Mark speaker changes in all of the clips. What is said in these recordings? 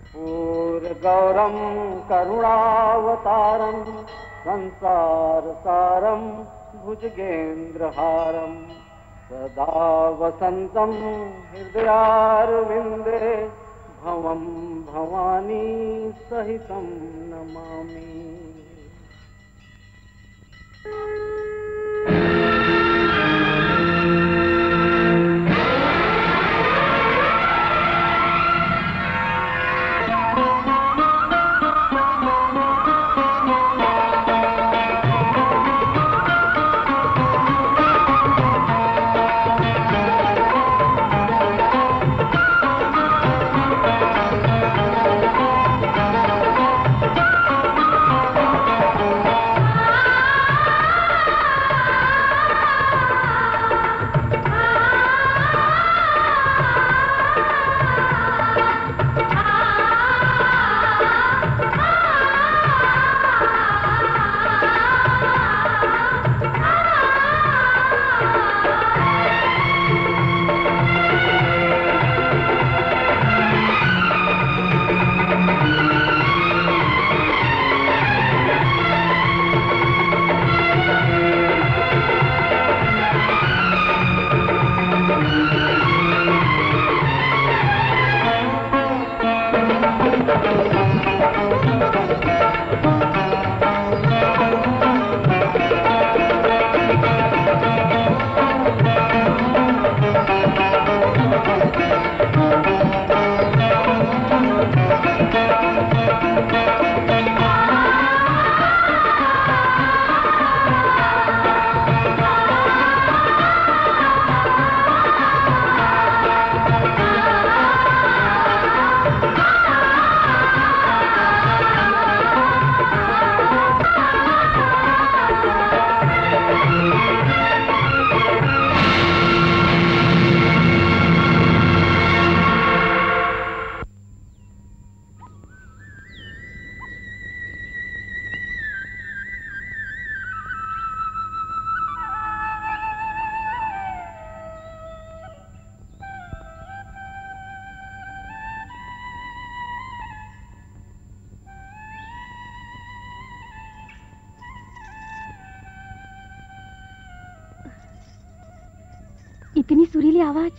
Speaker 1: कर्पूरगौरं करुणावतारं संसारसारं भुजगेन्द्रहारं सदा वसन्तं हृदयारविन्दे भवं भवानी सहितं नमामि
Speaker 2: इतनी सुरीली आवाज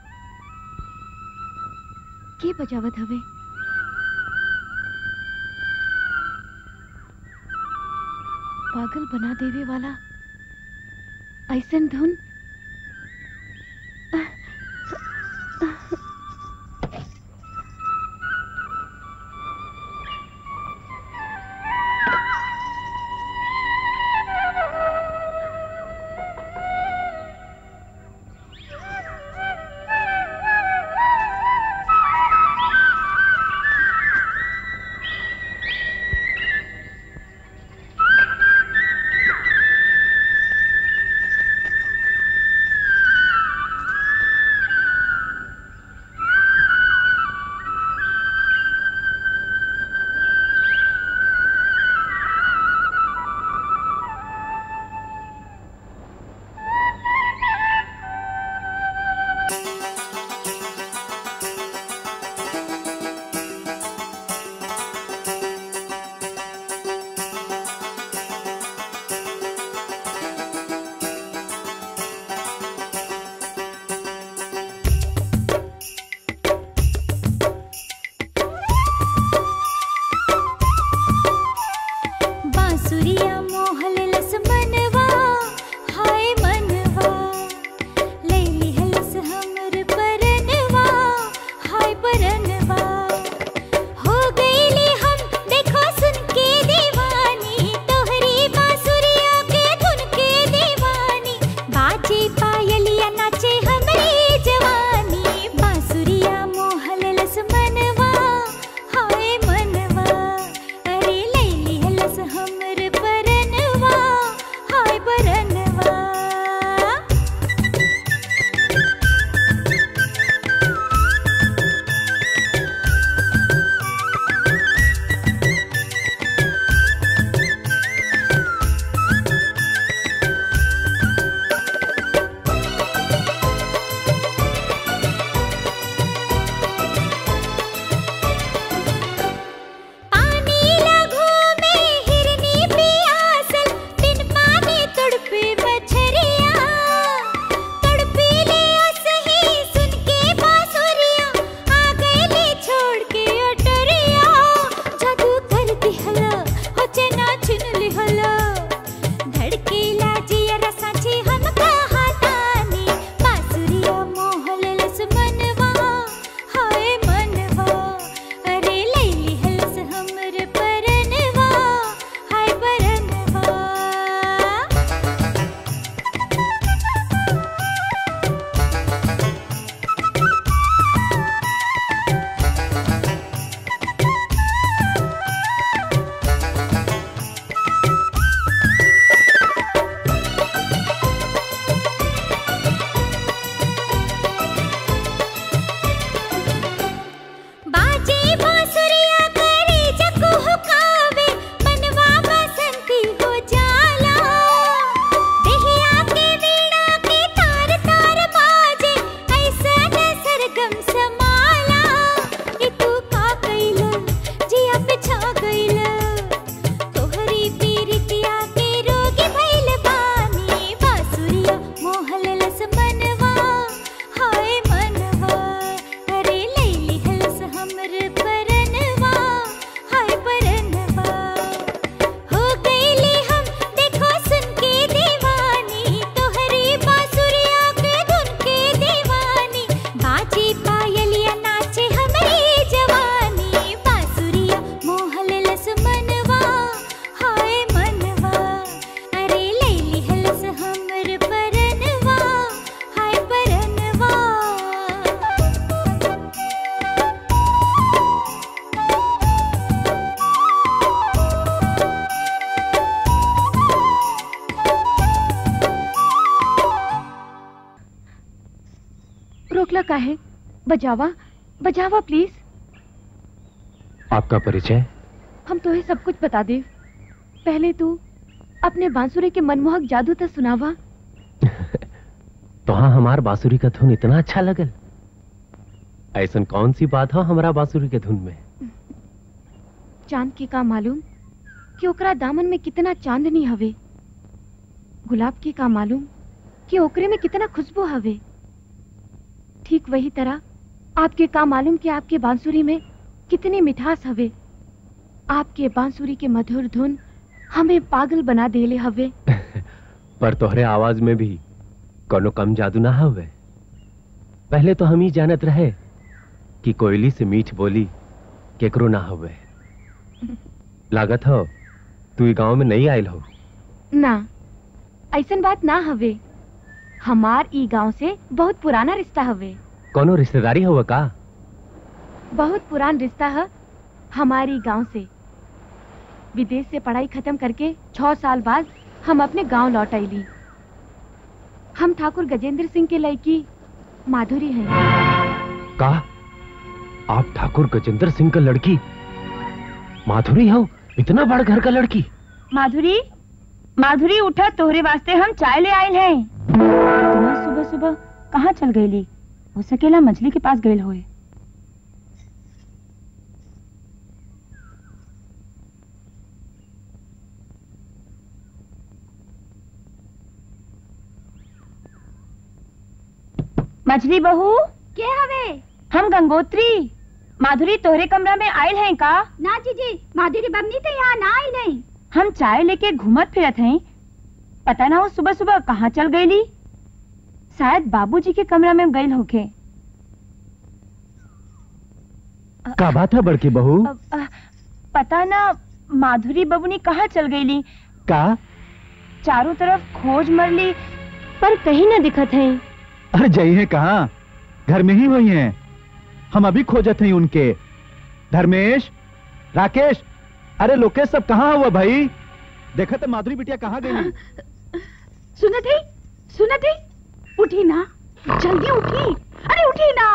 Speaker 2: के बजावत हवे पागल बना देवे वाला ऐसन धुन रोकला का है बजावा बजावा प्लीज
Speaker 3: आपका परिचय
Speaker 2: हम तो सब कुछ बता दे पहले तू अपने बांसुरी के मनमोहक जादू तो सुनावा
Speaker 3: तो हाँ हमार बांसुरी का धुन इतना अच्छा लगल ऐसन कौन सी बात हो हमारा बांसुरी के धुन में
Speaker 2: चांद के का मालूम कि ओकरा दामन में कितना चांदनी हवे गुलाब के का मालूम कि ओकरे में कितना खुशबू हवे ठीक वही तरह आपके का मालूम कि आपके बांसुरी में कितनी मिठास हवे आपके बांसुरी के मधुर धुन हमें पागल बना देले हवे
Speaker 3: पर तोहरे आवाज में भी कोनो कम जादू ना हवे पहले तो हम ही जानत रहे कि कोयली से मीठ बोली केकरो ना हवे लागत हो तू ई गांव में नहीं आयल हो
Speaker 2: ना ऐसन बात ना हवे हमार ई गांव से बहुत पुराना रिश्ता हवे
Speaker 3: कोनो रिश्तेदारी हुआ का
Speaker 2: बहुत पुरान रिश्ता है हमारी गांव से विदेश से पढ़ाई खत्म करके छह साल बाद हम अपने गांव लौट आईली हम ठाकुर गजेंद्र सिंह के लड़की माधुरी हैं
Speaker 3: का आप ठाकुर गजेंद्र सिंह का लड़की माधुरी हो इतना बड़ घर का लड़की
Speaker 4: माधुरी माधुरी उठा तोहरे वास्ते हम चाय ले आयल हैं इतना सुबह सुबह कहाँ चल गईली हो सकेला मछली के पास गईल होए मछली बहू
Speaker 5: के हवे
Speaker 4: हम गंगोत्री माधुरी तोहरे कमरा में आयल हैं का
Speaker 5: ना जीजी माधुरी बमनी तो यहाँ ना आई नहीं
Speaker 4: हम चाय लेके घूमत फिरत हैं पता ना हो सुबह सुबह कहाँ चल गईली शायद बाबूजी के कमरा में गईल होके
Speaker 3: का बात है बड़की बहू
Speaker 4: अब, अ, पता ना माधुरी बबुनी कहाँ चल गईली
Speaker 3: का
Speaker 4: चारों तरफ खोज मरली पर कहीं न दिखत है
Speaker 6: अरे जाइए कहाँ घर में ही हुई हैं हम अभी खोजत हैं उनके धर्मेश राकेश अरे लोकेश सब कहाँ हुआ भाई देखा तो माधुरी बिटिया कहाँ गई
Speaker 5: सुनत है सुनत है उठी ना जल्दी उठी अरे उठी ना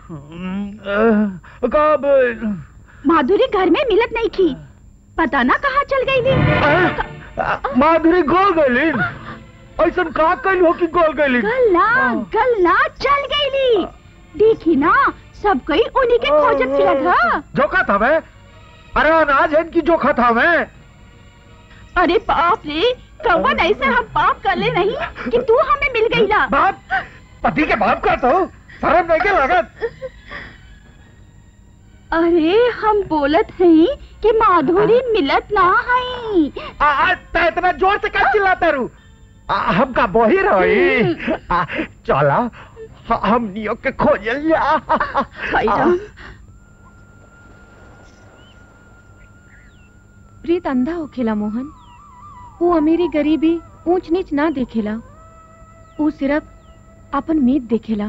Speaker 6: कब
Speaker 5: माधुरी घर में मिलत नहीं थी पता ना कहाँ चल गई थी
Speaker 6: माधुरी गोल गई ऐसा का कल हो कि गोल गई
Speaker 5: गल्ला गल्ला चल गई ली देखी ना सब कोई उन्हीं के खोजत फिरत हा
Speaker 6: जोखा था मैं अरे अनाज है इनकी जोखा था मैं
Speaker 5: अरे बाप रे कौन ऐसा हम पाप कर ले नहीं कि तू हमें मिल गई ला
Speaker 6: बाप पति के बाप का तो शर्म नहीं के लागत
Speaker 5: अरे हम बोलत हैं कि माधुरी मिलत ना है
Speaker 6: आ, आ, त इतना जोर से क्या चिल्लाता रू आ, हमका बोही रही आ, चला ह- हम नियो के खोजल जा
Speaker 5: खैरा।
Speaker 2: प्रीत अंधा होखेला मोहन वो अमीरी गरीबी ऊंच नीच ना देखेला वो सिर्फ अपन मीत देखेला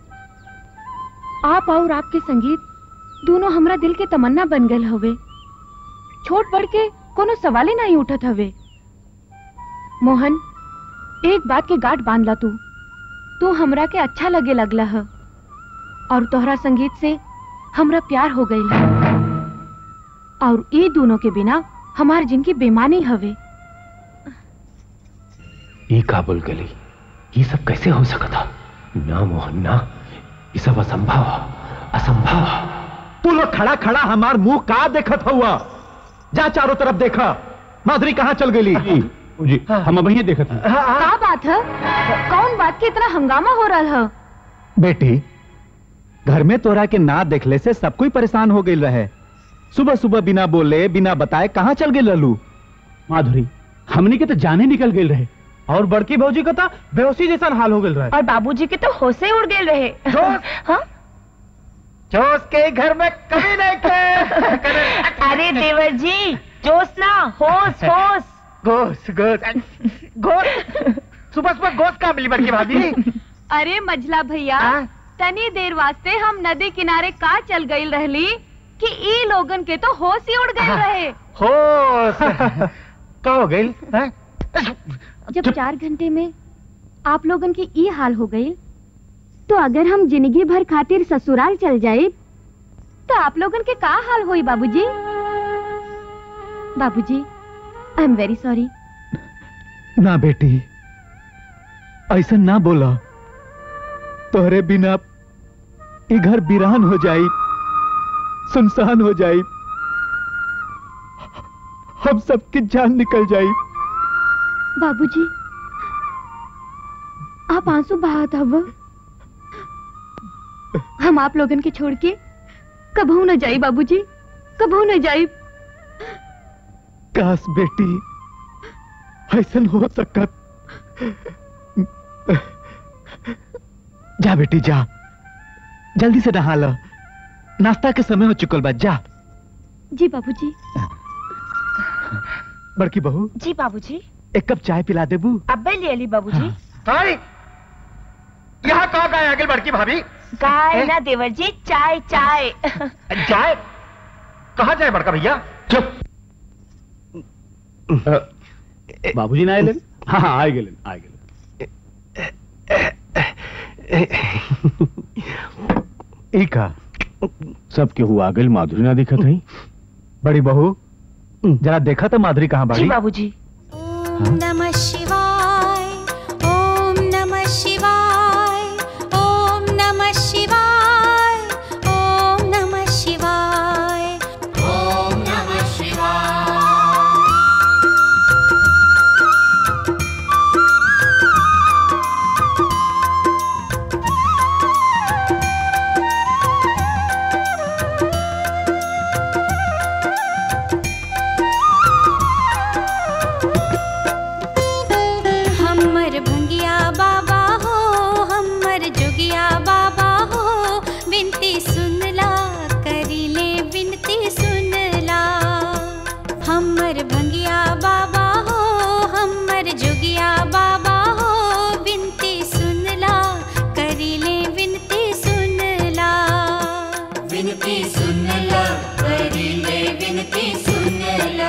Speaker 2: आप और आपके संगीत दोनों हमरा दिल के तमन्ना बन गए हवे छोट बढ़ के कोनो सवाले नहीं उठत हवे मोहन एक बात के गांठ बांध ला तू तू हमरा के अच्छा लगे लगला है और तोहरा संगीत से हमरा प्यार हो गई है और ये दोनों के बिना हमार जिनकी बेमानी हवे
Speaker 3: ये काबुल गली ये सब कैसे हो सकता ना मोहन ना ये सब असंभव असंभव
Speaker 6: तू लोग खड़ा खड़ा हमार मुंह का देखत हुआ जा चारों तरफ देखा माधुरी कहाँ चल गई
Speaker 7: जी हम अब यहीं देखते हैं
Speaker 2: का बात है कौन बात के इतना हंगामा हो रहा है
Speaker 6: बेटी घर में तोरा के ना देखले से सब कोई परेशान हो गई रहे सुबह सुबह बिना बोले बिना बताए कहाँ चल गई लल्लू
Speaker 7: माधुरी हमने के तो जाने निकल गए रहे और बड़की भौजी का तो बेहोशी जैसा हाल हो गए रहे
Speaker 4: और बाबूजी के तो होशे उड़ गए रहे हाँ?
Speaker 6: जोश के घर में कभी नहीं थे
Speaker 4: अरे देवर जी जोश ना होश होश
Speaker 6: गोश गोश गोश सुबह सुबह गोश कहाँ मिली बड़की भाभी
Speaker 2: अरे मझला भैया
Speaker 6: हाँ?
Speaker 2: तनी देर वास्ते हम नदी किनारे का चल गई रहली कि ई लोगन के तो होश ही उड़ गए रहे
Speaker 6: होश का हो गई
Speaker 2: जब चार घंटे में आप लोगन की ई हाल हो गई
Speaker 5: तो अगर हम जिंदगी भर खातिर ससुराल चल जाए तो आप लोगन के का हाल होई बाबूजी
Speaker 2: बाबूजी आई एम वेरी सॉरी
Speaker 6: ना बेटी ऐसा ना बोला तोहरे बिना ये घर बिरान हो जाई सुनसान हो जाई हम सबकी जान निकल जाई
Speaker 2: बाबूजी आप आंसू बहात हव हम आप लोगन के छोड़ के कबहू न जाई बाबूजी कबहू न जाई
Speaker 6: काश बेटी ऐसन हो सकत जा बेटी जा जल्दी से नहा लो नाश्ता के समय हो चुकल बा जा
Speaker 2: जी बाबूजी
Speaker 6: बड़की बहू
Speaker 4: जी बाबूजी
Speaker 6: एक कप चाय पिला देबू
Speaker 4: अब्बे ले ली बाबूजी
Speaker 8: हाय यहाँ कहाँ गए आगे बड़की भाभी
Speaker 4: काय ना देवर जी चाय चाय
Speaker 8: जाए कहाँ जाए बड़का भैया
Speaker 7: चुप बाबूजी ना आए हाँ हाँ आए गेले आए गेले
Speaker 6: ई का
Speaker 7: सब केहू आ गइल माधुरी ना दिखत हई
Speaker 6: बड़ी बहू जरा देखा तो माधुरी कहाँ
Speaker 4: जी
Speaker 6: बाड़ी
Speaker 4: बाबूजी
Speaker 9: ॐ नमः शिवाय ॐ नमः शिवाय ॐ नमः शिवाय ॐ नमः शिवाय ॐ नमः शिवाय हमर भंगिया बाबा हो हमर जोगिया बाबा हो विनती सुनला करिले विनती सुनला हमर भंगिया बाबा हो हमर जोगिया बाबा हो विनती सुनला करिले विनती सुनला विनती सुनला करिले विनती सुनला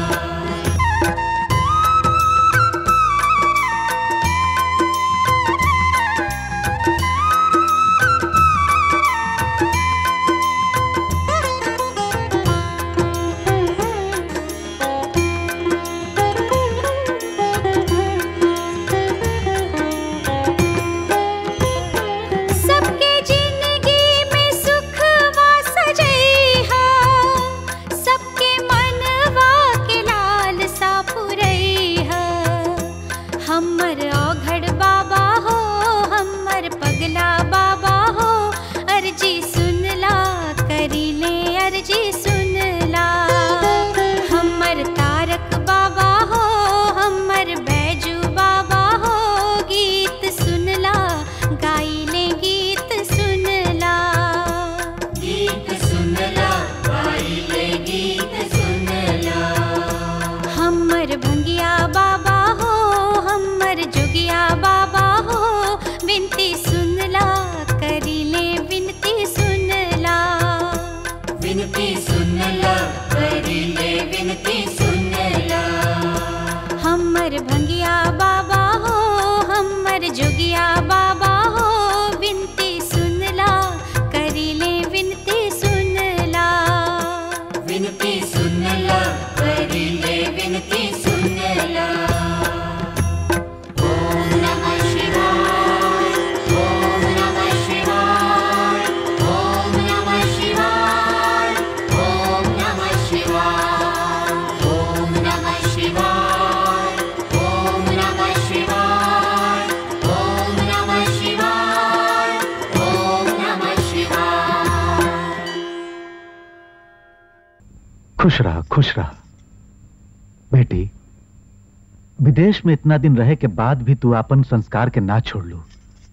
Speaker 9: सबके जिंदगी में सुख वास जइहा सबके मनवा के लाल सा पुरैहा हमर औघड़ बाबा हो हमर पगला बाबा हो अर्जी सुनला करिले अर्जी सुनला हमर तारक बाबा हो हमर बैजू बाबा हो गीत सुनला गाइले गीत सुनला गीत सुनला गाइले गीत सुनला हमर भंगिया बाबा हो हमर जोगिया बाबा हो विनती सुनला करिले विनती सुनला विनती सुनला करिले विनती सुनला हमर भंगिया बाबा हो हमर जोगिया बाबा हो विनती सुनला करिले विनती सुनला विनती सुनला करिले विनती सुनला ओम नमः शिवाय ओम नमः शिवाय ओम नमः शिवाय ओम नमः शिवाय ओम नमः शिवाय ओम नमः शिवाय ओम नमः शिवाय ओम नमः शिवाय
Speaker 6: खुश रहा खुश रहा बेटी विदेश में इतना दिन रहे के बाद भी तू अपन संस्कार के ना छोड़ लू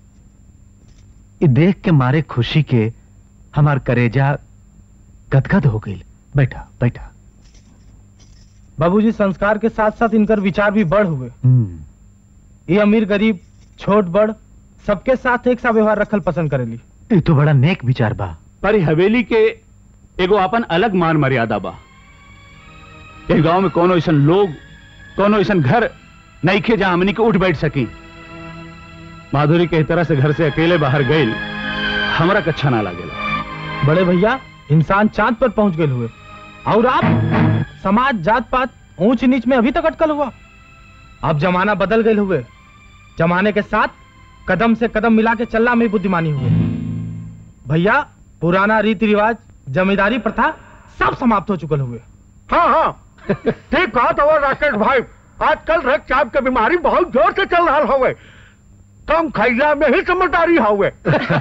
Speaker 6: ये देख के मारे खुशी के हमार करेजा गदगद हो गई बैठा बैठा
Speaker 10: बाबूजी संस्कार के साथ साथ इनकर विचार भी बढ़ हुए
Speaker 6: हम्म,
Speaker 10: ये अमीर गरीब छोट बड़ सबके साथ एक सा व्यवहार रखल पसंद करेली
Speaker 6: ये तो बड़ा नेक विचार बा
Speaker 7: पर ई हवेली के एगो अपन अलग मान मर्यादा बा इस गांव में कोनो ऐसन लोग कोनो ऐसन घर नईखे जहां हमनी के उठ बैठ सकी माधुरी के तरह से घर से अकेले बाहर गई हमरा के अच्छा ना लागेला
Speaker 10: बड़े भैया इंसान चांद पर पहुंच गए हुए और आप समाज जात पात ऊंच नीच में अभी तक अटकल हुआ अब जमाना बदल गए हुए जमाने के साथ कदम से कदम मिला के चलना में बुद्धिमानी हुए भैया पुराना रीति रिवाज जमींदारी प्रथा सब समाप्त हो चुकल हुए
Speaker 8: हाँ हाँ ठीक कहा तो राकेश भाई आजकल रक्तचाप की बीमारी बहुत जोर से चल रहा हवे कम खैला में ही समझदारी हवे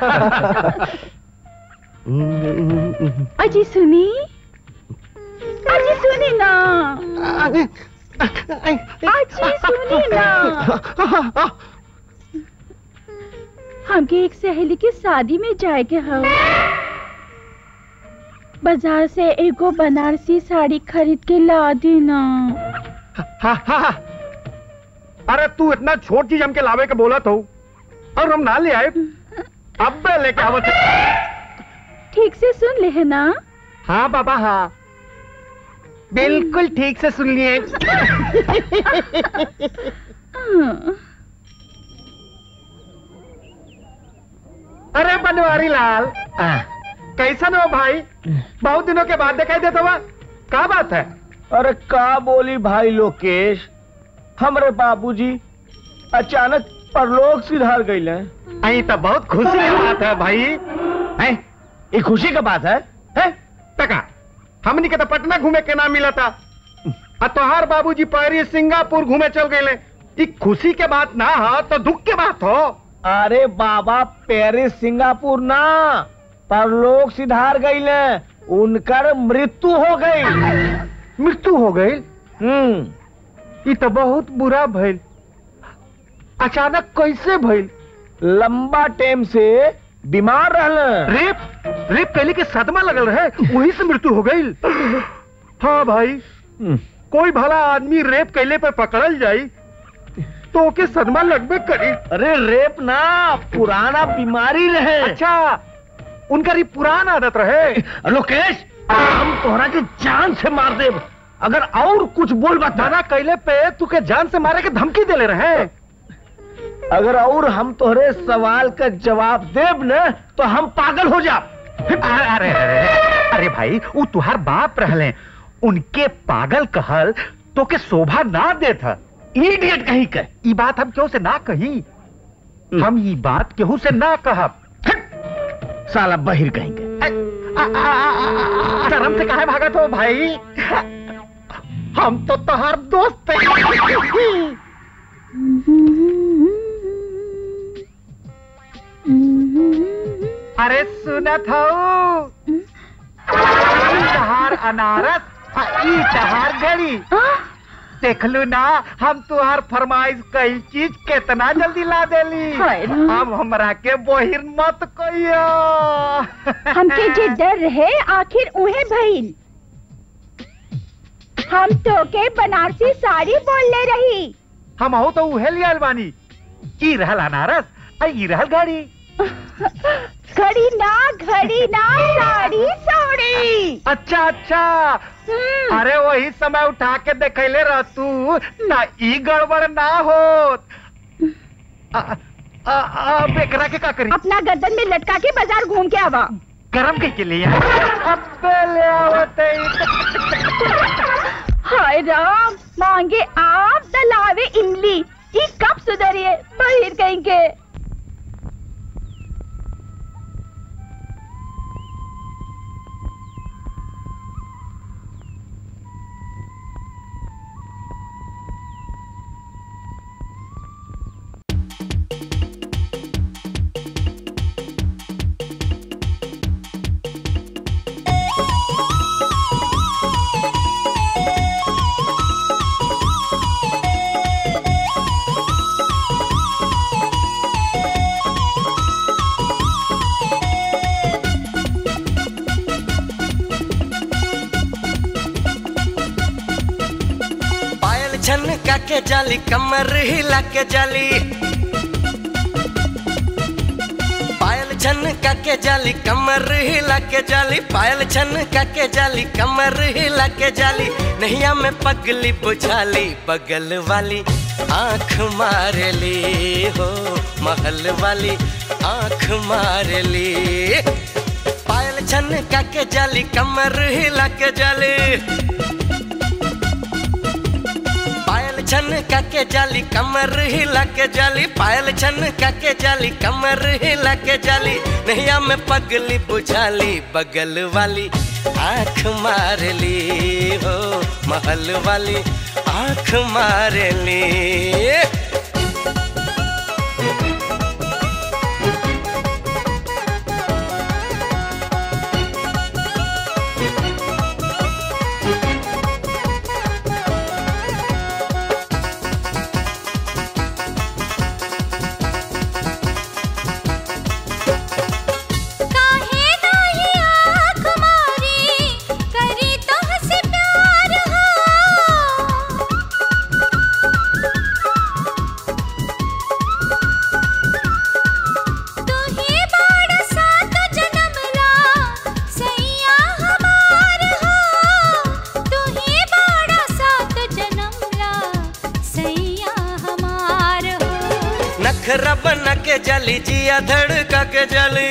Speaker 5: अजी सुनी अजी सुनी ना अजी सुनी ना हमके एक सहेली की शादी में जाए के हव बाजार से एगो बनारसी साड़ी खरीद के ला दी ना
Speaker 8: हाँ, हाँ, हाँ। अरे तू इतना छोट चीज हमके लावे के बोला तो और हम ना ले आए अब मैं लेके आवत
Speaker 5: ठीक से सुन ले है ना
Speaker 8: हाँ बाबा हाँ बिल्कुल ठीक से सुन लिए
Speaker 5: हाँ।
Speaker 8: अरे बनवारी लाल कैसा हो भाई बहुत दिनों के बाद दिखाई देता हुआ क्या बात है
Speaker 11: अरे का बोली भाई लोकेश हमरे बाबूजी अचानक परलोक सिधार गई
Speaker 8: अही तो बहुत खुशी की बात है भाई
Speaker 11: है ये खुशी का बात है
Speaker 8: है टका हमनी के तो पटना घूमे के नाम मिला था और तोहार बाबूजी पेरिस सिंगापुर घूमे चल गए ई खुशी के बात ना हो तो दुख के बात हो
Speaker 11: अरे बाबा पेरिस सिंगापुर ना परलोक सिधार गई उनकर मृत्यु हो गई
Speaker 8: मृत्यु हो गई
Speaker 11: हम्म
Speaker 8: ये तो बहुत बुरा भइल अचानक कैसे भइल
Speaker 11: लंबा टाइम से बीमार रहल
Speaker 8: रेप रेप कैले के सदमा लगल रहे वही से मृत्यु हो गई हाँ भाई कोई भला आदमी रेप कैले पे पकड़ल जाई तो ओके सदमा लगबे करी
Speaker 11: अरे रेप ना पुराना बीमारी रहे
Speaker 8: अच्छा उनका ये पुराना आदत रहे
Speaker 11: लोकेश हम तोहरा के जान से मार दे अगर और कुछ बोल बता
Speaker 8: दाना कैले पे तू के जान से मारे के धमकी देले रहे
Speaker 11: अगर और हम तोहरे सवाल का जवाब देब न तो हम पागल हो जा
Speaker 8: अरे अरे अरे अरे भाई वो तुहार बाप रहले उनके पागल कहल तो के शोभा ना देत ह
Speaker 11: इडियट कहीं के
Speaker 8: ई बात हम क्यों से ना कही हम ये बात केहू से ना कहब
Speaker 11: साला बहिर कहीं के
Speaker 8: शर्म से काहे भागत हो भाई हम तो तोहार दोस्त हैं अरे सुनत हो तहार अनारस आ ई तहार गड़ी देखलू ना हम तुहार फरमाइश कई चीज कितना जल्दी ला देली
Speaker 5: हाय राम।
Speaker 8: अब हमरा के बोहिर मत कहियो
Speaker 5: हमके जे डर रहे आखिर उहे भइल हम तो के बनारसी साड़ी बोल ले रही
Speaker 8: हम हो तो उहे लियल बानी ई रहल अनारस आ ई रहल गाड़ी
Speaker 5: घड़ी ना घड़ी ना साड़ी साड़ी
Speaker 8: अच्छा अच्छा
Speaker 5: हम्म,
Speaker 8: अरे वही समय उठा के देखले रह तू ना ई गड़बड़ ना हो आ, आ, आ, बेकरा के का करी
Speaker 5: अपना गर्दन में लटका के बाजार घूम के आवा
Speaker 8: गरम के, के लिए अब ले आवते
Speaker 5: हाय राम मांगे आप दलावे इमली ये कब सुधरिए बहिर कहीं के
Speaker 12: पायल छन के जाली कमर हिला के जाली पायल छन के जाली कमर हिला के जाली पायल छन के जाली कमर हिला के जाली नैया में पगली बुझाली बगल वाली आंख मार ली हो महल वाली आंख मार ली पायल छन के जाली कमर हिला के जाली पायल छन के जाली कमर हिला के जाली पायल छन के जाली कमर हिला के जाली नैया में पगली बुझाली बगल वाली आंख मार ली हो महल वाली आंख मार ली
Speaker 9: काहे नाही आँख मारी करी तोहसे प्यार हो तू ही बाड़ सात जन्म ला सैया हमार हो तू ही बाड़ सात जन्म ला सैया हमार हो
Speaker 12: नखरा बना के जली जिया धड़का के जली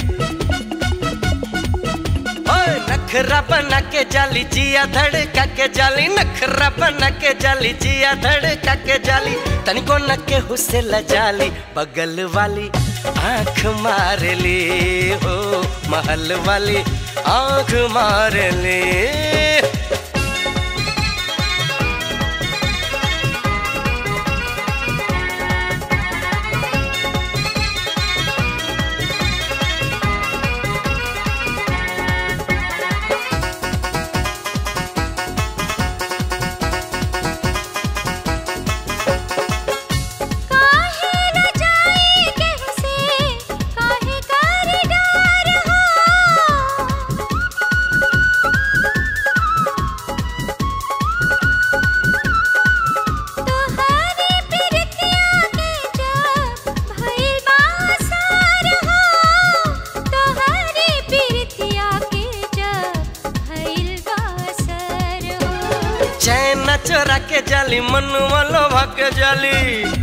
Speaker 12: ओए नखरा बना के जली जिया धड़का के जली नखरा बना के जली जिया धड़का के जली तनिको न के हुसे लजाली बगल वाली आंख मार ली हो महल वाली आंख मार ली
Speaker 9: काहे न जाई केहू से काहे कर डर हो तोहरे प्रीतिया के जब भइल बासार हो तोहरे प्रीतिया के जब भइल बासार हो
Speaker 12: चैन चोरा के जाली मनुआ लोभा के जाली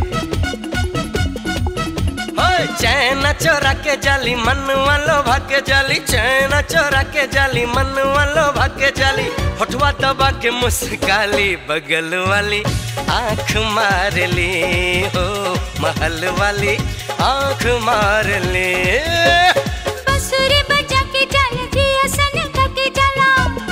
Speaker 12: ओए चैन चोरा के जाली मनुआ लोभा के जाली चैन चोरा के जाली मनुआ लोभा के जाली होठवा दबा के मुस्काली बगल वाली आंख मार ली हो महल वाली आंख मार ली
Speaker 9: बसुरी बजा के चल जिया सन के चला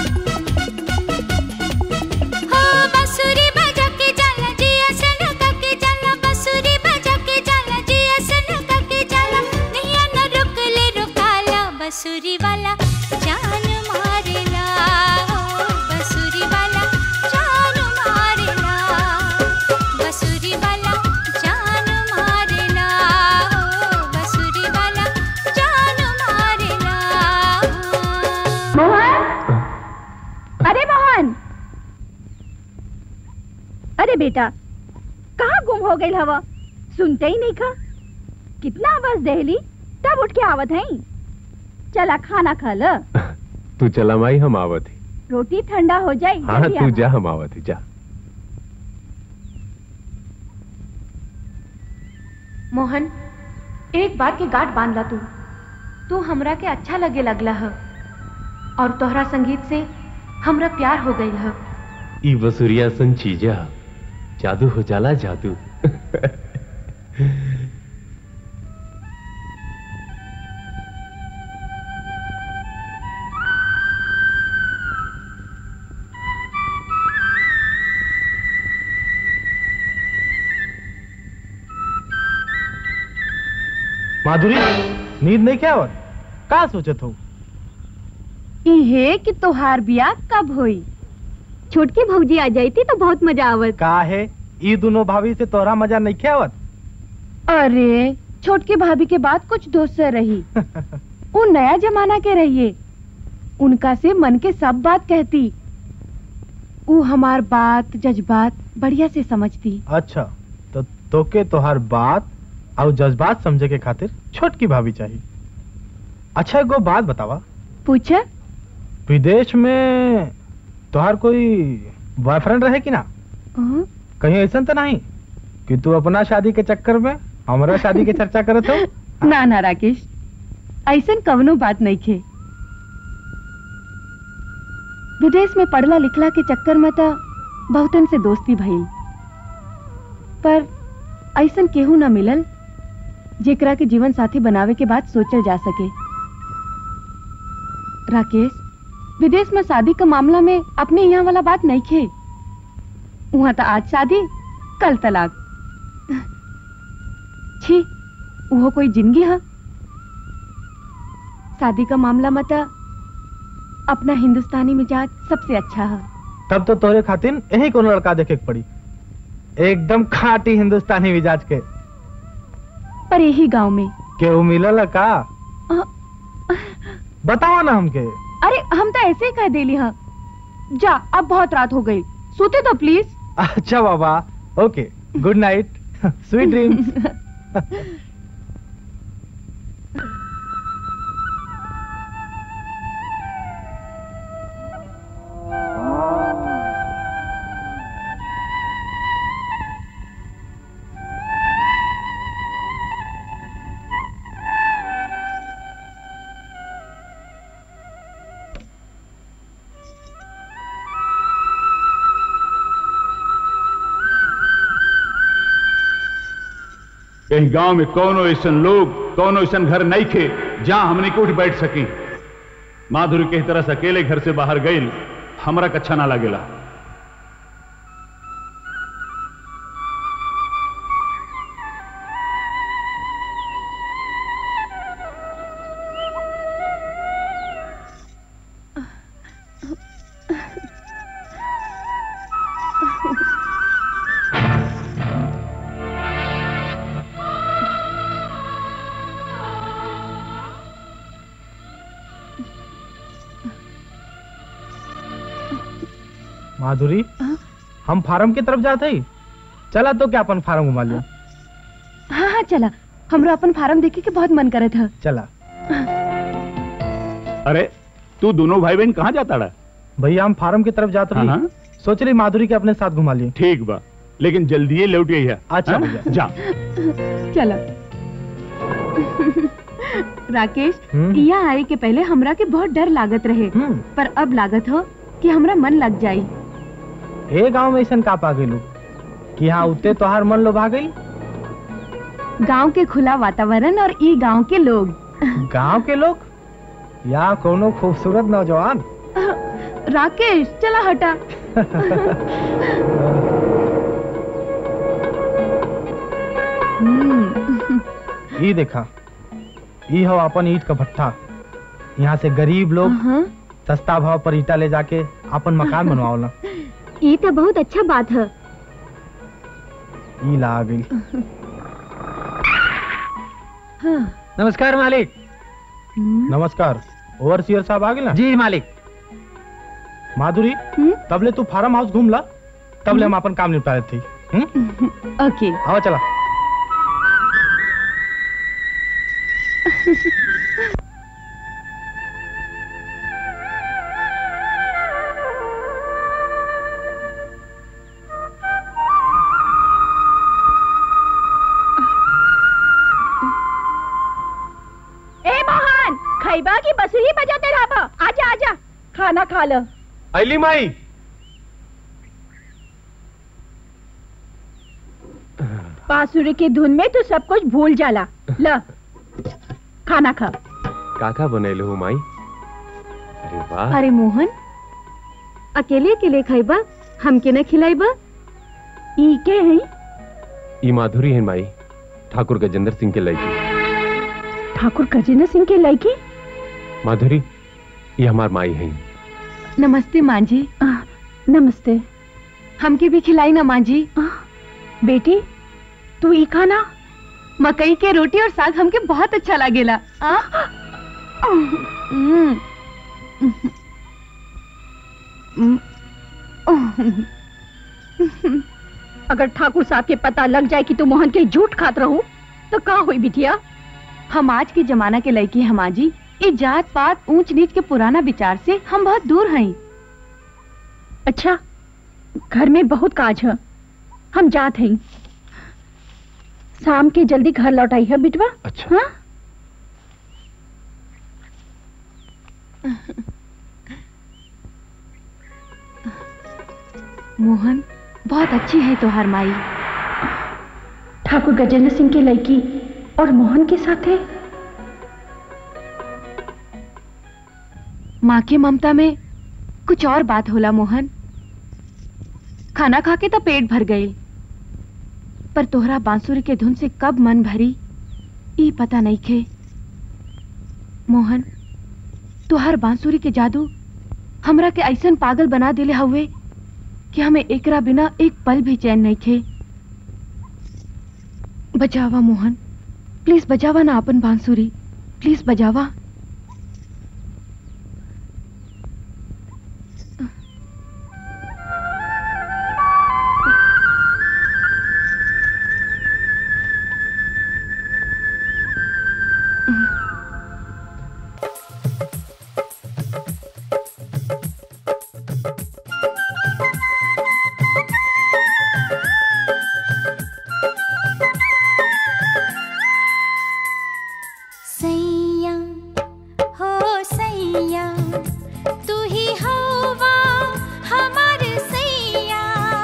Speaker 9: हो बसुरी बजा के चल जिया सन के चला बसुरी बजा के चल जिया सन के चला नैया न रुक ले रुकाला बसुरी वाला जान मारेला हो बसुरी वाला जान मारेला बसुरी वाला जान मारेला हो बसुरी वाला जान मारेला
Speaker 5: मोहन अरे मोहन अरे बेटा कहाँ गुम हो गई हवा सुनते ही नहीं खा कितना आवाज दहली तब उठ के आवत है चला खाना खा ल
Speaker 3: तू चला माई हम आवत ही
Speaker 5: रोटी ठंडा हो जाए
Speaker 3: हाँ
Speaker 5: जल्दी
Speaker 3: तू
Speaker 5: आवा।
Speaker 3: जा हम आवत ही जा
Speaker 2: मोहन एक बात के गांठ बांध ला तू तू हमरा के अच्छा लगे लगला ह और तोहरा संगीत से हमरा प्यार हो गई ह
Speaker 3: ई बसुरिया सन चीजा जादू हो जाला जादू
Speaker 10: माधुरी नींद नहीं क्या और का सोचत हो
Speaker 5: इहे कि तोहार बियाह कब होई छोटकी भौजी आ जाती तो बहुत मजा आवत
Speaker 10: का है ई दोनों भाभी से तोरा मजा नहीं क्या आवत
Speaker 2: अरे छोटके भाभी के बाद कुछ दोस्त रही वो नया जमाना के रहिए उनका से मन के सब बात कहती वो हमार बात जज्बात बढ़िया से समझती
Speaker 10: अच्छा तो तोके तोहार बात और जज्बात समझे के खातिर छोटकी भाभी चाहिए अच्छा एगो बात बतावा
Speaker 2: पूछ
Speaker 10: विदेश में तोहार कोई बॉयफ्रेंड रहे कि ना कहीं ऐसा तो नहीं कि तू अपना शादी के चक्कर में हमारा शादी के चर्चा करत हो
Speaker 2: ना ना राकेश ऐसन कवनो बात नहीं खे विदेश में पढ़ला लिखला के चक्कर में तो बहुतन से दोस्ती भइल पर ऐसन केहू ना मिलल जेकरा के जीवन साथी बनावे के बाद सोचल जा सके राकेश विदेश में शादी का मामला में अपने यहाँ वाला बात नहीं खे वहां तो आज शादी कल तलाक छी वो कोई जिंदगी है शादी का मामला मत अपना हिंदुस्तानी मिजाज सबसे अच्छा है
Speaker 10: तब तो तोरे खातिर यही कोनो लड़का देखे के पड़ी एकदम खाटी हिंदुस्तानी मिजाज के
Speaker 2: पर यही गांव में
Speaker 10: केहू मिलल का
Speaker 2: अ,
Speaker 10: बताओ ना हमके
Speaker 2: अरे हम तो ऐसे ही कह देली हाँ जा अब बहुत रात हो गई सोते तो प्लीज
Speaker 10: अच्छा बाबा okay good night sweet dreams
Speaker 6: यही गांव में कौनो ऐसा लोग कौनो ऐसा घर नहीं खे जहां हमने के उठ बैठ सकी माधुरी के तरह से अकेले घर से बाहर गई हमरा के अच्छा ना लगेला
Speaker 10: माधुरी हम फार्म की तरफ जाते ही चला तो क्या अपन फार्म घुमा लिया
Speaker 2: हाँ हाँ चला हमरा अपन फार्म देखे के बहुत मन करे था
Speaker 10: चला
Speaker 6: अरे तू दोनों भाई बहन कहाँ जाता रहा
Speaker 10: भैया हम फार्म की तरफ जाते
Speaker 6: हाँ,
Speaker 10: रही
Speaker 6: हाँ।
Speaker 10: सोच रही माधुरी के अपने साथ घुमा लिए
Speaker 6: ठीक बा लेकिन जल्दी लौट गई है
Speaker 10: अच्छा
Speaker 6: हाँ?
Speaker 10: भैया।
Speaker 6: जा
Speaker 2: चलो राकेश
Speaker 10: हम्म।
Speaker 2: यहाँ आए के पहले हमरा के बहुत डर लागत रहे
Speaker 10: हम्म।
Speaker 2: पर अब लागत हो कि हमरा मन लग जाई
Speaker 10: ए गांव में ऐसा का पा गई कि यहाँ उते तोहार मन लोभा गई
Speaker 2: गांव के खुला वातावरण और ई गांव के लोग
Speaker 10: गांव के लोग या कोनो खूबसूरत नौजवान
Speaker 2: राकेश चला हटा हम्म,
Speaker 10: ये देखा ये हो अपन ईट का भट्ठा यहाँ से गरीब लोग
Speaker 2: हाँ,
Speaker 10: सस्ता भाव पर ईटा ले जाके अपन मकान बनवाओला
Speaker 5: ये तो बहुत अच्छा बात है
Speaker 10: ई ला आ गई
Speaker 2: हाँ,
Speaker 13: नमस्कार मालिक
Speaker 2: हम्म,
Speaker 10: नमस्कार ओवरसियर साहब आ गए ना
Speaker 13: जी मालिक
Speaker 10: माधुरी
Speaker 2: हम्म,
Speaker 10: तबले तू फार्म हाउस घूम ला तबले हम अपन काम निपटा रहे थे हम्म?
Speaker 2: ओके
Speaker 10: आओ चला
Speaker 5: ए मोहन खैबा की बसुरी बजाते रहा आजा आजा खाना खा लो
Speaker 10: अली माई
Speaker 5: बांसुरी की धुन में तू सब कुछ भूल जाला ल खाना खा
Speaker 3: काका बनेले हो माई अरे वाह
Speaker 2: अरे मोहन अकेले अकेले खाइबा हमके न खिलाइबा
Speaker 5: ई के हैं
Speaker 3: ई माधुरी है माई ठाकुर गजेंद्र सिंह के लड़की
Speaker 5: ठाकुर गजेंद्र सिंह के लड़की
Speaker 3: माधुरी ये हमार माई है
Speaker 2: नमस्ते माँ जी
Speaker 5: आ, नमस्ते
Speaker 2: हमके भी खिलाई ना माँ जी
Speaker 5: आ, बेटी तू ई खाना
Speaker 2: मकई के रोटी और साग हमके बहुत अच्छा लागेला आ? हम्म।
Speaker 5: अगर ठाकुर साहब के पता लग जाए कि तू मोहन के झूठ खात रहू तो का हुई बिटिया
Speaker 2: हम आज के जमाना के लड़की हैं माँ जी ये जात पात ऊंच नीच के पुराना विचार से हम बहुत दूर हैं
Speaker 5: अच्छा घर में बहुत काज है हम जात हैं शाम के जल्दी घर लौट आई है बिटवा
Speaker 6: अच्छा
Speaker 5: हाँ
Speaker 2: मोहन बहुत अच्छी है तोहार माई
Speaker 5: ठाकुर गजेंद्र सिंह के लड़की और मोहन के साथ है
Speaker 2: माँ के ममता में कुछ और बात होला मोहन खाना खा के तो पेट भर गई पर तोहरा बांसुरी के धुन से कब मन भरी ई पता नहीं खे मोहन तोहर बांसुरी के जादू हमरा के ऐसन पागल बना दिले हुए कि हमें एकरा बिना एक पल भी चैन नहीं खे बजावा मोहन प्लीज बजावा ना अपन बांसुरी प्लीज बजावा
Speaker 9: सैया हो सैया तू ही हवा हमार सैया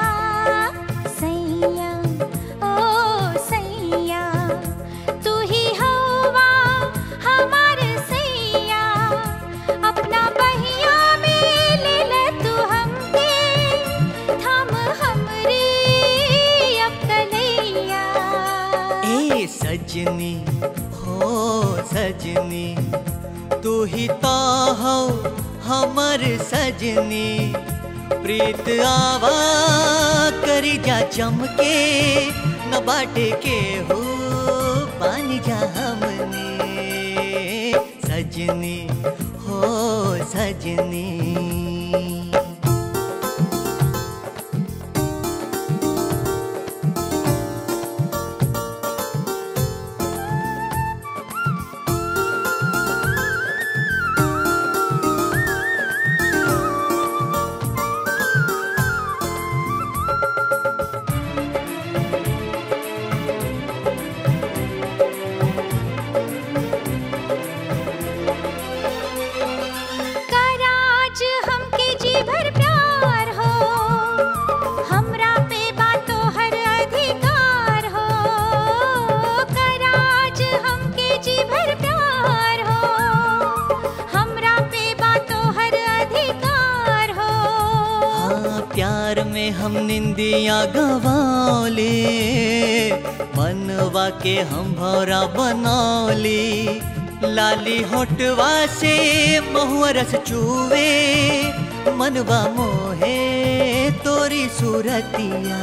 Speaker 9: सैया ओ सैया तू ही हवा हमार सैया अपना बहिया में ले ले तू हमके थम हमरे अब कलैया
Speaker 13: ए सजनी हो सजनी तू ही तो हो हमर सजनी प्रीत आवा करी जा चमके न बाटे के हो पानी जा हमने सजनी हो सजनी
Speaker 9: कराज हमके जी भर प्यार हो हमरा पे बातो हर अधिकार हो कराज हमके जी भर प्यार हो हमरा पे बातो हर अधिकार हो
Speaker 13: हाँ प्यार में हम निंदिया गवाले मनवा के हम भौरा बनौली लाली होटवा से महुआ रस चूवे मनवा मोहे तोरी सूरतिया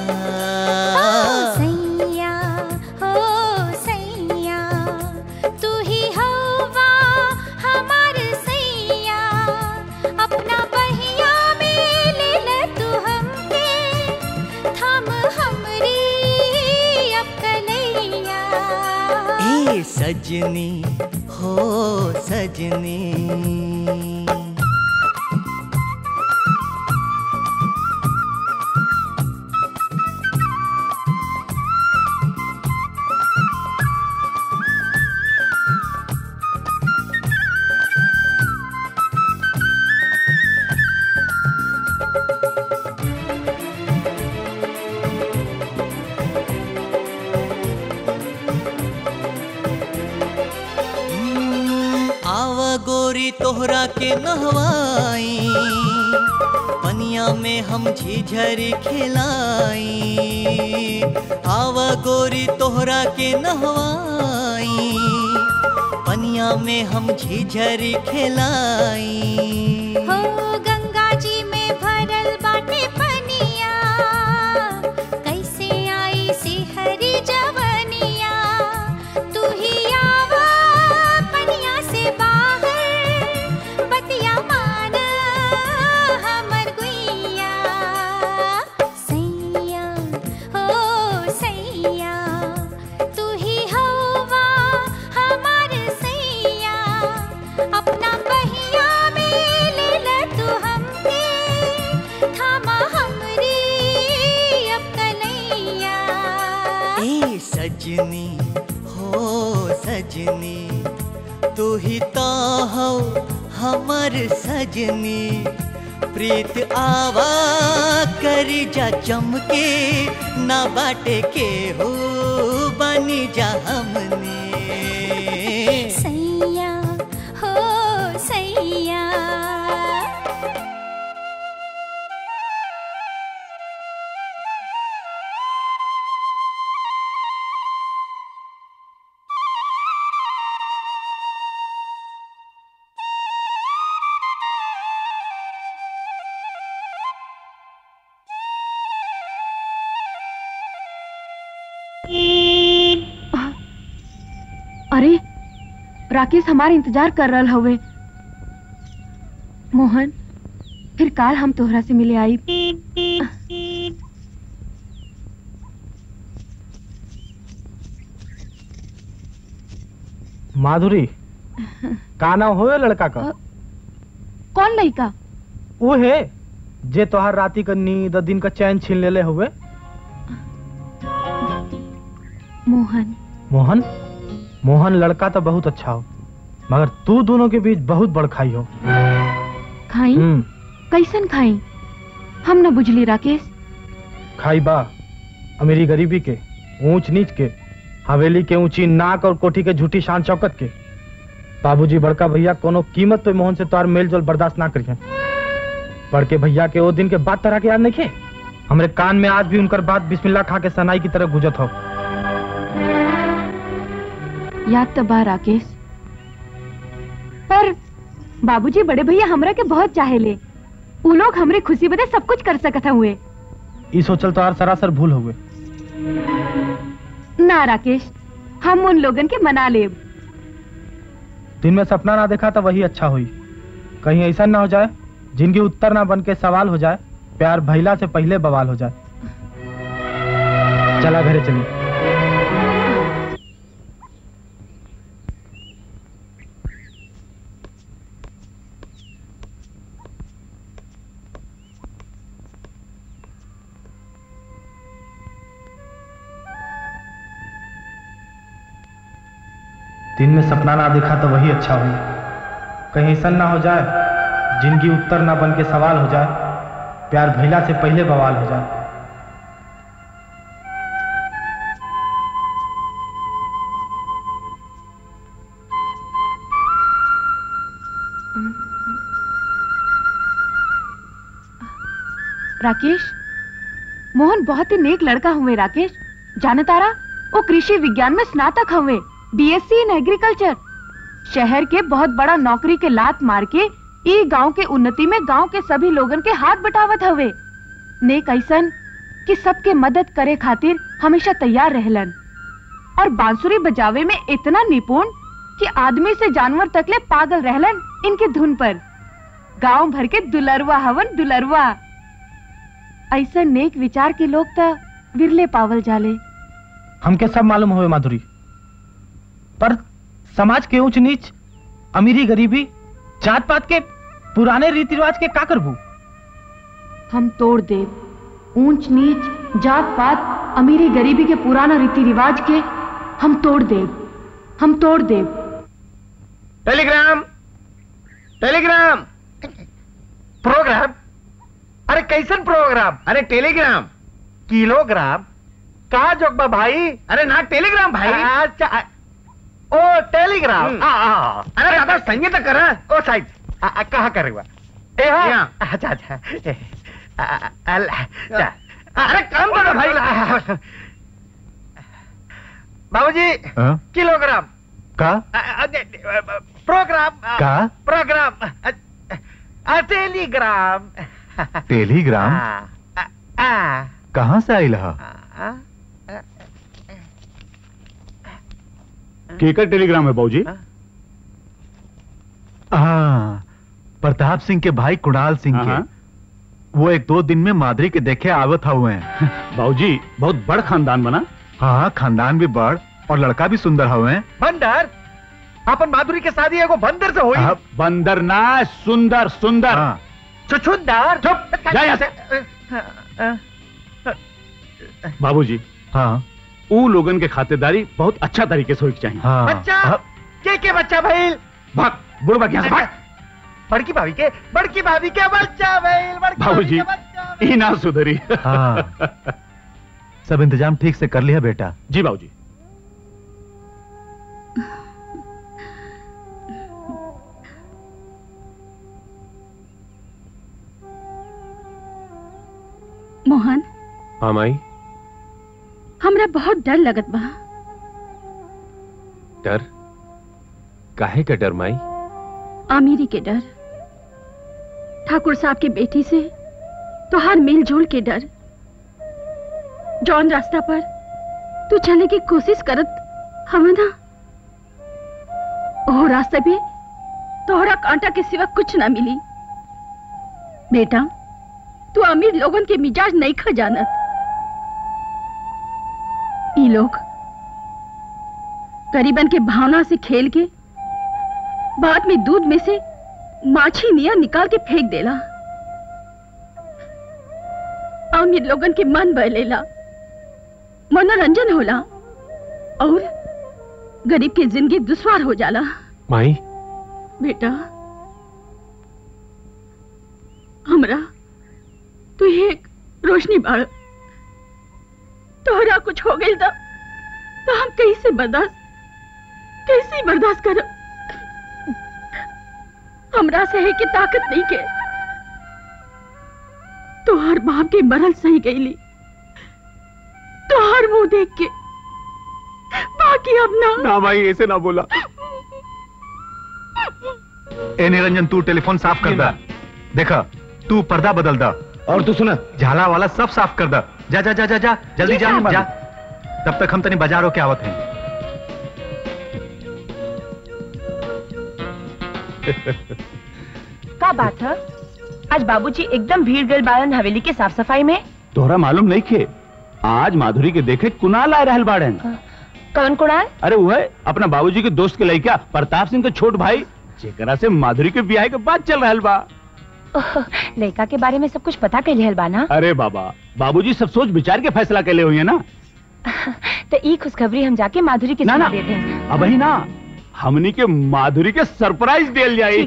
Speaker 9: सैया हो सैया तू ही हवा हमार सैया अपना बहिया में ले ले तू हमके थम हमरी अब कलैया
Speaker 13: ए सजनी हो सजनी आव गोरी तोहरा के नहवाई पनिया में हम झिझरी खिलाई आव गोरी तोहरा के नहवाई पनिया में हम झिझरी खिलाई
Speaker 9: हो गंगा जी में भरल बाटे पनिया कैसे आई सी हरी जवनिया तू ही आवा पनिया से बाहर बतिया मान हमर गुइया सैया हो सैया तू ही हवा हमार सैया अपना बहिया में ले ले तू हमके थामा हमरी अब कलैया
Speaker 13: ए सजनी सजनी तू ही तो हो हमर सजनी प्रीत आवा करी जा चमके ना बाटे के हो बनी जा हमने
Speaker 9: सैया हो सैया
Speaker 2: अरे राकेश हमारे इंतजार कर रहा हवे मोहन फिर काल हम तोहरा से मिले आई
Speaker 10: माधुरी का नाम होए लड़का का
Speaker 2: कौन लड़का
Speaker 10: वो है जे तोहार राती का नींद दिन का चैन छीन लेले हुए
Speaker 2: मोहन
Speaker 10: मोहन मोहन लड़का तो बहुत अच्छा हो मगर तू दोनों के बीच बहुत बड़ खाई हो
Speaker 2: खाई
Speaker 10: हम्म,
Speaker 2: कैसन खाई हम न बुझली राकेश
Speaker 10: खाई बा अमीरी गरीबी के ऊंच नीच के हवेली के ऊंची नाक और कोठी के झूठी शान चौकत के बाबूजी बड़का भैया कोनो कीमत पे मोहन से तोहार मेल जोल बर्दाश्त ना करिए बड़के भैया के वो दिन के बात तरह के याद नहीं खे हमरे कान में आज भी उनकर बात बिस्मिल्लाह खा के सनाई की तरह गुजत हो
Speaker 2: याद तो बा राकेश पर बाबूजी बड़े भैया हमरा के बहुत चाहेले उ लोग हमरे खुशी बदे सब कुछ कर सकत हुए
Speaker 10: ई सोचल तोहार सरासर भूल हो गए
Speaker 2: ना राकेश हम उन लोगन के मना लेब
Speaker 10: दिन में सपना ना देखा तो वही अच्छा हुई कहीं ऐसा ना हो जाए जिनकी उत्तर ना बन के सवाल हो जाए प्यार भैला से पहले बवाल हो जाए चला घरे चलिए दिन में सपना ना देखा तो वही अच्छा हुई कहीं ऐसा ना हो जाए जिनकी उत्तर ना बन के सवाल हो जाए प्यार भैला से पहले बवाल हो जाए
Speaker 2: राकेश मोहन बहुत ही नेक लड़का हुए राकेश जाने तारा वो कृषि विज्ञान में स्नातक हुए बीएससी इन एग्रीकल्चर शहर के बहुत बड़ा नौकरी के लात मार के ई गांव के उन्नति में गांव के सभी लोगन के हाथ बटावत हवे नेक ऐसन कि सबके मदद करे खातिर हमेशा तैयार रहलन और बांसुरी बजावे में इतना निपुण कि आदमी से जानवर तकले पागल रहलन इनके धुन पर गांव भर के दुलरवा हवन दुलरवा ऐसा नेक विचार के लोग त विरले पावल जाले
Speaker 10: हमके सब मालूम हुए माधुरी पर समाज के ऊंच नीच अमीरी गरीबी जात पात के पुराने रीति रिवाज के का करबू
Speaker 2: हम तोड़ देव ऊंच नीच जात पात अमीरी गरीबी के पुराना रीति रिवाज के हम तोड़ देव हम तोड़ देव
Speaker 8: टेलीग्राम टेलीग्राम प्रोग्राम अरे कैसन प्रोग्राम अरे टेलीग्राम किलोग्राम कहा जोगबा भाई अरे ना टेलीग्राम भाई अच्छा आ- ओ टेलीग्राम आ, आ, अरे दादा संगीत कर ओ साइड आ, आ, कहाँ करेगा ए हाँ अच्छा अच्छा ए, आ, आ, अल- अच्छा। अरे काम करो भाई बाबूजी
Speaker 6: हाँ?
Speaker 8: किलोग्राम
Speaker 6: का
Speaker 8: आ, आ, दे- दे- आ, आ, प्रोग्राम आ,
Speaker 6: का?
Speaker 8: प्रोग्राम आ, आ, टेलीग्राम
Speaker 6: टेलीग्राम
Speaker 8: आ, आ,
Speaker 6: कहाँ से आयल हा
Speaker 8: आ,
Speaker 6: केकर टेलीग्राम है बाबूजी हाँ प्रताप सिंह के भाई कुणाल सिंह के वो एक दो दिन में माधुरी के देखे आवत हुए हैं बाबूजी बहुत बड़ खानदान बना हाँ खानदान भी बड़ और लड़का भी सुंदर हुए हैं
Speaker 8: बंदर अपन माधुरी के शादी एगो बंदर से हुई
Speaker 6: हाँ,
Speaker 14: बंदर ना सुंदर सुंदर
Speaker 6: हाँ।
Speaker 8: छुछुंदर
Speaker 14: चुप जा यहाँ से।
Speaker 6: बाबूजी हाँ
Speaker 14: ऊ लोगन के खातिरदारी बहुत अच्छा तरीके से होनी चाहिए
Speaker 8: बच्चा के के बच्चा भइल
Speaker 14: भाग बुढ़ भाग यहाँ से भाग
Speaker 8: बड़की भाभी के बड़की भाभी के बच्चा भइल बड़की
Speaker 6: बाबूजी
Speaker 14: ई ना सुधरी
Speaker 6: हाँ सब इंतजाम ठीक से कर लिया बेटा
Speaker 14: जी बाबूजी
Speaker 5: मोहन
Speaker 3: हाँ माई
Speaker 5: हमरा बहुत डर लगत बा
Speaker 3: डर काहे का डर माई
Speaker 5: आमिरी के डर ठाकुर साहब के बेटी से तोहार मेल जोल के डर जौन रास्ता पर तू चले की कोशिश करत हम ना ओ रास्ते पे तोहरा कांटा के सिवा कुछ ना मिली बेटा तू अमीर लोगन के मिजाज नहीं खा जानत ई लोग गरीबन के भावना से खेल के बाद में दूध में से माछी निया निकाल के फेंक देला अमीर लोगन के मन बहलेला मनोरंजन होला और गरीब की जिंदगी दुश्वार हो जाला
Speaker 3: माई
Speaker 5: बेटा हमरा तू एक रोशनी बाड़ तोहरा कुछ हो गई था तो हम कैसे बर्दाश्त कैसे बर्दाश्त कर हमरा से है कि ताकत नहीं के तोहर बाप के मरल सही गईली तोहर मुंह देख के बाकी अब ना
Speaker 14: ना भाई ऐसे ना बोला
Speaker 6: ए निरंजन तू टेलीफोन साफ कर दा देखा तू पर्दा बदल दा
Speaker 11: और तू सुना
Speaker 6: झाला वाला सब साफ कर दा जा जा जा जा जा जल्दी
Speaker 11: जी
Speaker 6: जा
Speaker 11: साहब।
Speaker 6: जा तब तक हम तनी बाजार होके आवत हैं
Speaker 4: का बात है आज बाबूजी एकदम भीड़ गल बालन हवेली के साफ सफाई में
Speaker 14: तोहरा मालूम नहीं खे आज माधुरी के देखे कुनाल आए रहल बाड़न
Speaker 4: कौन कुणाल
Speaker 14: अरे वो है अपना बाबूजी के दोस्त के लड़का प्रताप सिंह के छोट भाई जेकरा से माधुरी के ब्याह के बाद चल रहल बा
Speaker 4: ओह, लड़का के बारे में सब कुछ पता कर लिहल बाना
Speaker 14: अरे बाबा बाबूजी सब सोच विचार के फैसला के लिए हुई है ना
Speaker 4: तो ई खुशखबरी हम जाके माधुरी के
Speaker 14: ना,
Speaker 4: सुना
Speaker 14: ना।
Speaker 4: देते हैं
Speaker 14: अब ही ना हमनी के माधुरी के सरप्राइज दिल जाई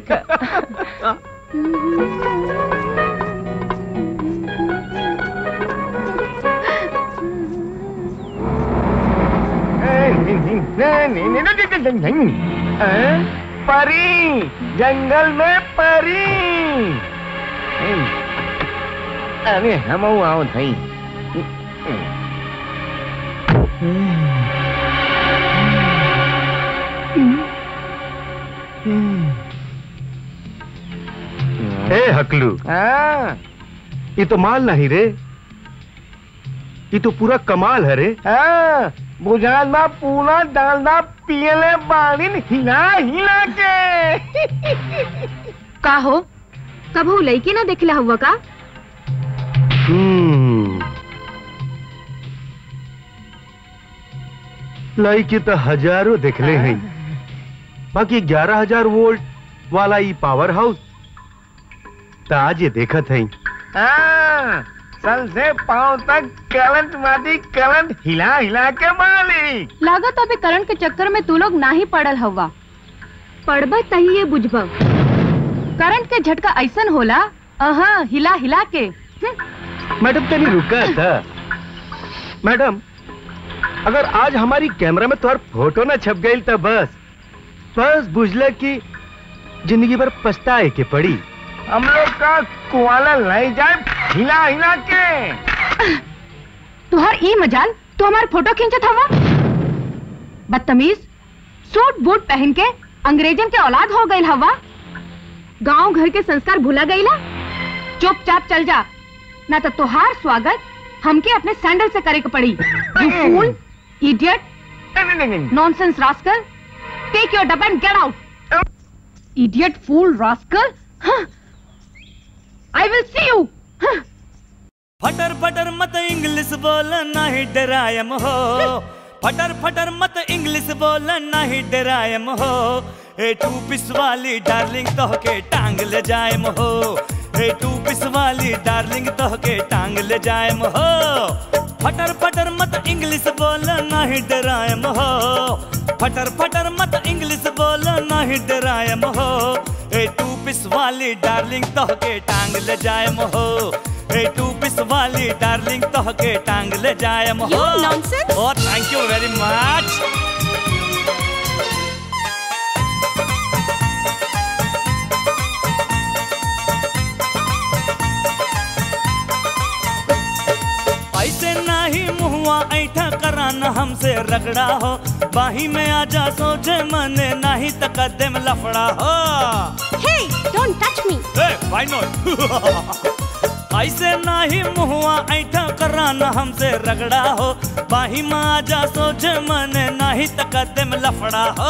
Speaker 11: परी जंगल में परी अरे हम आओ थई
Speaker 8: ए हकलू
Speaker 11: हाँ
Speaker 8: ये तो माल नहीं रे ये तो पूरा कमाल है रे
Speaker 11: हाँ बुझाल बा पूरा डालना पियले बाड़ीन हिला हिला के
Speaker 2: का हो कबू लड़की ना देखला हुआ का
Speaker 8: हम्म लड़की तो हजारों देखले हैं बाकी ग्यारह हजार वोल्ट वाला ये पावर हाउस तो आज ये देखत है
Speaker 11: हाँ सल से पाँव तक करंट माटी करंट हिला हिला के मालिक
Speaker 2: लागत अबे करंट के चक्कर में तू लोग ना ही पड़ल हवा पड़ब तही ये बुझब करंट के झटका ऐसन होला अहा हिला हिला के
Speaker 8: मैडम तनी रुका था मैडम अगर आज हमारी कैमरा में तुम्हार फोटो ना छप गई तो बस बस बुझल की जिंदगी भर पछताए के पड़ी
Speaker 11: हम लोग का कुआला ले जाए हिला हिला के
Speaker 2: तुहार ई मजाल तू हमार फोटो खींचत हवा बदतमीज सूट बूट पहन के अंग्रेजन के औलाद हो गई हवा गांव घर के संस्कार भूला गईला चुपचाप चल जा ना तो तुहार स्वागत हमके अपने सैंडल से करे के पड़ी you fool idiot nonsense rascal take your dub and get out idiot fool rascal I will see you
Speaker 15: फटर फटर मत इंग्लिश बोल नाही डरायम हो फटर फटर मत इंग्लिश बोल नाही डरायम हो ए टू पिस वाली डार्लिंग तो के टांग ले जायम हो ए टू पिस वाली डार्लिंग तो के टांग ले जायम हो फटर फटर मत इंग्लिश बोल नाही डरायम हो फटर फटर मत इंग्लिश बोल नाही डरायम हो ए टू पिस वाली डार्लिंग तो के टांग ले जायम हो ए टू पिस वाली डार्लिंग तो के टांग ले जायम हो
Speaker 16: You nonsense.
Speaker 15: Oh thank you very much ऐसे नाही मुहुआ ऐठा कराना हमसे रगड़ा हो बाही में आजा सोचे मने नहीं तकदम लफड़ा हो
Speaker 16: Hey, don't touch me.
Speaker 15: A why not ऐसे नाही मुहुआ ऐठा कराना हमसे रगड़ा हो बाही में आजा सोचे मने नहीं तकदम लफड़ा हो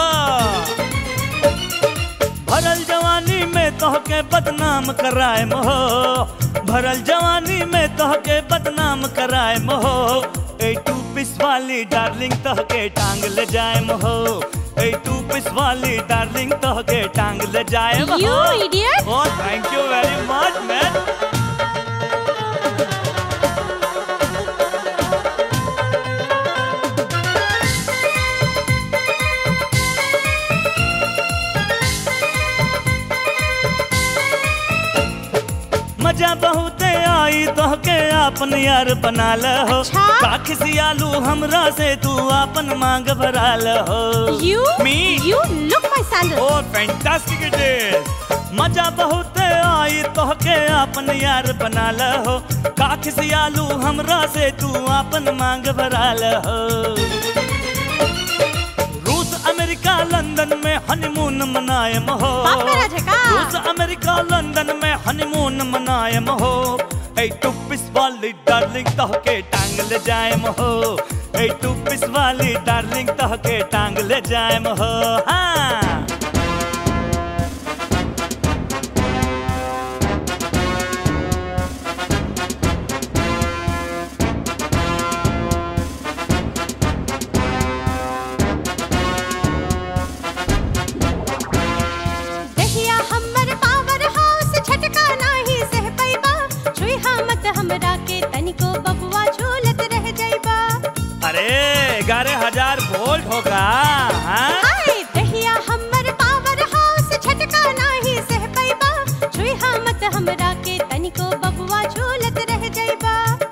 Speaker 15: भरल जवानी में तोहके बदनाम कराए मोहो भरल जवानी में तोहके बदनाम कराए मोहो ए टू पिस वाली डार्लिंग तोहके टांग ले जाए मोहो ए टू पिस वाली डार्लिंग तोहके टांग ले जाए मोहो
Speaker 16: You idiot.
Speaker 15: Oh thank you very much man मजा बहुत आई तोहके आपन यार बना ल हो काख सियालू हमरा से तू आपन मांग भरा ल हो
Speaker 16: You?
Speaker 15: Me
Speaker 16: You look my sandal.
Speaker 15: Oh fantastic it is मजा बहुत आई तोहके आपन यार बना ल हो काख सियालू हमरा से तू आपन मांग भरा ल हो रूस अमेरिका लंदन में हनीमून मनायम हो
Speaker 16: बाप मेरा झका।
Speaker 15: रूस अमेरिका लंदन में हनीमून मनायम हो ए टुपिस वाली डार्लिंग तहके टांग ले जायम हो ए टुपिस वाली डार्लिंग तहके टांग ले जायम हो हाँ
Speaker 16: दहिया हमर पावर हाउस झटका नाही सह पैबा छुई मत हमरा के तनिको बबुआ झूलत रह जाइबा
Speaker 15: अरे ग्यारह हजार वोल्ट होगा हाँ?
Speaker 16: हाय दहिया हमर पावर हाउस झटका नाही सह पैबा छुई मत हमरा के तनिको बबुआ झूलत रह जाइबा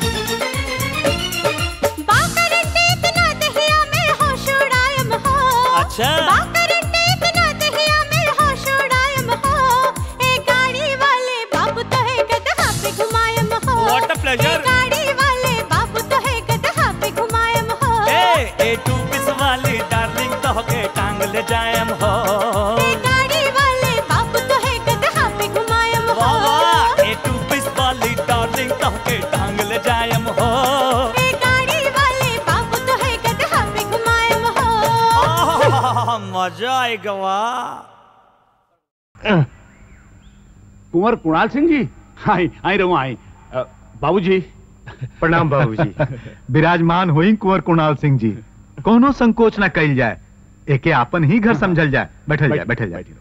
Speaker 16: बाकरंटे इतना दहिया में होश उड़ायम हो
Speaker 15: अच्छा।
Speaker 16: बाकरंटे इतना दहिया में होश उड़ायम हो ए गाड़ी वाले बाबू तो है गदहा पे घुमायम हो
Speaker 15: What a pleasure.
Speaker 16: ए गाड़ी वाले बाबू तो है गदहा पे घुमायम हो
Speaker 15: ए ए टू पिस वाली डार्लिंग तहके टांग ले जायम हो
Speaker 16: ए गाड़ी वाले बाबू तो है गदहा पे घुमायम हो
Speaker 15: वाह वाह ए टू पिस वाली डार्लिंग तहके टांग ले जायम हो
Speaker 16: ए गाड़ी वाले बाबू तो है गदहा पे घुमायम हो
Speaker 15: आह, मजा आएगा वाह
Speaker 14: कुंवर कुणाल सिंह जी आई आई रहो आई अ, बाबूजी
Speaker 6: प्रणाम बाबूजी विराजमान हुई कुंवर कुणाल सिंह जी कोनो संकोच न कइल जाए एके आपन ही घर समझल जाए बैठल जाए बैठल जाए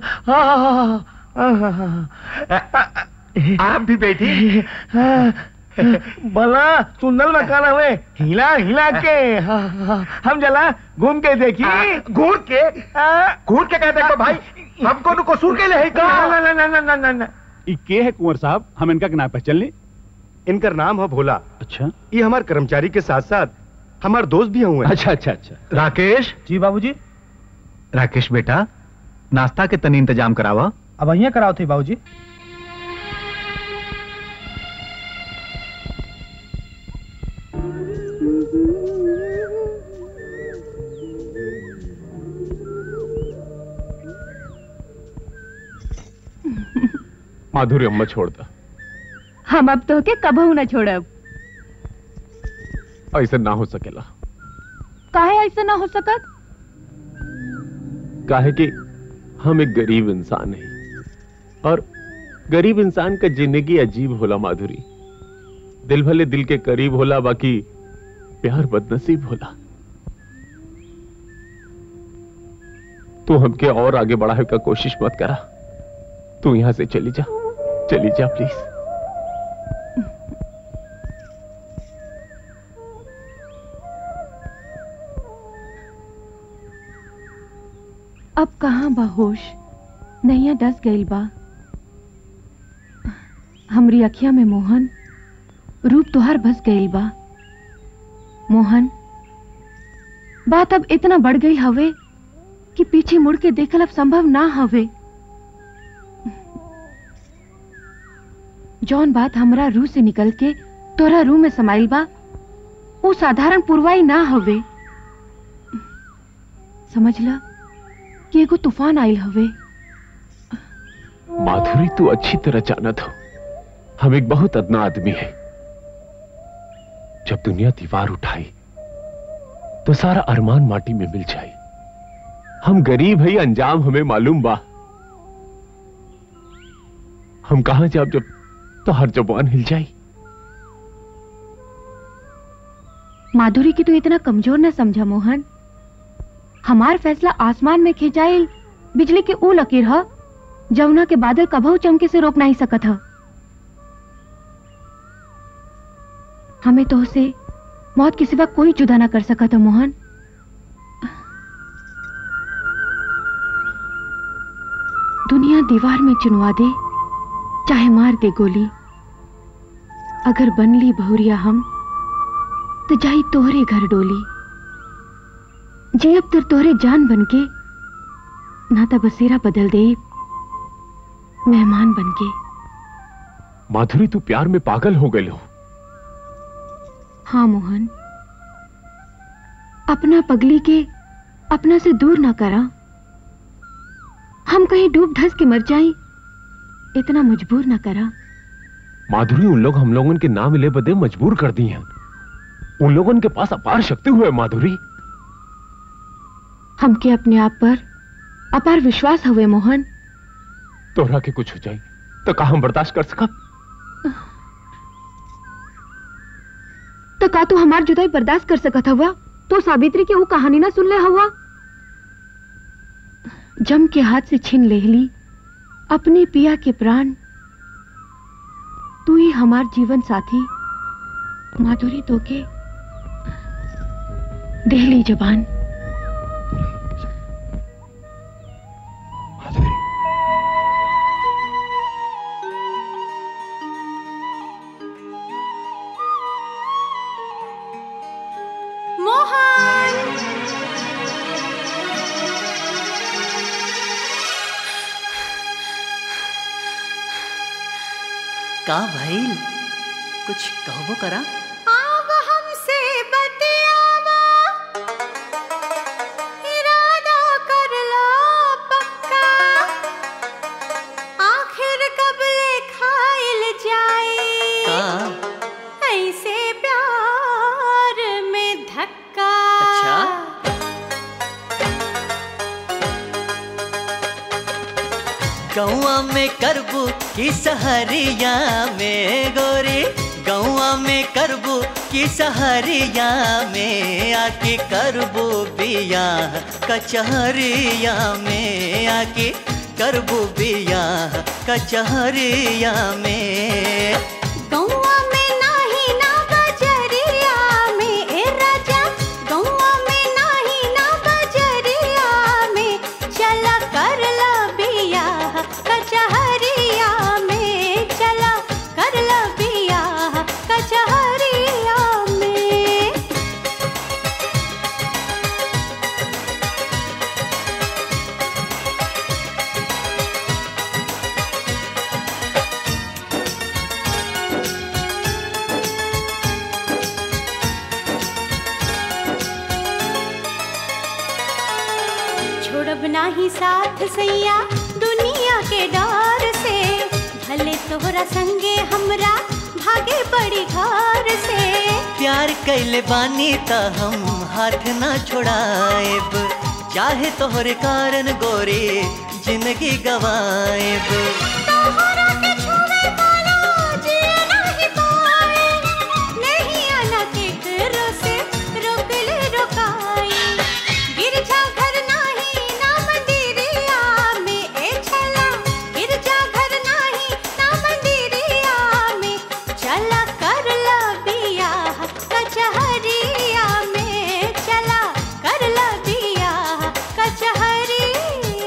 Speaker 11: आप भी बैठी भला सुंदर मकान हवे हिला हिला के हम जला घूम के देखी
Speaker 8: घूर के घूर के कहते को भाई हमको नु कसूर के ले है का
Speaker 11: ना ना ना ना ना ना ना
Speaker 14: ई के है कुंवर साहब हम इनका ना पहचान
Speaker 8: इनका नाम है भोला
Speaker 14: अच्छा
Speaker 8: ये हमारे कर्मचारी के साथ साथ हमारे दोस्त भी हुए
Speaker 3: अच्छा अच्छा अच्छा
Speaker 6: राकेश
Speaker 10: जी बाबूजी
Speaker 6: राकेश बेटा नाश्ता के तनी इंतजाम करावा
Speaker 10: अब अहिया कराओ थे बाबूजी
Speaker 3: माधुरी अम्मा छोड़ता
Speaker 2: हम अब तो के कबहू न छोड़ब
Speaker 3: ऐसा ना हो सकेला
Speaker 2: काहे ऐसा ना हो सकत
Speaker 3: काहे कि हम एक गरीब इंसान हैं और गरीब इंसान का जिंदगी अजीब होला माधुरी दिल भले दिल के करीब होला बाकी प्यार बदनसीब होला तू हमके और आगे बढ़ाने का कोशिश मत करा तू यहां से चली जा चली जा प्लीज
Speaker 2: अब कहाँ बा होश नैया डस गईल बा हमरी अखिया में मोहन रूप तोहार बस गईल बा मोहन बात अब इतना बढ़ गई हवे कि पीछे मुड़ के देखल अब संभव ना हवे जौन बात हमरा रूह से निकल के तोरा रूह में समाइल बा वो साधारण पुरवाई ना हवे समझ ला कि एगो तूफान आइल हवे
Speaker 3: माधुरी तू अच्छी तरह जानत हो हम एक बहुत अदना आदमी है जब दुनिया दीवार उठाई तो सारा अरमान माटी में मिल जाए हम गरीब है अंजाम हमें मालूम बा हम कहा जाब जब तो हर जबान हिल जाई
Speaker 2: माधुरी की तू इतना कमजोर न समझा मोहन हमार फैसला आसमान में खिंचाइल बिजली के ऊ लकीर ह जमुना के बादल कभू चमके से रोक नहीं सकत ह हमें तो से मौत के सिवा कोई जुदा ना कर सकत ह मोहन दुनिया दीवार में चुनवा दे चाहे मार दे गोली अगर बन ली बहुरिया हम तो जाई तोहरे घर डोली जे अब तर तोहरे जान बनके ना तो बसेरा बदल दे मेहमान बनके
Speaker 3: माधुरी तू प्यार में पागल हो गए हो
Speaker 2: हाँ मोहन अपना पगली के अपना से दूर ना करा हम कहीं डूब धस के मर जाएं इतना मजबूर ना करा
Speaker 3: माधुरी उन लोग हम लोगों के ना मिले बदे मजबूर कर दी हैं उन लोगों के पास अपार शक्ति हुए माधुरी
Speaker 2: हमके अपने आप पर अपार विश्वास हुए मोहन
Speaker 3: तोहरा के कुछ हो जाए तो का हम बर्दाश्त कर सका
Speaker 2: तो का तू हमार जुदाई बर्दाश्त कर सकत हुआ तो सावित्री की वो कहानी ना सुन ले हुआ जम के हाथ से छीन ले ली अपने पिया के प्राण तू ही हमार जीवन साथी माधुरी तो के देहली जबान
Speaker 16: मोहन
Speaker 13: का भइल कुछ कहबो करा
Speaker 16: आव हमसे बतियावा इरादा कर लो पक्का आखिर कब ले खाइल जाए
Speaker 13: का
Speaker 16: ऐसे प्यार में धक्का
Speaker 13: अच्छा गौआ में करबू की सहरिया में गोरी गौआ में करबू की सहरिया में आके करबू बिया कचहरिया में आके करबू बिया कचहरिया में
Speaker 16: गौआ में नाही ना बजरिया में ए राजा गौआ में नाही ना बजरिया में चला कर ला बिया कचहरिया में चला कर ला बिया कचहरिया में छोड़ब नाही साथ सैया दुनिया के डर से भले तोहरा संगे हमरा भागे बड़ी घर से
Speaker 13: प्यार कैले बानी त हम हाथ ना छोड़ाएब चाहे तोहरे कारण गोरी जिंदगी गवाएब
Speaker 16: तोहरा के छुए वाला जिए नाही पाए नहीं आना के करो से रोक ले रोकाई गिरजा घर नाही ना मंदिरिया में ए छला गिरजा घर नाही ना मंदिरिया में चला कर ला बिया कचहरिया में चला कर ला बिया कचहरिया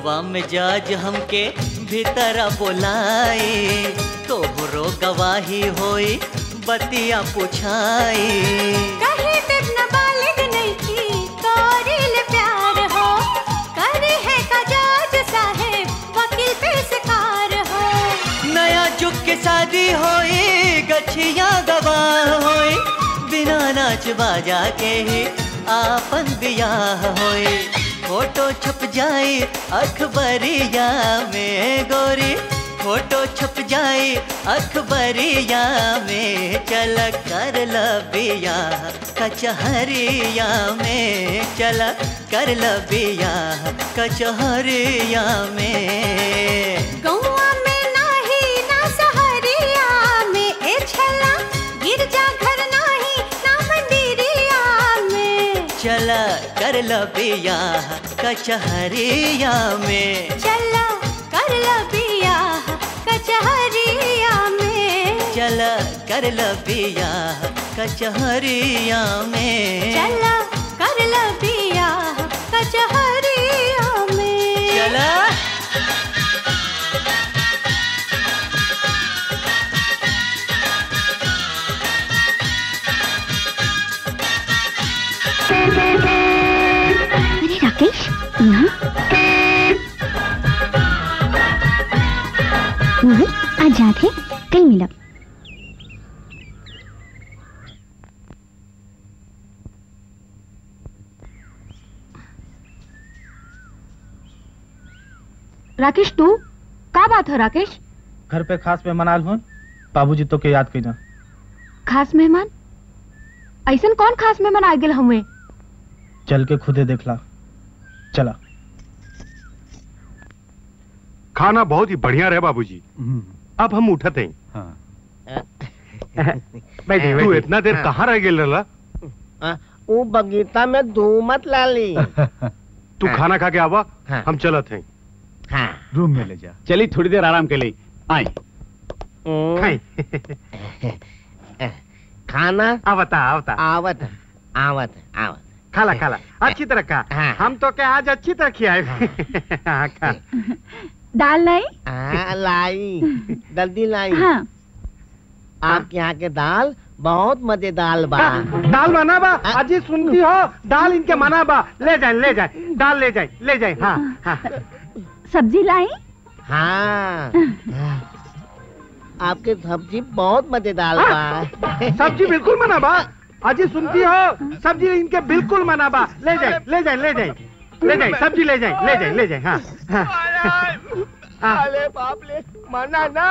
Speaker 13: हवा मिजाज हमके भीतर बोलाए तोहरो गवाही होई बतिया पुछाई
Speaker 16: कहीं तक न बालिग नहीं की कोरिल प्यार हो करे है का जज साहेब वकील पेशकार हो
Speaker 13: नया जुग के शादी होई गछिया गवाह होई बिना नाच बाजा के ही आपन बियाह होई फोटो छप जाए अखबरिया में गोरी फोटो छप जाए अखबरिया में चल कर लबिया कचहरिया में चल कर लबिया कचहरिया में
Speaker 16: गौआ में नाही ना सहरिया में ए छला गिरजा घर नाही ना मंदिरिया में
Speaker 13: चला कर लबिया कचहरिया में
Speaker 16: चला कर लबिया कचहरिया में
Speaker 13: चला कर लबिया कचहरिया में
Speaker 16: चला कर लबिया कचहरिया में
Speaker 13: चला
Speaker 17: अरे राकेश यहाँ मोहन आज याद है कल मिलब
Speaker 2: राकेश तू का बात है राकेश
Speaker 10: घर पे खास मेहमान आल हुए बाबूजी तो के याद कईना
Speaker 2: खास मेहमान ऐसन कौन खास मेहमान आ गेल हमें
Speaker 10: चल के खुदे देखला चला
Speaker 8: खाना बहुत ही बढ़िया रहे बाबूजी अब हम उठते हैं
Speaker 11: बैठे,
Speaker 8: तू
Speaker 11: बैठे।
Speaker 8: इतना देर
Speaker 11: हाँ।
Speaker 8: कहाँ रह गेल रहला
Speaker 11: हाँ, वो बगीचा में धूमत लाली
Speaker 8: तू खाना खा के आवा हम चलत हैं
Speaker 11: हाँ
Speaker 14: रूम में ले जा चलिए थोड़ी देर आराम के लिए आए
Speaker 11: खाना
Speaker 8: आवता आवता
Speaker 11: आवत आवत आवत
Speaker 8: खाला खाला अच्छी तरह खा हम तो क्या आज अच्छी तरह खियाए हाँ, खा
Speaker 4: दाल लाई
Speaker 11: हाँ, लाई जल्दी लाई
Speaker 4: हाँ
Speaker 11: आपके यहाँ के दाल बहुत मजेदार बा
Speaker 8: दाल मना बा अजी सुनती हो दाल इनके मना बा ले जाए ले जाए दाल ले जाए ले जाए हाँ हाँ
Speaker 4: सब्जी लाई
Speaker 11: हाँ आपके सब्जी बहुत मजेदार बा
Speaker 8: सब्जी बिल्कुल मना बा अजी सुनती हो सब्जी इनके बिल्कुल मना बा ले जाए ले जाए ले जाए ले जाए सब्जी ले जाए ले जाए ले जाए हाँ हाँ
Speaker 11: अरे बाप रे मना ना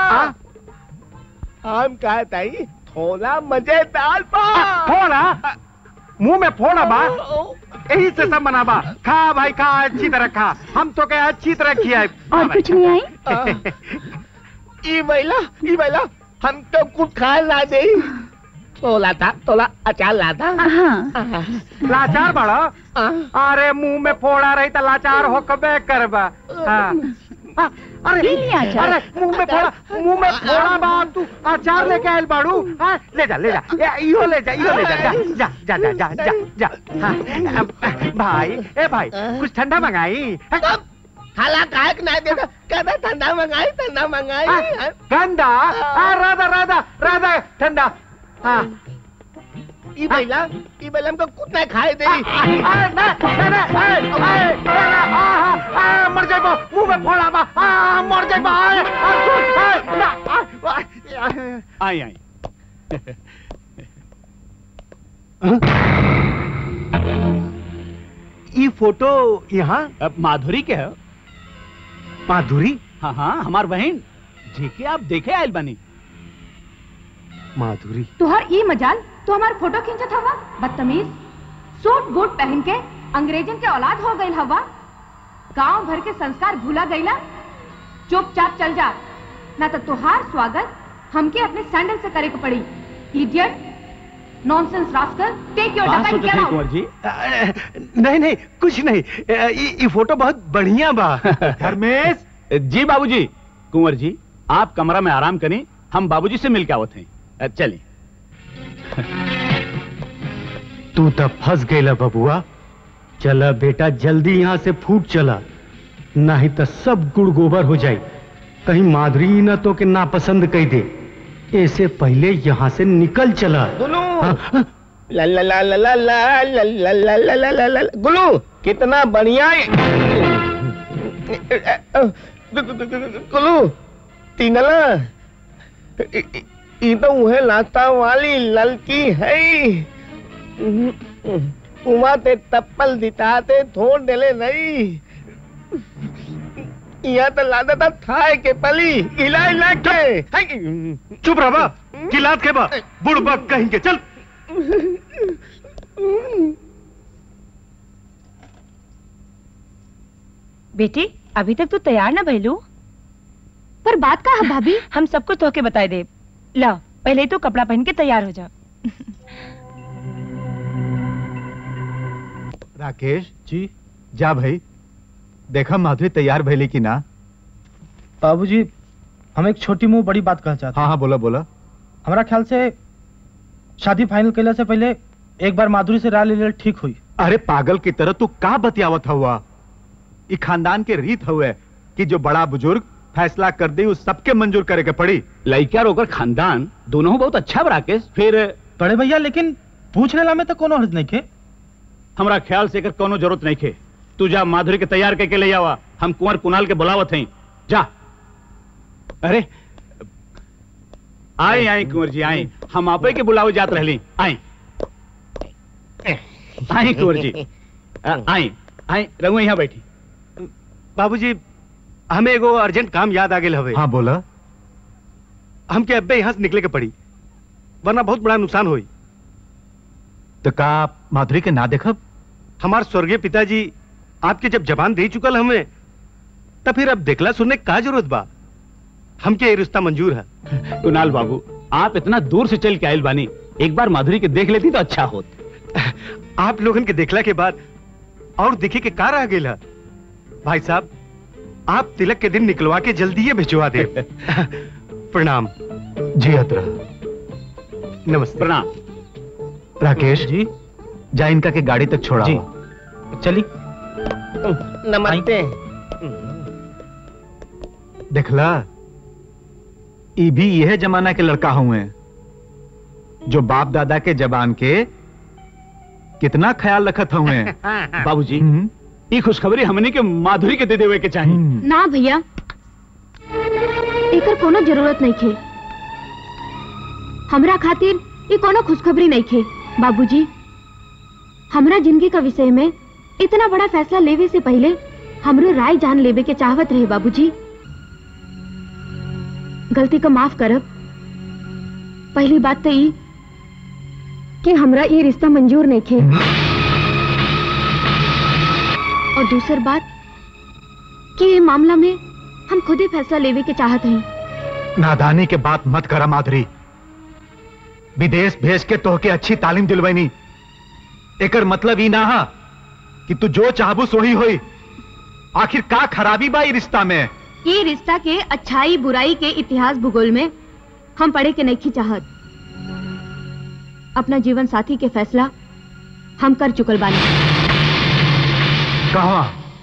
Speaker 11: हम कहता ही थोड़ा मजेदार बा
Speaker 8: फोड़ा मुंह में फोड़ा बा यही से सब मना बा खा भाई खा अच्छी तरह खा हम तो क्या अच्छी तरह खियाए
Speaker 4: और कुछ नहीं आई
Speaker 11: ई बैला ई बैला हम तो कुछ खा ला दे तोला था तोला अचार ला था
Speaker 8: लाचार बड़ा अरे मुंह में फोड़ा रही तो लाचार हो कबे करबा हाँ। हाँ, अरे
Speaker 4: पी लिया अचार।
Speaker 8: अरे मुंह में फोड़ा मुंह में फोड़ा बा तू अचार लेके आयल बाड़ू हाँ, ले जा ले जा ए, इहो ले जा इहो ले जा जा जा जा जा जा जा जा हाँ, अब, भाई ए भाई कुछ ठंडा मंगाई
Speaker 11: खाला काहे ना दे कहता ठंडा मंगाई ठंडा मंगाई
Speaker 8: ठंडा हाँ, राधा राधा राधा ठंडा हाँ
Speaker 11: ई बैला ई बैला हमको कुछ नहीं खाए दे
Speaker 8: मर जाए मुंह में फोड़ा बा आ, मर जाए आए, आ, सुन, आए, ना, आ, आ,
Speaker 14: आई आई
Speaker 8: ये फोटो यहाँ
Speaker 14: अब माधुरी के है
Speaker 8: माधुरी
Speaker 14: हाँ हाँ हमार बहन जेके आप देखे आयल बनी
Speaker 8: माधुरी
Speaker 2: तुहर ई मजाल तो हमार फोटो खींचत हवा बदतमीज सूट बूट पहन के अंग्रेजन के औलाद हो गई हवा गांव भर के संस्कार भूला गईला चुपचाप चल जा ना तो तुहार स्वागत हमके अपने सैंडल से करे के पड़ी idiot nonsense rascal take your
Speaker 14: बात
Speaker 2: डक
Speaker 14: सोचत
Speaker 2: एंड
Speaker 14: है
Speaker 2: गेट
Speaker 14: कुंवर
Speaker 2: आउट
Speaker 14: जी
Speaker 8: नहीं नहीं कुछ नहीं ये ये फोटो बहुत बढ़िया बा
Speaker 14: धर्मेश जी बाबूजी कुंवर जी आप कमरा में आराम करें हम बाबूजी से मिल के आवत हैं अ, चलिए
Speaker 18: तू तो फंस गईला बबुआ चला बेटा जल्दी यहाँ से फूट चला नहीं तो सब गुड़ गोबर हो जाए कहीं माधुरी न तो के नापसंद कह दे ऐसे पहले यहाँ से निकल चला
Speaker 11: गुलू ला ला ला ला ला ला ला ला ला ला ला ला ला गुलू कितना बढ़िया है गुलू तीनला ये तो वह लाता वाली ललकी है उमा ते तप्पल दिताते थोड़ डेले नहीं यहाँ तो लादा था थाए के पली इला इला के
Speaker 18: चुप रहा बा किलात के बा बुढ़बा कहीं के चल
Speaker 4: बेटी अभी तक तू तैयार ना भैलू
Speaker 2: पर बात का है भाभी
Speaker 4: हम सब कुछ धोके बताए दे ला पहले तो कपड़ा पहन के तैयार हो जा
Speaker 6: राकेश जी जा भाई देखा माधुरी तैयार भैली की ना
Speaker 10: बाबूजी हम एक छोटी मुंह बड़ी बात कहना चाहते
Speaker 6: हाँ हाँ बोला बोला
Speaker 10: हमारा ख्याल से शादी फाइनल कैला से पहले एक बार माधुरी से राय ले ले ठीक हुई
Speaker 6: अरे पागल की तरह तू का बतियावत हुआ ई खानदान के रीत हुए कि जो बड़ा बुजुर्ग फैसला कर दी उस सबके मंजूर करे के पड़ी
Speaker 14: लड़का रोकर खानदान दोनों बहुत अच्छा बा राकेश फिर
Speaker 10: बड़े भैया लेकिन पूछ लेला में तो कोनो हर्ज नहीं खे
Speaker 14: हमरा ख्याल से एकर कोनो जरूरत नहीं खे तू जा माधुरी के तैयार करके ले आवा हम कुंवर कुणाल के बुलावत हैं जा अरे आई आई कुंवर जी आई हम आपे के बुलावे जात रहली आई आई कुंवर जी आई आई रघु यहाँ बैठी
Speaker 18: बाबूजी हमें एगो अर्जेंट काम याद आ गेल हवे
Speaker 6: हाँ बोला
Speaker 18: हमके अब्बे यहाँ से निकले के पड़ी वरना बहुत बड़ा नुकसान हुई
Speaker 6: तो का माधुरी के ना देखब
Speaker 18: हमार स्वर्गीय पिताजी आपके जब जबान दे चुकल हमें तब फिर अब देखला सुनने का जरूरत बा हमके ये रिश्ता मंजूर है
Speaker 14: कुणाल बाबू आप इतना दूर से चल के आयल बानी एक बार माधुरी के देख लेती तो अच्छा होत
Speaker 18: आप लोगन के देखला के बाद और देखे के कार आ गेला भाई साहब आप तिलक के दिन निकलवा के जल्दी ही भिजवा दे प्रणाम
Speaker 6: जी अतरा
Speaker 18: नमस्ते
Speaker 14: प्रणाम
Speaker 6: राकेश
Speaker 10: जी
Speaker 6: जा इनका के गाड़ी तक छोड़ा
Speaker 10: जी चली
Speaker 11: नमस्ते
Speaker 6: देखला ई भी यह जमाना के लड़का हुए जो बाप दादा के जबान के कितना ख्याल रखत हुए
Speaker 14: बाबूजी ये खुशखबरी हमने के माधुरी के दे देवे के चाहिए
Speaker 2: ना भैया एकर कोनो जरूरत नहीं खे हमरा खातिर ये कोनो खुशखबरी नहीं खे बाबूजी हमरा जिंदगी का विषय में इतना बड़ा फैसला लेवे से पहले हमरो राय जान लेवे के चाहवत रहे बाबूजी गलती का माफ करब पहली बात तो ई कि हमरा ये रिश्ता मंजूर नहीं खे और दूसर बात कि ये मामला में हम खुद ही फैसला लेवे के चाहत हैं
Speaker 6: नादानी के बात मत करा माधुरी विदेश भेज के तोहके अच्छी तालीम दिलवैनी एकर मतलब ई ना हा कि तू जो चाहबू सोही होई आखिर का खराबी बा ई रिश्ता में
Speaker 2: ये रिश्ता के अच्छाई बुराई के इतिहास भूगोल में हम पढ़े के नहीं चाहत अपना जीवन साथी के फैसला हम कर चुकल बानी
Speaker 6: कहा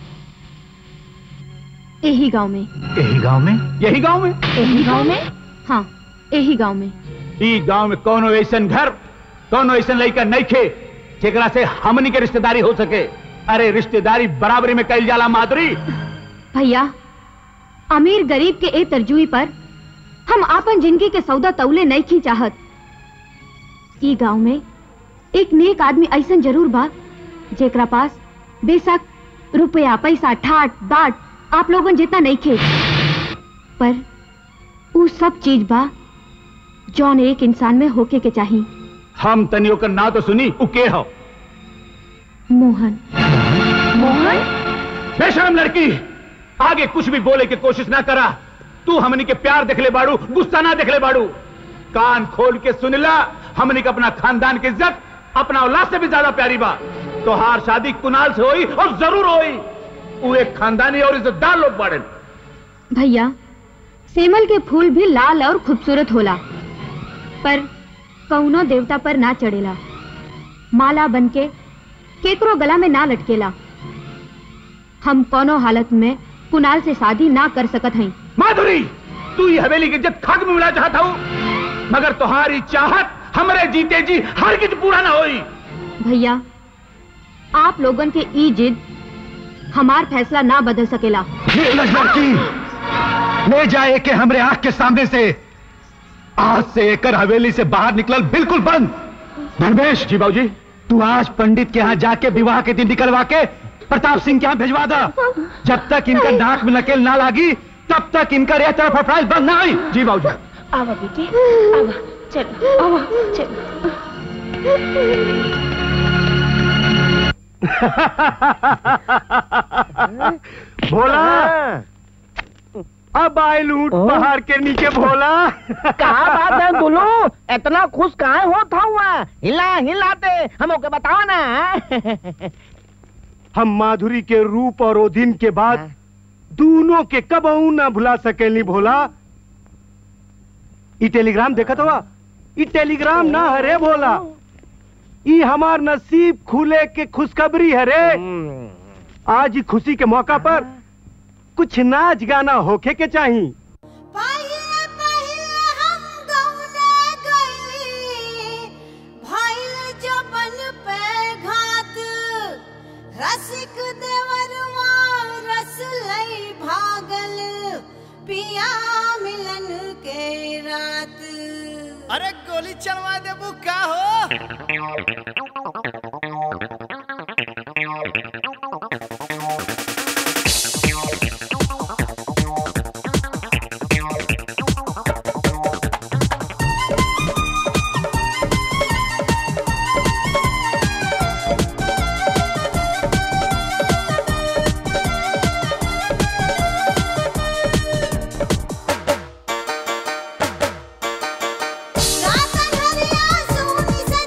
Speaker 2: यही गांव में
Speaker 6: यही गांव में
Speaker 14: यही गांव में
Speaker 2: यही गांव में हाँ यही गांव में
Speaker 14: ई गांव में कौनो ऐसन घर कौनो ऐसन लड़का नहीं खे जेकरा से हमनी के रिश्तेदारी हो सके अरे रिश्तेदारी बराबरी में कल जाला माधुरी
Speaker 2: भैया अमीर गरीब के ए तरजुई पर हम आपन जिंदगी के सौदा तौले नहीं खी चाहत ई गांव में एक नेक आदमी ऐसन जरूर बा जेकरा पास बेशक रुपया पैसा ठाट बाट आप लोगन जितना नहीं खे पर ऊ सब चीज बा जौन एक इंसान में होके के चाहिए
Speaker 14: हम तनियों का ना तो सुनी उ के हो
Speaker 2: मोहन
Speaker 14: मोहन बेशरम लड़की आगे कुछ भी बोले की कोशिश ना करा तू हमनी के प्यार देख ले बाड़ू गुस्सा ना देख ले बाड़ू कान खोल के सुन ला हमनी के अपना खानदान की इज्जत अपना औलाद से भी ज्यादा प्यारी बा तो हार शादी कुनाल से होई और जरूर होई वो एक खानदानी और इज्जतदार लोग बाड़े
Speaker 2: भैया सेमल के फूल भी लाल और खूबसूरत होला पर कौनो देवता पर ना चढ़ेला माला बनके केकरो गला में ना लटकेला हम कोनो हालत में कुणाल से शादी ना कर सकत हई
Speaker 14: माधुरी तू ये हवेली की इज्जत खाक में मिला चाहता हूँ मगर तुम्हारी चाहत हमरे जीते जी हर किच पूरा ना होई
Speaker 2: भैया आप लोगन के ई जिद हमार फैसला ना बदल सकेला
Speaker 6: निर्लज लड़की ले जाए के हमरे आंख के सामने से आज से एकर हवेली से बाहर निकलल बिल्कुल बंद धर्मेश जी बाबूजी तू आज पंडित के यहाँ जाके विवाह के दिन निकलवा के प्रताप सिंह के यहाँ भेजवा दा जब तक इनका नाक में नकेल ना लागी तब तक इनका यह तरफ अफराइज बंद ना हुई जी बाबूजी
Speaker 4: आवा बेटी आवा चलो आवा चलो
Speaker 8: भोला अब आए लूट पहाड़ के नीचे भोला
Speaker 11: कहा बात है दुलू इतना खुश कहाँ होता हुआ हिला हिलाते हमको के बताओ ना
Speaker 8: हम माधुरी के रूप और ओधिन के बाद दोनों के कब ना भुला सकेली भोला ई टेलीग्राम देखत हुआ ई टेलीग्राम ना हरे भोला ई हमार नसीब खुले के खुशखबरी है रे आज ही खुशी के मौका पर कुछ नाच गाना होके के चाहिए
Speaker 16: भाई जबन पे घात रसिक देवरवा रस लई भागल पिया मिलन के रात
Speaker 19: अरे गोली चलवा देबू का हो
Speaker 16: रात हरिया सोनी से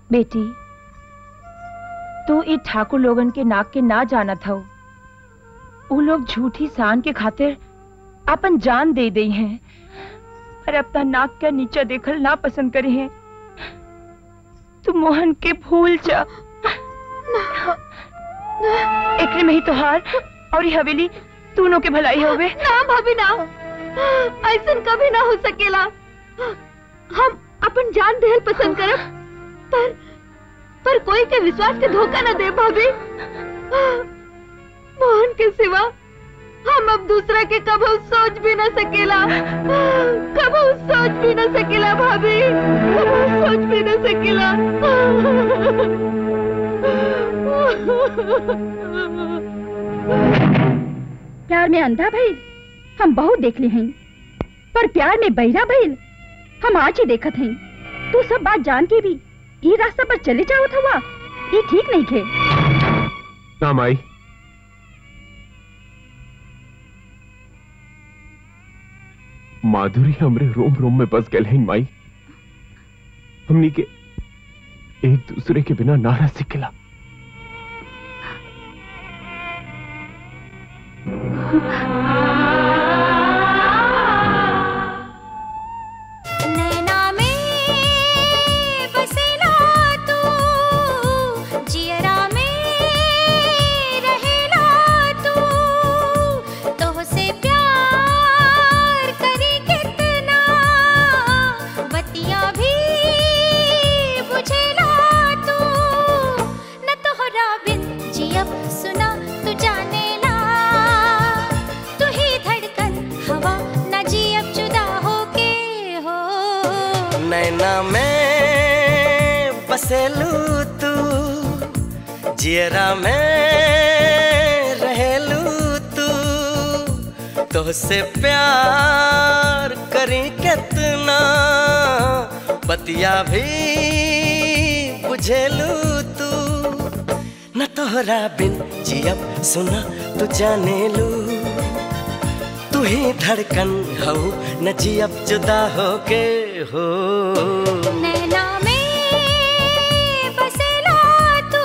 Speaker 4: बेटी तू ई ठाकुर लोगन के नाक के ना जानत हो उ लोग झूठी शान के खातिर अपन जान दे दई हैं पर अपना नाक का नीचा देखल ना पसंद करे हैं तू मोहन के भूल जा एकरे में ही तोहार और ये हवेली दोनों के भलाई होवे
Speaker 5: ना भाभी ना ऐसा कभी ना हो सकेला हम अपन जान देहल पसंद करब पर पर कोई के विश्वास के धोखा न दे भाभी मोहन के सिवा हम अब दूसरा के कबू सोच भी न सकेला कबू सोच भी न सकेला भाभी कबू सोच भी न सकेला
Speaker 20: प्यार में अंधा भइल हम बहुत देख ले हैं पर प्यार में बहिरा भइल हम आज ही देखत हैं तू सब बात जान के भी ये रास्ता पर चले जावत हुआ ये ठीक नहीं खे
Speaker 3: ना माई माधुरी हमरे रोम रोम में बस गए हैं माई हमनी के एक दूसरे के बिना नारा सिखला
Speaker 9: नैना में बसेला तू जियरा में रहेला तू तोह से प्यार करी कितना बतिया भी बुझेला तू न तोहरा बिन जियब सुना तू जानेला तू ही धड़कन हवा न जियब जुदा होके हो
Speaker 12: नैना में बसेलू तू जियरा में रहेलू तू तोहसे प्यार करी कितना बतिया भी बुझेलू तू न तोहरा बिन जियब सुना तू जाने लू तू ही धड़कन हो न जियब जुदा होके हो
Speaker 9: नैना में बसेला तू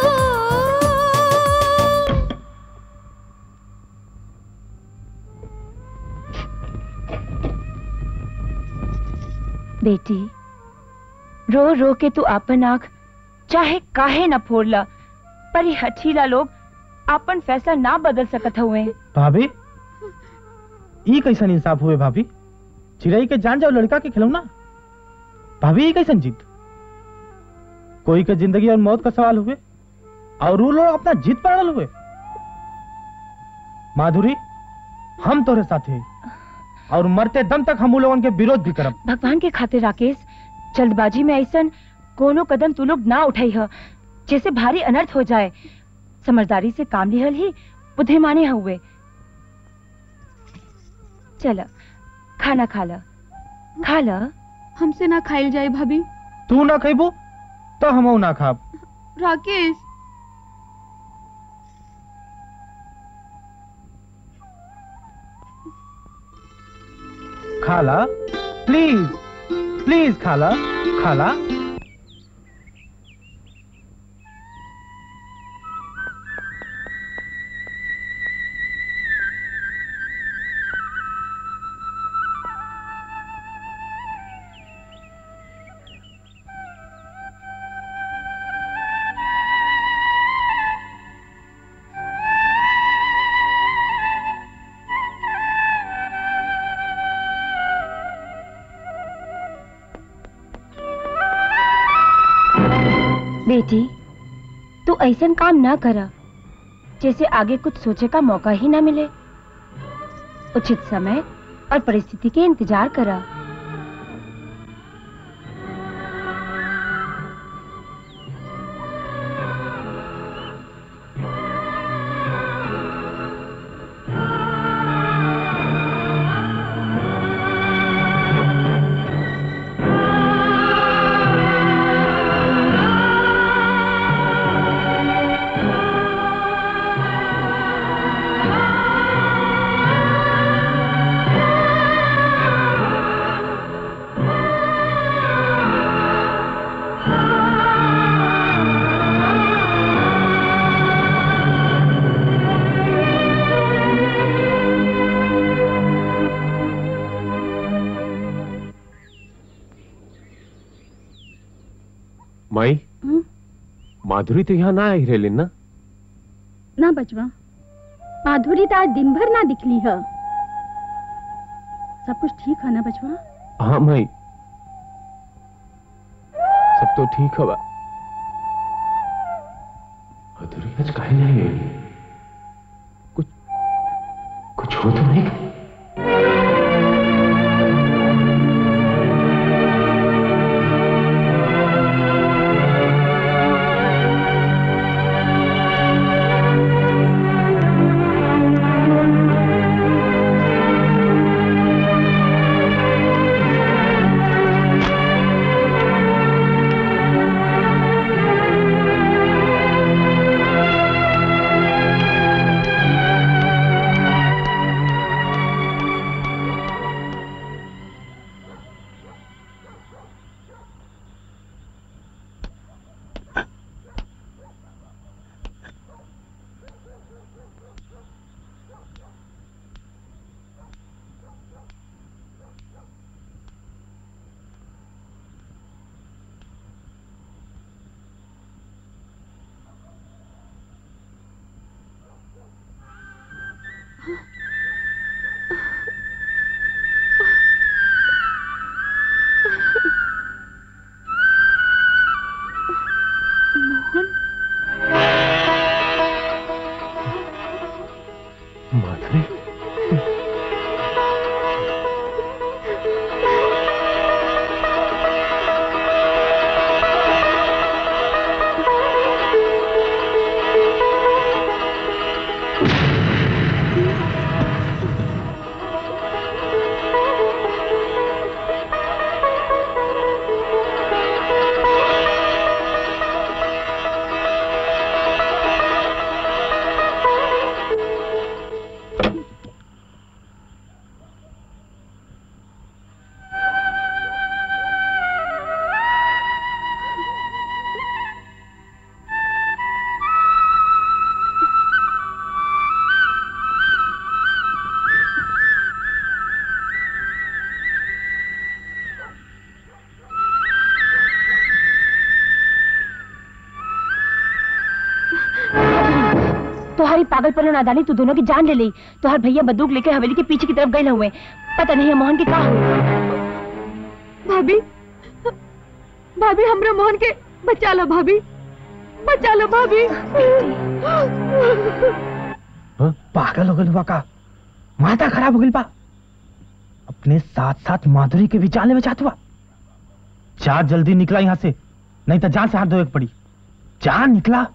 Speaker 4: बेटी रो रो के तू आपन आंख चाहे काहे न फोड़ला पर ये हठीला लोग आपन फैसला ना बदल सकत हुए
Speaker 10: भाभी ई कैसन इंसाफ हुए भाभी चिड़ई के जान जाओ लड़का के खिलौना भाभी ई कैसन जीत कोई के जिंदगी और मौत का सवाल हुए और वो लोग अपना जीत पर अड़ल हुए माधुरी हम तोरे साथ हैं और मरते दम तक हम उन लोगन के विरोध भी करब
Speaker 4: भगवान के खातिर राकेश जल्दबाजी में ऐसन कोनो कदम तू लोग ना उठाई ह जैसे भारी अनर्थ हो जाए समझदारी से काम लिहल ही बुद्धिमानी हुए चल खाना खा ला खा ला
Speaker 2: हमसे ना खाइल जाए भाभी
Speaker 10: तू ना खेबू तो हम ना खाब
Speaker 2: राकेश
Speaker 10: खाला प्लीज प्लीज खाला खाला
Speaker 4: बेटी तू ऐसन काम ना करा जैसे आगे कुछ सोचे का मौका ही ना मिले उचित समय और परिस्थिति के इंतजार करा
Speaker 3: माई
Speaker 5: हम्म?
Speaker 3: माधुरी तो यहाँ ना आई रेलिन ना
Speaker 5: ना बचवा माधुरी तो आज दिन भर ना दिखली है सब कुछ ठीक है ना बचवा
Speaker 3: हाँ माई सब तो ठीक है बा माधुरी आज काहे नहीं आई कुछ कुछ हो तो नहीं
Speaker 2: मोहन
Speaker 3: माधुरी
Speaker 4: तुम्हारी पागलपन और नादानी तू दोनों की जान ले ली तुम्हारे भैया बंदूक लेकर हवेली के पीछे की तरफ गए हुए पता नहीं है मोहन के कहा हुए
Speaker 2: भाभी भाभी हमरा मोहन के बचा लो भाभी बचा लो भाभी
Speaker 10: पागल हो गल हुआ का माथा खराब हो गई बा अपने साथ साथ माधुरी के भी जान में चाहत हुआ जा जल्दी निकला यहाँ से नहीं तो जान से हाथ धोए के पड़ी जा निकला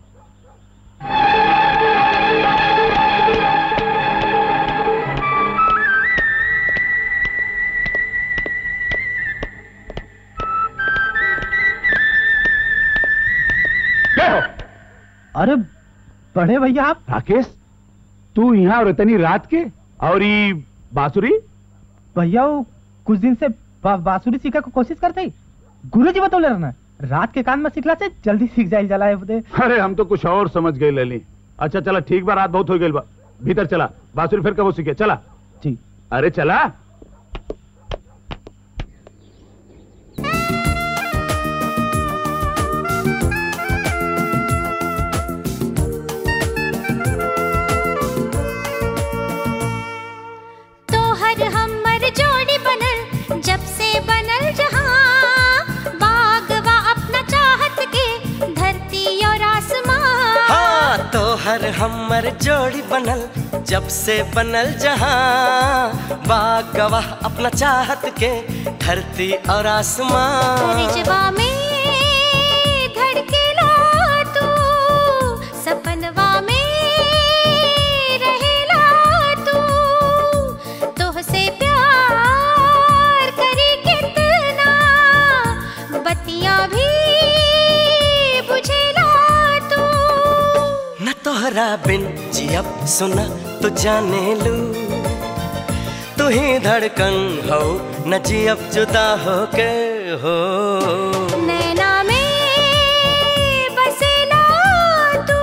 Speaker 10: अरे बड़े भैया आप
Speaker 14: राकेश तू यहाँ और इतनी रात के और ये बांसुरी
Speaker 10: भैया वो कुछ दिन से बा, बांसुरी सीखा को कोशिश करते ही गुरु जी बतौले रहना रात के कान में सीखला से जल्दी सीख जाए जला है बुदे
Speaker 14: अरे हम तो कुछ और समझ गए लली अच्छा चला ठीक बा रात बहुत हो गई बा भीतर चला बांसुरी फिर कब सीखे चला
Speaker 10: जी
Speaker 14: अरे चला
Speaker 9: तोहर हमर जोड़ी बनल जब से बनल जहां बागवा अपना चाहत के धरती और आसमां
Speaker 12: हाँ तो हर हमर जोड़ी बनल जब से बनल जहां बाग गवाह अपना चाहत के धरती और आसमां
Speaker 9: रिजवा में धड़केला तू सपनवा में रहेला तू तोहसे प्यार करी कितना बत्तियां भी बुझेला तू
Speaker 12: न तोहरा बिन जियब सुना तो जाने लू तू ही धड़कन हो न जियब जुदा हो के हो
Speaker 9: नैना में बसेला तू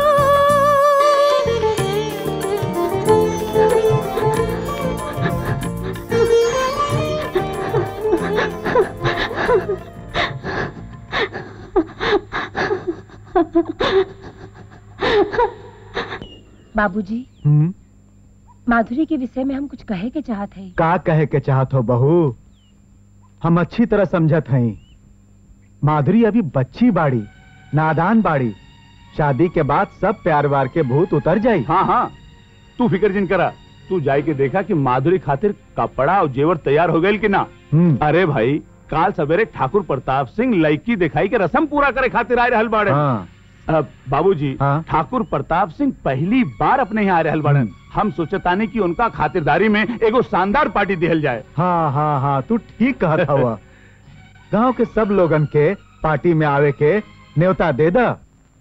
Speaker 4: बाबूजी
Speaker 6: हम्म
Speaker 4: माधुरी के विषय में हम कुछ कहे के चाहत है
Speaker 6: का कहे के चाहत हो बहू हम अच्छी तरह समझत हई माधुरी अभी बच्ची बाड़ी नादान बाड़ी शादी के बाद सब प्यार वार के भूत उतर जाई
Speaker 14: हाँ हाँ तू फिक्र जिन करा तू जाए के देखा कि माधुरी खातिर कपड़ा और जेवर तैयार हो गए कि ना अरे भाई काल सवेरे ठाकुर प्रताप सिंह लड़की दिखाई के रसम पूरा करे खातिर आए रहल बाड़े अब बाबूजी ठाकुर प्रताप सिंह पहली बार अपने यहाँ आ रहल बाड़न हम सोचतानी कि उनका खातिरदारी में एगो शानदार पार्टी दिहल जाए
Speaker 6: हाँ हाँ हाँ तू ठीक कहत हुआ गांव के सब लोगन के पार्टी में आवे के न्योता दे दा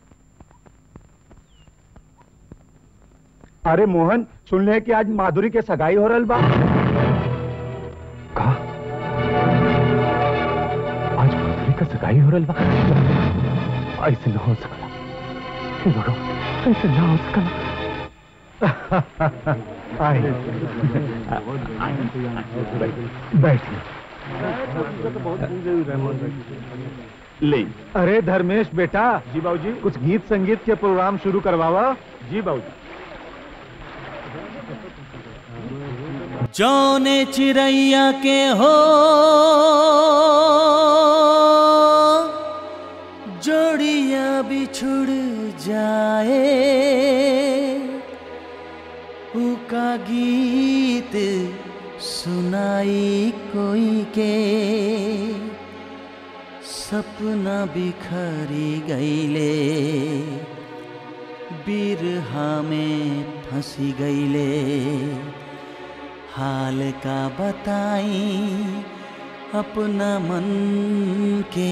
Speaker 14: अरे मोहन सुन ले कि आज माधुरी के सगाई हो रहल बा
Speaker 3: आज माधुरी का सगाई हो रहा बा ऐसे ना हो सकला हे भगवान ऐसे ना हो सकला
Speaker 6: आए बैठिए
Speaker 14: ले
Speaker 6: अरे धर्मेश बेटा
Speaker 14: जी बाबूजी
Speaker 6: कुछ गीत संगीत के प्रोग्राम शुरू करवावा
Speaker 14: जी बाबूजी
Speaker 15: जौने चिड़ैया के हो जोड़िया बिछुड़ जाए उका गीत सुनाई कोई के सपना बिखरी गईले बिरहा में फंसी गईले हाल का बताई अपना मन के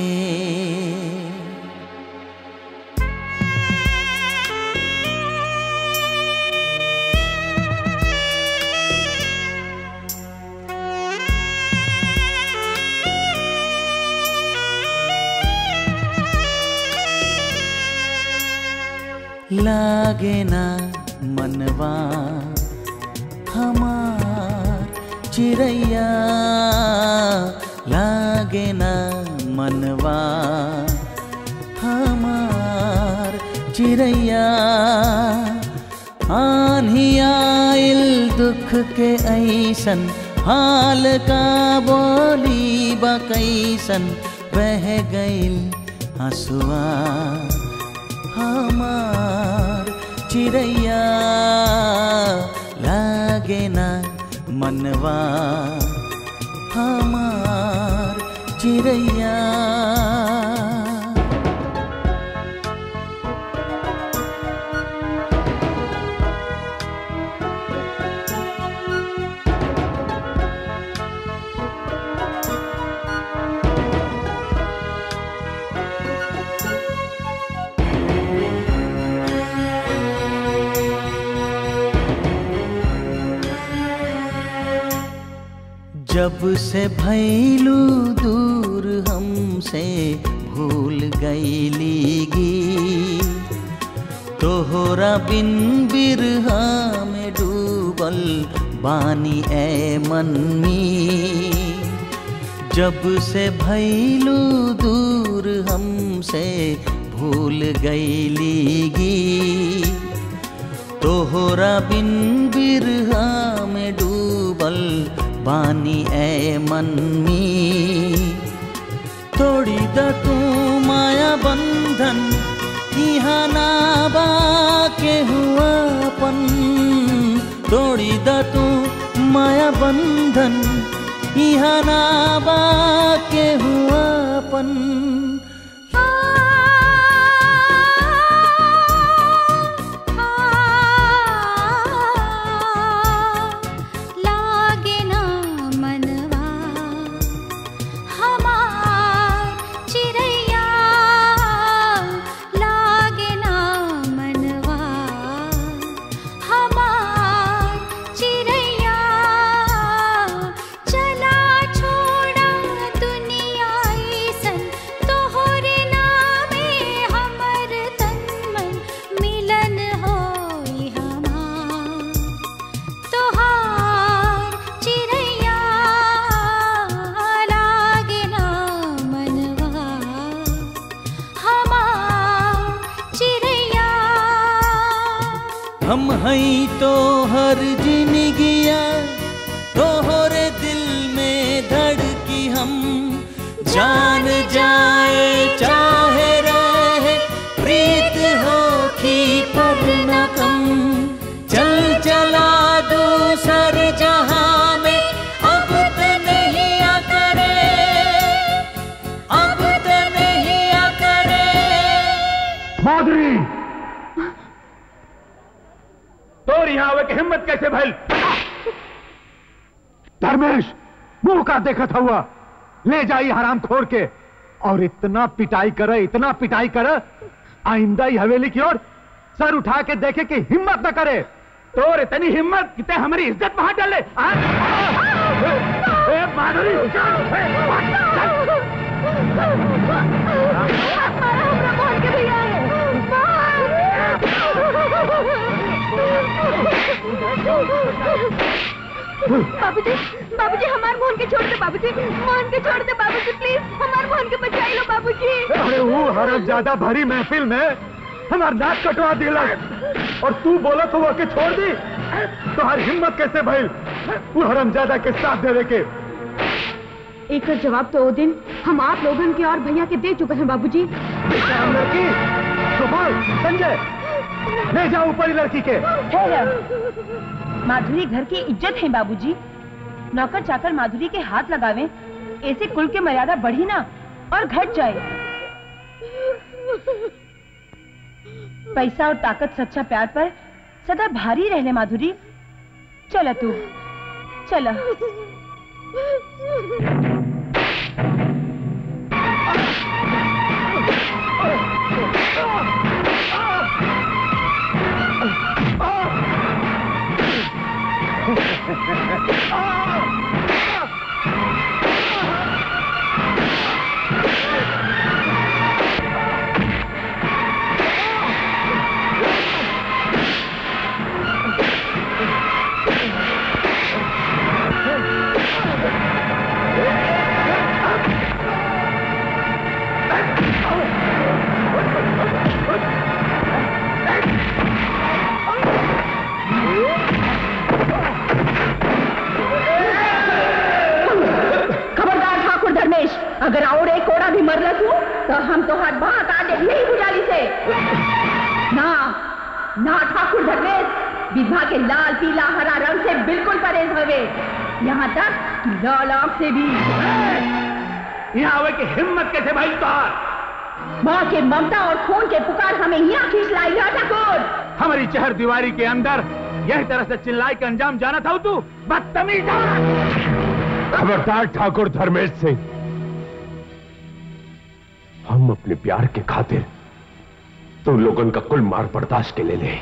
Speaker 15: लागे ना मनवा हमार चिड़ैया लागे ना मनवा हमार चिड़ैया आन्ही आइल दुख के ऐसन हाल का बोली बकैसन बह गइल हसुआ हमार चिड़ैया लागे ना मनवा हमार चिड़ैया जब से भैलू दूर हमसे भूल गईली गी तोहरा बिन बिरहा में डूबल बानी ए मनमी जब से भैलू दूर हमसे भूल गईली गी तोहरा बिन बिरहा में डूबल बानी ए मनमी तोड़ी द तू माया बंधन यहाँ ना बा के हुआ अपन तोड़ी द तू माया बंधन यहाँ ना बा के हुआ अपन
Speaker 9: लागे ना मनवा हमार चिड़ैया लागे ना मनवा हमार चिड़ैया चला छोड़ा दुनिया ऐसन तो
Speaker 15: हम हई तो हर जिंदगिया तोहरे दिल में धड़की हम जान जाए चाहे रहे प्रीत हो की पर न कम चल चला दूसर जहां में अब तो नहीं आ करे अब तो नहीं आ करे
Speaker 14: माधुरी तोर यहाँ आवे की हिम्मत कैसे भइल
Speaker 6: धर्मेश मुंह का देखत हुआ ले जाई हराम खोर के और इतना पिटाई करे इतना पिटाई करे आइंदा ही हवेली की ओर सर उठा के देखे कि हिम्मत न करे
Speaker 14: तोर इतनी हिम्मत कितने हमारी इज्जत वहां डाले आ? ए, माधुरी
Speaker 5: बाबूजी बाबूजी हमार मोहन के छोड़ दे बाबूजी मोहन के छोड़ दे बाबूजी प्लीज हमार मोहन के बचाई लो बाबूजी
Speaker 6: अरे वो हरम ज्यादा भरी महफिल में हमार नाक कटवा दिलक और तू बोला तो वो के छोड़ दी तो हर हिम्मत कैसे भइल वो हरम ज्यादा के साथ देवे के
Speaker 2: एक जवाब तो वो दिन हम आप लोगन के और भैया के दे चुके हैं बाबूजी
Speaker 6: लड़की गोपाल संजय ले जाओ ऊपर ही लड़की के
Speaker 4: माधुरी घर की इज्जत है बाबूजी नौकर चाकर माधुरी के हाथ लगावे ऐसे कुल के मर्यादा बढ़ी ना और घट जाए पैसा और ताकत सच्चा प्यार पर सदा भारी रहने माधुरी चला तू चला
Speaker 20: खबरदार ठाकुर धर्मेश अगर और एक कोड़ा भी मरल तू तो हम तो हाथ बाह काट दे नहीं बुझाली से ना ना ठाकुर धर्मेश विधवा के लाल पीला हरा रंग से बिल्कुल परहेज हवे यहाँ तक कि लाल आंख से भी
Speaker 14: यहाँ आवे की हिम्मत कैसे भाई तोहार
Speaker 20: माँ के ममता और खून के पुकार हमें यहाँ खींच लाई है ठाकुर
Speaker 14: हमारी चहर दीवारी के अंदर यही तरह से चिल्लाई के अंजाम जाना था तू बदतमीज
Speaker 3: खबरदार ठाकुर धर्मेश सिंह हम अपने प्यार के खातिर तो लोगन का कुल मार बर्दाश्त के ले ले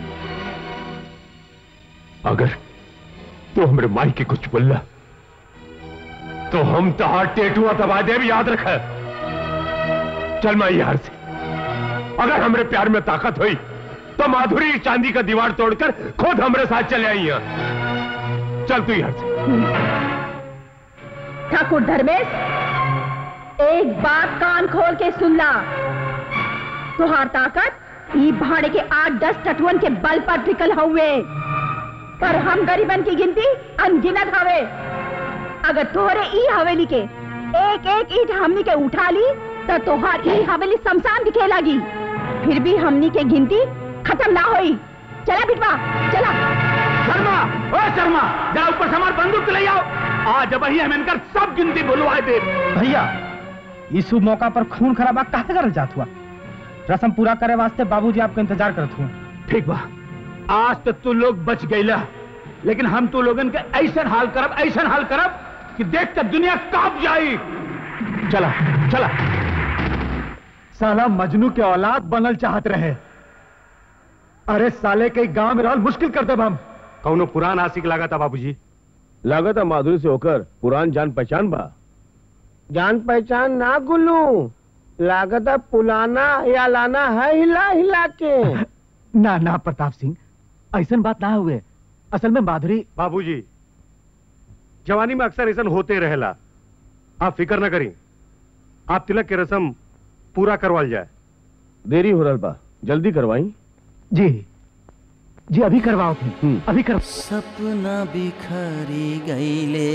Speaker 3: अगर तू हमरे माई के कुछ बोला तो हम तहार टेटुआ दबा दे भी याद रख चल मैं यार से अगर हमरे प्यार में ताकत हुई तो माधुरी चांदी का दीवार तोड़कर खुद हमरे साथ चले आई यहाँ चल तू यार से
Speaker 20: ठाकुर धर्मेश एक बात कान खोल के सुन ला तुहार ताकत ई भाड़े के आठ दस टटुअन के बल पर टिकल हुए पर हम गरीबन की गिनती अनगिनत हवे अगर तोहरे ई हवेली के एक एक ईट हमनी के उठा ली तो तोहार ई हवेली शमशान दिखे लगी फिर भी हमनी के गिनती खत्म ना होई चला बिटवा चला
Speaker 14: शर्मा ओ शर्मा जा ऊपर से हमार बंदूक ले आओ आज वही हम इनकर सब गिनती भुलवाए दे
Speaker 10: भैया इस शुभ मौका पर खून खराबा काहे करल जात हुआ रसम पूरा करे वास्ते बाबूजी आपका इंतजार करत हुए
Speaker 14: ठीक बा आज तक तू लोग बच गईला लेकिन हम तू लोगन के ऐसा हाल करब ऐसा हाल करब कि देख कर दुनिया कांप जाई
Speaker 6: चला चला साला मजनू के औलाद बनल चाहत रहे अरे साले के गांव में रहल मुश्किल कर देब हम
Speaker 18: कौनो पुरान आशिक लगा था बाबूजी
Speaker 3: लागत है माधुरी से होकर पुरान जान पहचान बा
Speaker 11: जान पहचान ना गुल्लू लागत है पुलाना या लाना है हिला हिला के
Speaker 6: ना ना प्रताप सिंह ऐसा बात ना हुए असल में माधुरी
Speaker 18: बाबूजी जवानी में अक्सर ऐसा होते रहेला आप फिक्र न करी आप तिलक के रस्म पूरा करवाल जाए
Speaker 3: देरी हो रहा बा जल्दी करवाई
Speaker 6: जी जी अभी करवाओ थे अभी कर
Speaker 15: सपना बिखरी गईले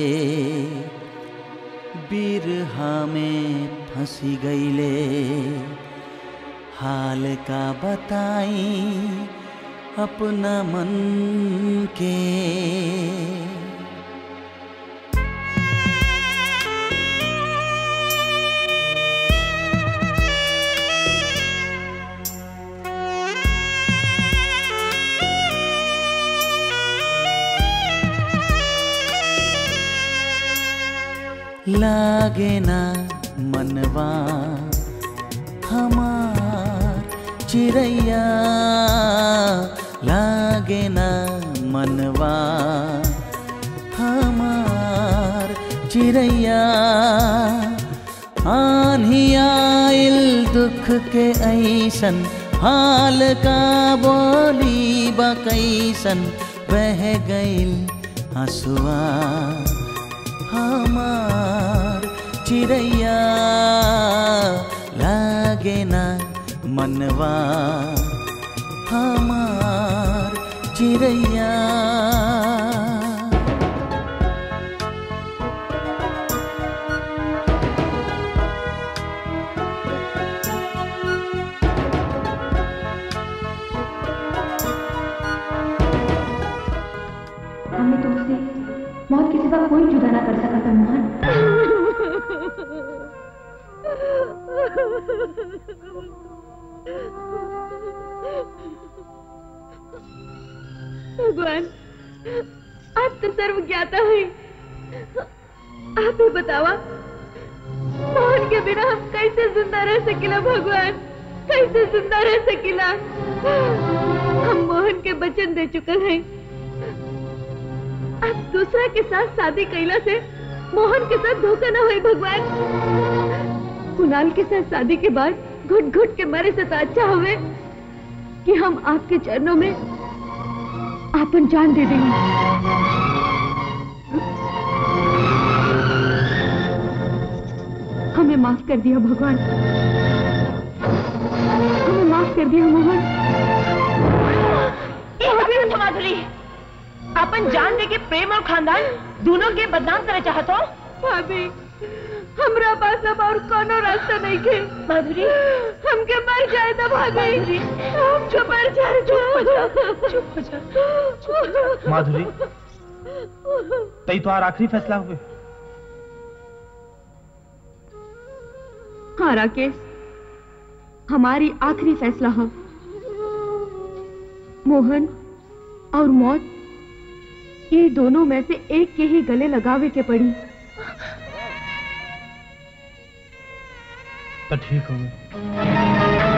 Speaker 15: बिरहा में फंसी गईले हाल का बताई अपना मन के लागे ना मनवा हमार चिड़ैया लागे ना मनवा हमार चिड़ैया आन्ही आइल दुख के ऐसन हाल का बोली बकैसन बह गइल हंसुआ हमार चिड़ैया लागे ना मनवा हमार चिड़ैया
Speaker 2: हमें तुमसे मौत के सिवा कोई जुदा ना कर सका था मोहन
Speaker 5: भगवान आप तो सर्व ज्ञाता है आप ही बतावा मोहन के बिना हम कैसे जिंदा रह सकिला भगवान कैसे जिंदा रह सकिला हम मोहन के वचन दे चुकल हैं अब दूसरा के साथ शादी कैला से मोहन के साथ धोखा ना होए भगवान कुणाल के साथ शादी के बाद घुट घुट के मरे से तो अच्छा हवे कि हम आपके चरणों में आपन जान दे देंगे हमें माफ कर दिया भगवान हमें माफ कर दिया मोहन
Speaker 4: ए माधुरी अपन जान दे के प्रेम और खानदान दोनों के बदनाम करे चाहत हो
Speaker 5: भाभी हमरा पास अब और कोनो रास्ता नहीं के
Speaker 4: माधुरी
Speaker 5: हमके मर जाए ना भाभी हमके मर जाए
Speaker 4: चुप हो जा चुप हो जा
Speaker 10: माधुरी तई तो आखिरी फैसला हुए
Speaker 2: हाँ राकेश हमारी आखिरी फैसला है मोहन और मौत ये दोनों में से एक के ही गले लगावे के पड़ी
Speaker 10: तो ठीक हो गई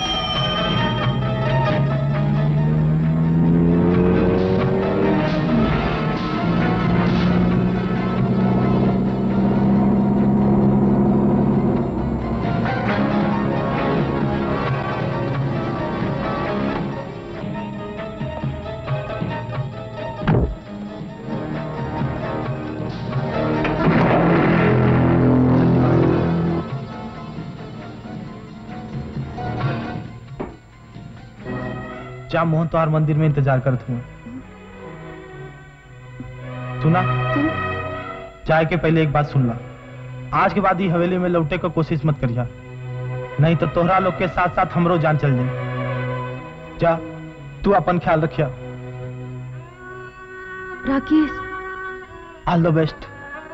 Speaker 10: जा मोहन तो मंदिर में इंतजार करत हूँ सुना जाए के पहले एक बात सुन ला आज के बाद ही हवेली में लौटे का कोशिश मत करिया नहीं तो तोहरा लोग के साथ साथ हमरो जान चल जाए जा तू अपन ख्याल रखिया
Speaker 2: राकेश
Speaker 10: ऑल द बेस्ट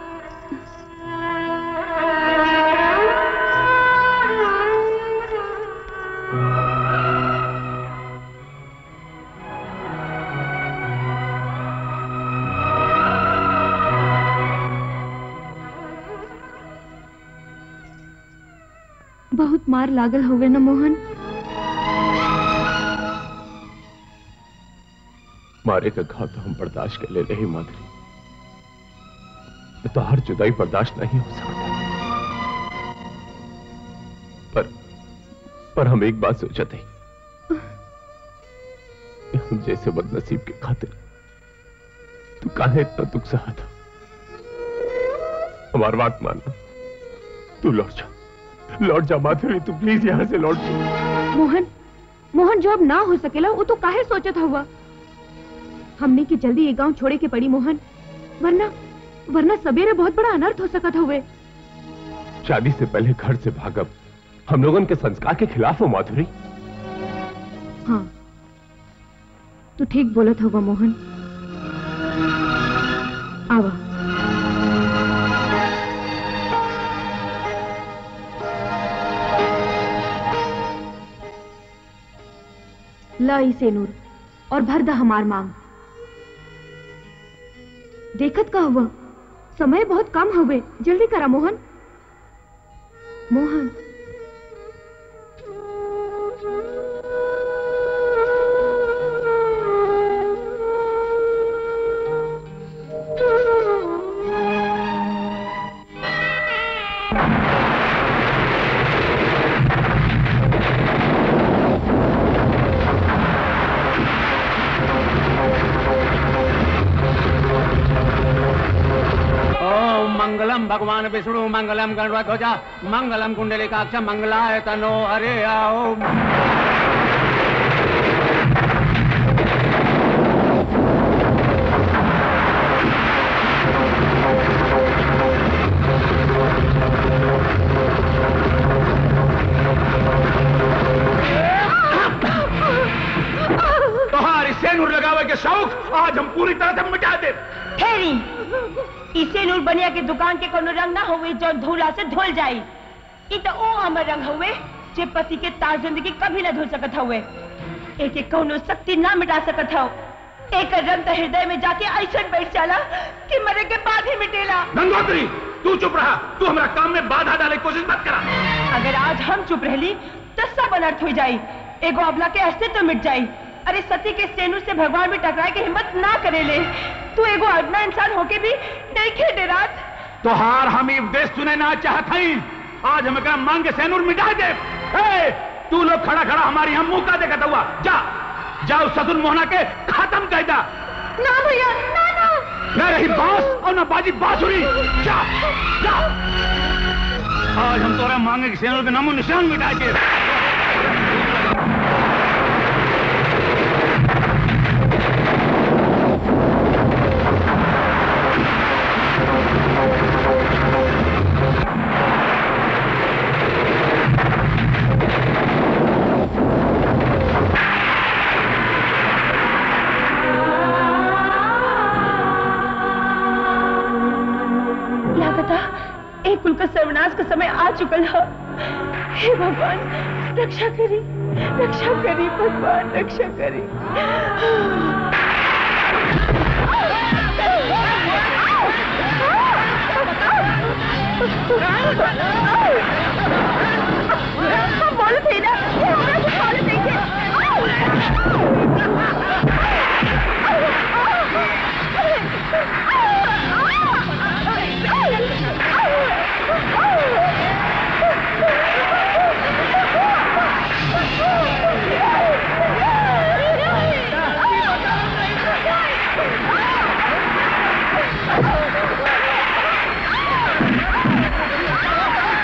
Speaker 2: बहुत मार लागल होवे ना मोहन
Speaker 3: मारे का घाव तो हम बर्दाश्त कर ले रहे माधुरी तो हर जुदाई बर्दाश्त नहीं हो सकता पर पर हम एक बात सोचा थे कि हम जैसे बदनसीब के खातिर तू काहे इतना दुख सहा था हमारी बात मानना तू लौट जा लौट जा माधुरी तू प्लीज यहां से लौट जा
Speaker 2: मोहन मोहन जो अब ना हो सकेला वो तो काहे सोचत हुआ हमने की जल्दी ये गांव छोड़े के पड़ी मोहन वरना वरना सवेरे बहुत बड़ा अनर्थ हो सकत हुए
Speaker 3: शादी से पहले घर से भागब हम लोगों के संस्कार के खिलाफ हो माधुरी
Speaker 2: हाँ तू ठीक बोलत होगा मोहन आवा ला इसे नूर और भर द हमार मांग देखत का हुआ समय बहुत कम हुए जल्दी करा मोहन मोहन
Speaker 14: ओम मंगलम भगवान विष्णु मंगलम गणध्वजा मंगलम कुंडलिकाक्ष मंगलाय तनो हरे ओम तुम्हारी सेनुर लगावे के शौक आज हम पूरी तरह से मिटा दे
Speaker 4: ठहरी इसे नूर बनिया के दुकान के कोनो रंग ना होवे जो धूला से धुल जाई ई तो ओ अमर रंग हुए जे पति के तार जिंदगी कभी ना धुल सकत हुए एक एक कोनो शक्ति ना मिटा सकत हो एक रंग तो हृदय में जाके ऐसा बैठ जाला कि मरे के बाद ही मिटेला
Speaker 14: गंगोत्री तू चुप रहा तू हमारा काम में बाधा डाले की कोशिश मत करा
Speaker 4: अगर आज हम चुप रहली तो सब अनर्थ हो जाई एगो अबला के अस्तित्व तो मिट जाई अरे सती के सेनु से भगवान भी टकराए की हिम्मत ना करे ले तू एगो अदना इंसान होके भी नहीं खेडे रात
Speaker 14: तोहार हम ई उपदेश सुने ना चाहत हई आज हम एकरा मांग के सैनूर मिटा दे ए, तू लोग खड़ा खड़ा हमारी हम मुंह का देखत हुआ जा जाओ सदुल मोहना के खत्म कर दा
Speaker 16: ना भैया ना ना
Speaker 14: न रही बांस और न बाजी बांसुरी जा जा आज हम तोरा मांगे के सैनूर के नामो निशान मिटा के
Speaker 4: लागता एक कुल का सर्वनाश का समय आ चुकल है हे भगवान रक्षा करी रक्षा करी भगवान रक्षा करी बोल थे ना ये हमरा से बोल देखे
Speaker 16: Oh!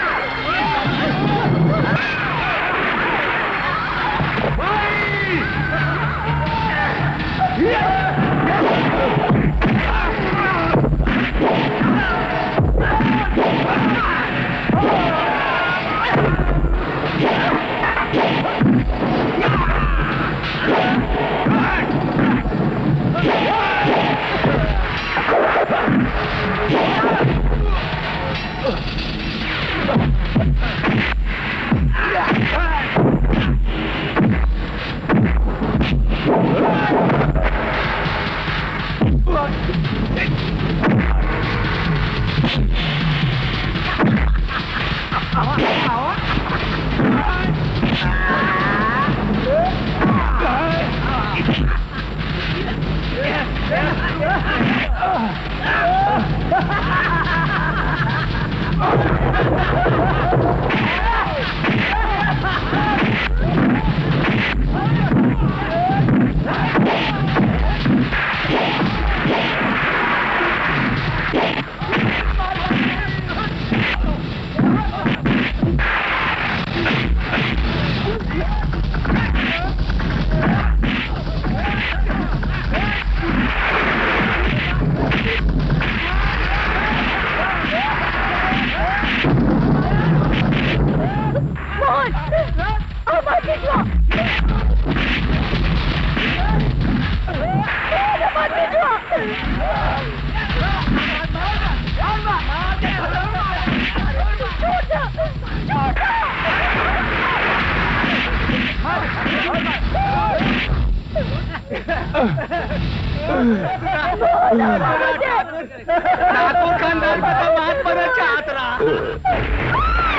Speaker 14: ठाकुर खानदान का दामाद बना चाहत रहा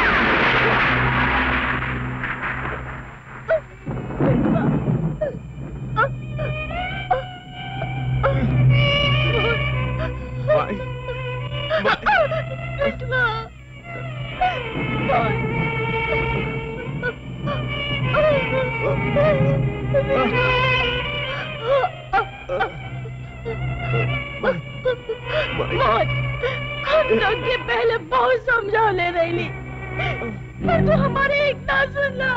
Speaker 16: मौत हम लोग के पहले बहुत समझा ले रही पर तू हमारे एक ना सुनला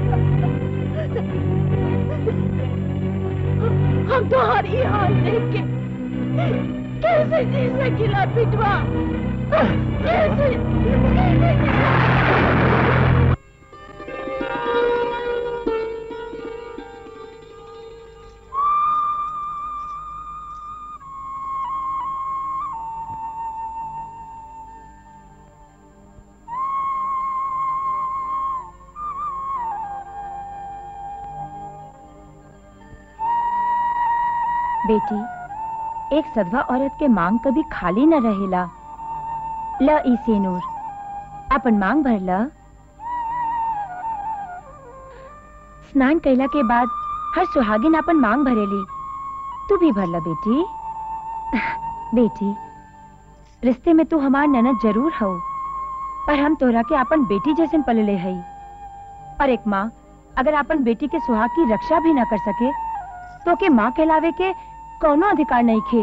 Speaker 16: हम तुम्हारी हाल देख के कैसे जी सकीला पिटवा कैसे कैसे जी
Speaker 4: बेटी एक सदवा औरत के मांग कभी खाली न रहेला ल ई सेनूर अपन मांग भर ल स्नान कैला के बाद हर सुहागिन अपन मांग भरेली तू भी भर ल बेटी बेटी रिश्ते में तू हमार ननद जरूर हो पर हम तोरा के अपन बेटी जैसे पलले हई और एक माँ अगर अपन बेटी के सुहाग की रक्षा भी न कर सके तो के माँ कहलावे के कौनो अधिकार नहीं खे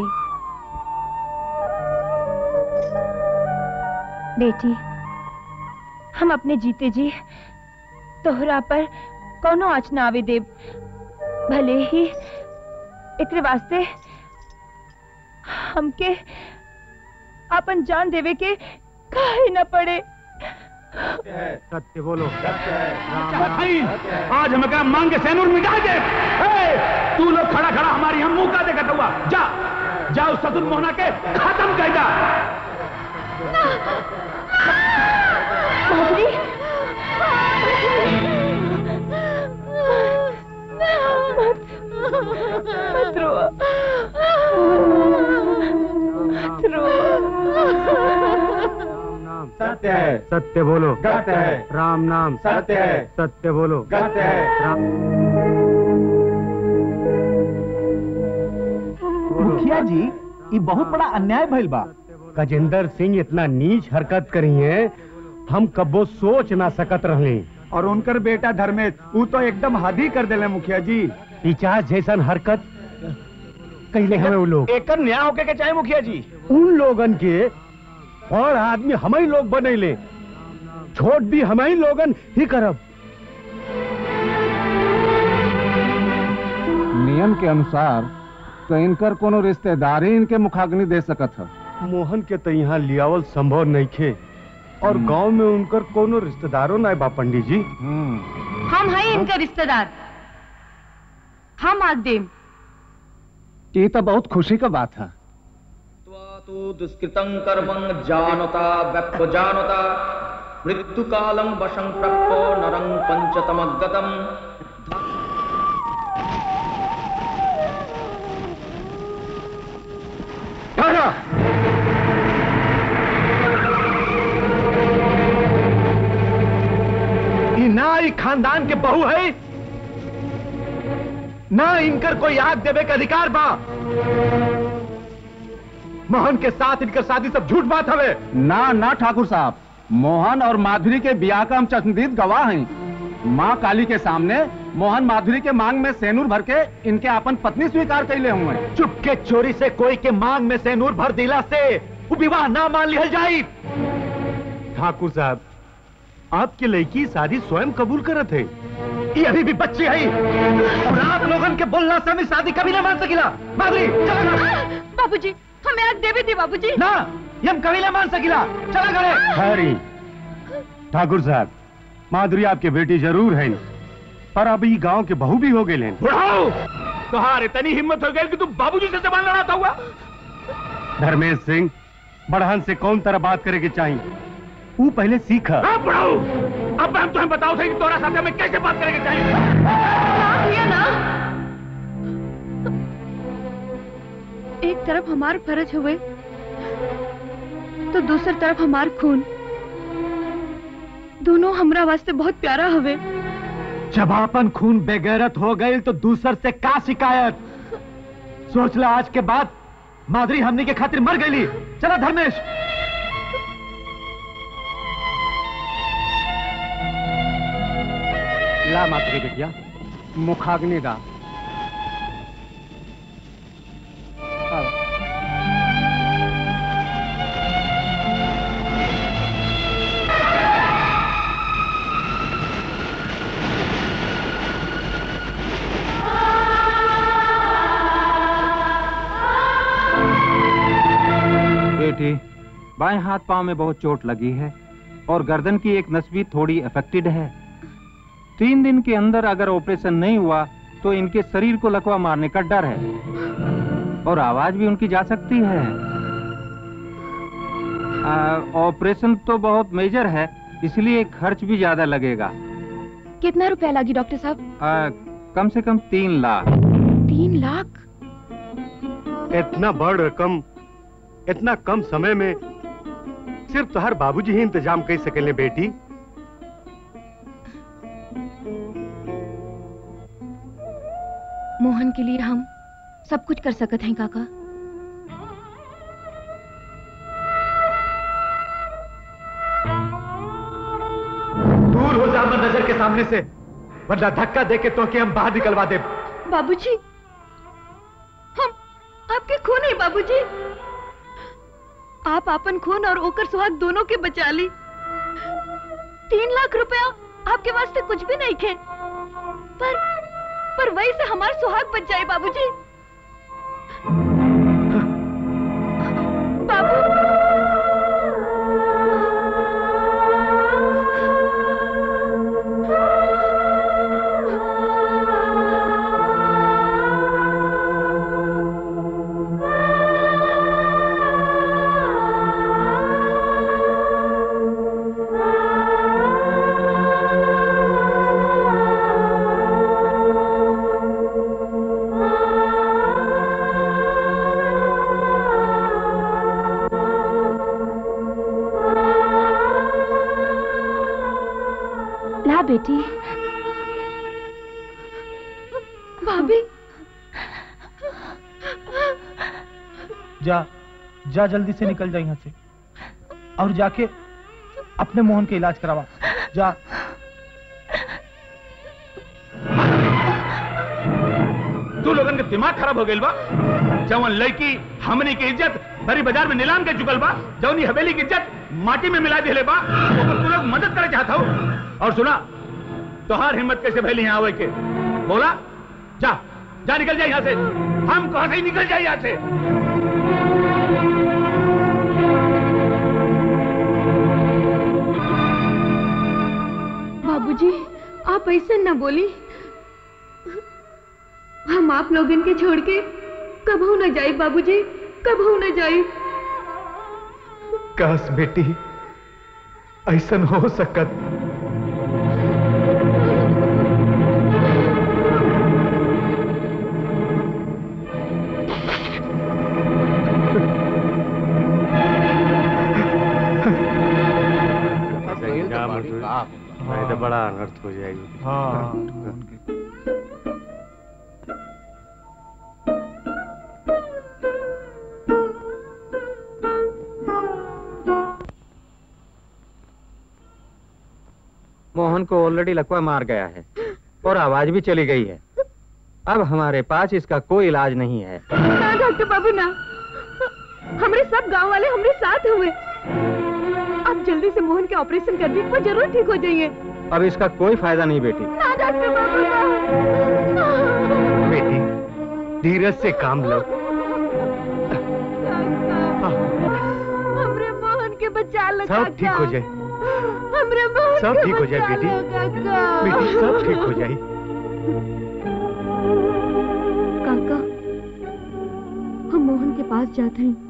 Speaker 4: बेटी हम अपने जीते जी तोहरा पर कौनो आँच न आवे देव भले ही एकरे वास्ते हमके अपन जान देवे के काहे न पड़े
Speaker 14: सत्य बोलो भाई आज हमें क्या मांग के सैनूर मिटा दे ए, तू लोग खड़ा खड़ा हमारी हम मुंह का देखा हुआ जा जा उस ससुर मोहना के खत्म कर दा
Speaker 16: माधुरी मत रो मत रो
Speaker 8: सत्य है सत्य बोलो
Speaker 14: सत्य है
Speaker 8: राम नाम
Speaker 14: सत्य है
Speaker 8: सत्य बोलो
Speaker 14: सत्य है
Speaker 8: राम
Speaker 6: मुखिया जी ये बहुत बड़ा अन्याय भइल बा
Speaker 8: गजेंद्र सिंह इतना नीच हरकत करी है हम कबो सोच ना सकत रहे
Speaker 6: और उनकर बेटा धर्मेश वो तो एकदम हद ही कर दिले मुखिया जी
Speaker 8: पिचास जैसन हरकत कैले हमें वो लोग
Speaker 6: एक न्याय होके के चाहे मुखिया जी
Speaker 8: उन लोगन के और आदमी हम ही लोग बनैले छोट भी हम ही लोगन ही करब
Speaker 6: नियम के अनुसार तो इनकर कोनो रिश्तेदारी इनके मुखाग्नि दे सकत है
Speaker 8: मोहन के तो यहाँ लियावल संभव नहीं खे और गांव में उनकर कोनो रिश्तेदारों ना बा पंडित जी
Speaker 2: हम हैं इनका रिश्तेदार हम आज देम
Speaker 6: ये तो बहुत खुशी का बात है
Speaker 21: तु दुष्कृतं कर्मं जानता व्यपजानता मृत्युकालं वशं प्राप्तो नरं पञ्चतमगतम्
Speaker 6: ये ना ही खानदान के बहू है ना इनकर कोई आग देवे का अधिकार बा मोहन के साथ इनकर शादी सब झूठ बात हवे ना ना ठाकुर साहब मोहन और माधुरी के ब्याह का हम चश्मदीद गवाह हैं माँ काली के सामने मोहन माधुरी के मांग में सेनूर भर के इनके अपन पत्नी स्वीकार कैले हुए चुपके चोरी से कोई के मांग में सेनूर भर दिला से वो विवाह ना मान लिया जाये
Speaker 8: ठाकुर साहब आपकी लड़की शादी स्वयं कबूल करत है
Speaker 6: ये अभी भी बच्ची है और आप लोगन के बोलना से हमें शादी कभी ना मान सकिला माधुरी चला ना
Speaker 16: बाबूजी हमें आग देवी थी बाबूजी
Speaker 6: ना ये हम कभी ना मान सकिला चला करे
Speaker 8: हरी ठाकुर साहब माधुरी आपके बेटी जरूर है पर अब ये गांव के बहू भी हो गए हैं
Speaker 14: बुढ़ाओ तुम्हारे इतनी हिम्मत हो गई कि तुम बाबूजी से जबान लड़ाता हुआ
Speaker 8: धर्मेश सिंह बढ़हन से कौन तरह बात करे के चाहिए वो पहले सीखा
Speaker 14: हाँ बुढ़ाओ अब हम तुम्हें बताओ थे कि तोरा साथ में कैसे बात करेंगे चाहिए
Speaker 16: ना
Speaker 2: एक तरफ हमार फर्ज हुए तो दूसर तरफ हमार खून दोनों हमरा वास्ते बहुत प्यारा हवे
Speaker 6: जब अपन खून बेगैरत हो गई तो दूसर से का शिकायत सोच ला आज के बाद माधुरी हमने के खातिर मर गई चला धर्मेश
Speaker 8: ला मातरी बिटिया मुखाग्नि दा आओ।
Speaker 7: बेटी बाएं हाथ पांव में बहुत चोट लगी है और गर्दन की एक नस भी थोड़ी अफेक्टेड है तीन दिन के अंदर अगर ऑपरेशन नहीं हुआ तो इनके शरीर को लकवा मारने का डर है और आवाज भी उनकी जा सकती है आ, ऑपरेशन तो बहुत मेजर है इसलिए खर्च भी ज्यादा लगेगा
Speaker 2: कितना रुपया लगी डॉक्टर साहब
Speaker 7: आ, कम से कम तीन लाख
Speaker 2: तीन लाख
Speaker 18: इतना बड़ रकम इतना कम समय में सिर्फ तुहार बाबूजी ही इंतजाम कर सकेले बेटी
Speaker 2: मोहन के लिए हम सब कुछ कर सकत हैं काका
Speaker 6: दूर हो जा अमर नजर के सामने से वरना धक्का दे के तो कि हम बाहर निकलवा दे
Speaker 2: बाबूजी हम आपके खून है बाबूजी आप अपन खून और ओकर सुहाग दोनों के बचा ली तीन लाख रुपया आपके वास्ते कुछ भी नहीं खे पर पर वही से हमारा सुहाग बच जाए बाबूजी बाबू ला बेटी भाभी
Speaker 10: जा जा जल्दी से निकल जा यहाँ से और जाके अपने मोहन के इलाज करवा जा
Speaker 14: तू लोगन के दिमाग खराब हो गइल बा जवन लड़की हमनी की इज्जत बड़ी बाजार में नीलाम के चुकल बा जवनी हवेली की इज्जत माटी में मिला दिले बा ओकर तू लोग मदद करे चाहत हो और सुना तोहार हिम्मत कैसे भैली यहाँ आवे के बोला जा जा निकल जा यहाँ से हम कहा से ही निकल जाए यहाँ से
Speaker 2: बाबूजी आप ऐसे न बोली हम आप लोगन के छोड़ के कबहू न जाए बाबूजी कबहू न जाए
Speaker 6: कस बेटी ऐसन हो सकत
Speaker 18: जा मजदूर नहीं तो बड़ा अनर्थ हो जाएगी
Speaker 7: मोहन को ऑलरेडी लकवा मार गया है और आवाज भी चली गई है अब हमारे पास इसका कोई इलाज नहीं है
Speaker 2: ना डॉक्टर बाबू ना हमारे सब गांव वाले हमारे साथ हुए आप जल्दी से मोहन के ऑपरेशन कर दीजिए वो जरूर ठीक हो जाइए
Speaker 7: अब इसका कोई फायदा नहीं बेटी
Speaker 2: ना डॉक्टर बाबू ना
Speaker 18: बेटी धीरज से काम लो
Speaker 2: हमरे मोहन के बचा लो
Speaker 18: सब ठीक हो
Speaker 2: काका।
Speaker 18: जाए
Speaker 2: हमरे मोहन
Speaker 18: सब
Speaker 2: के
Speaker 18: ठीक हो जाए
Speaker 2: बचा
Speaker 18: बेटी
Speaker 2: लो, काका।
Speaker 18: बेटी सब ठीक हो जाए
Speaker 2: काका हम मोहन के पास जाते हैं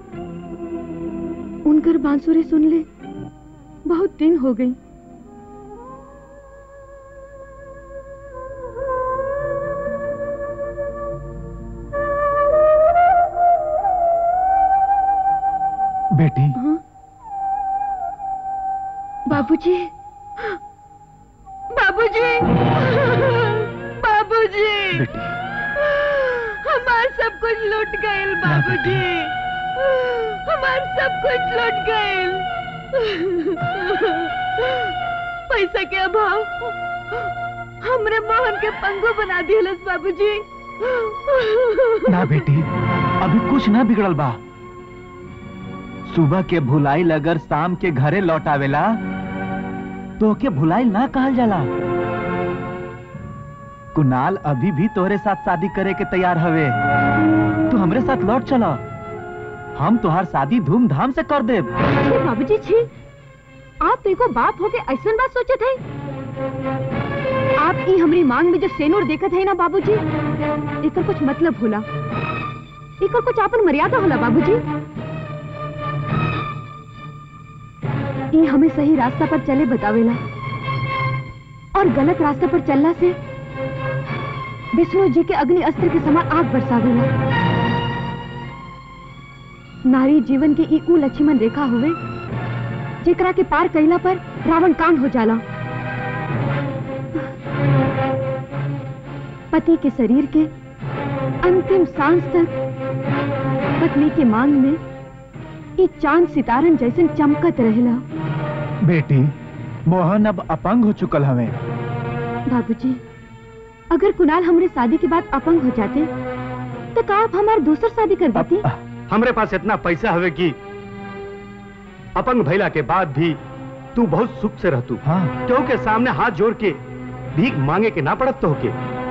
Speaker 2: उनकर बांसुरी सुन ले बहुत दिन हो गई
Speaker 6: बेटी
Speaker 5: बाबूजी बाबूजी बाबूजी हमार सब कुछ लुट गए बाबूजी हमार सब कुछ लुट गए पैसा के अभाव हमरे मोहन के पंगु बना दिलस बाबूजी
Speaker 6: ना बेटी अभी कुछ ना बिगड़ल बा सुबह के भुलाइल अगर शाम के घरे लौट आवेला तो के भुलाइल ना कहल जाला कुणाल अभी भी तोहरे साथ शादी करे के तैयार हवे तू हमरे साथ लौट चला हम तुहार शादी धूमधाम से कर देब
Speaker 5: छी बाबूजी छी आप एको बाप होके ऐसन बात सोचे थे आप ई हमरी मांग में जो सेनूर देखत है ना बाबूजी एकर कुछ मतलब होला एकर कुछ आपन मर्यादा होला बाबूजी ई हमें सही रास्ता पर चले बतावेला और गलत रास्ते पर चलना से विष्णु जी के अग्नि अस्त्र के समान आग बरसावेला नारी जीवन के ई उ लक्ष्मण रेखा हुए जेकरा के पार कैला पर रावण कांड हो जाला पति के शरीर के अंतिम सांस तक पत्नी के मांग में ई चांद सितारन जैसन चमकत रहेला
Speaker 6: बेटी मोहन अब अपंग हो चुकल हवे
Speaker 5: बाबूजी अगर कुणाल हमरे शादी के बाद अपंग हो जाते तो का आप हमारी दूसर शादी कर देती
Speaker 18: हमरे पास इतना पैसा हवे कि अपंग भैला के बाद भी तू बहुत सुख से रहतू
Speaker 6: हाँ।
Speaker 18: क्यों के सामने हाथ जोड़ के भीख मांगे के ना पड़त तो के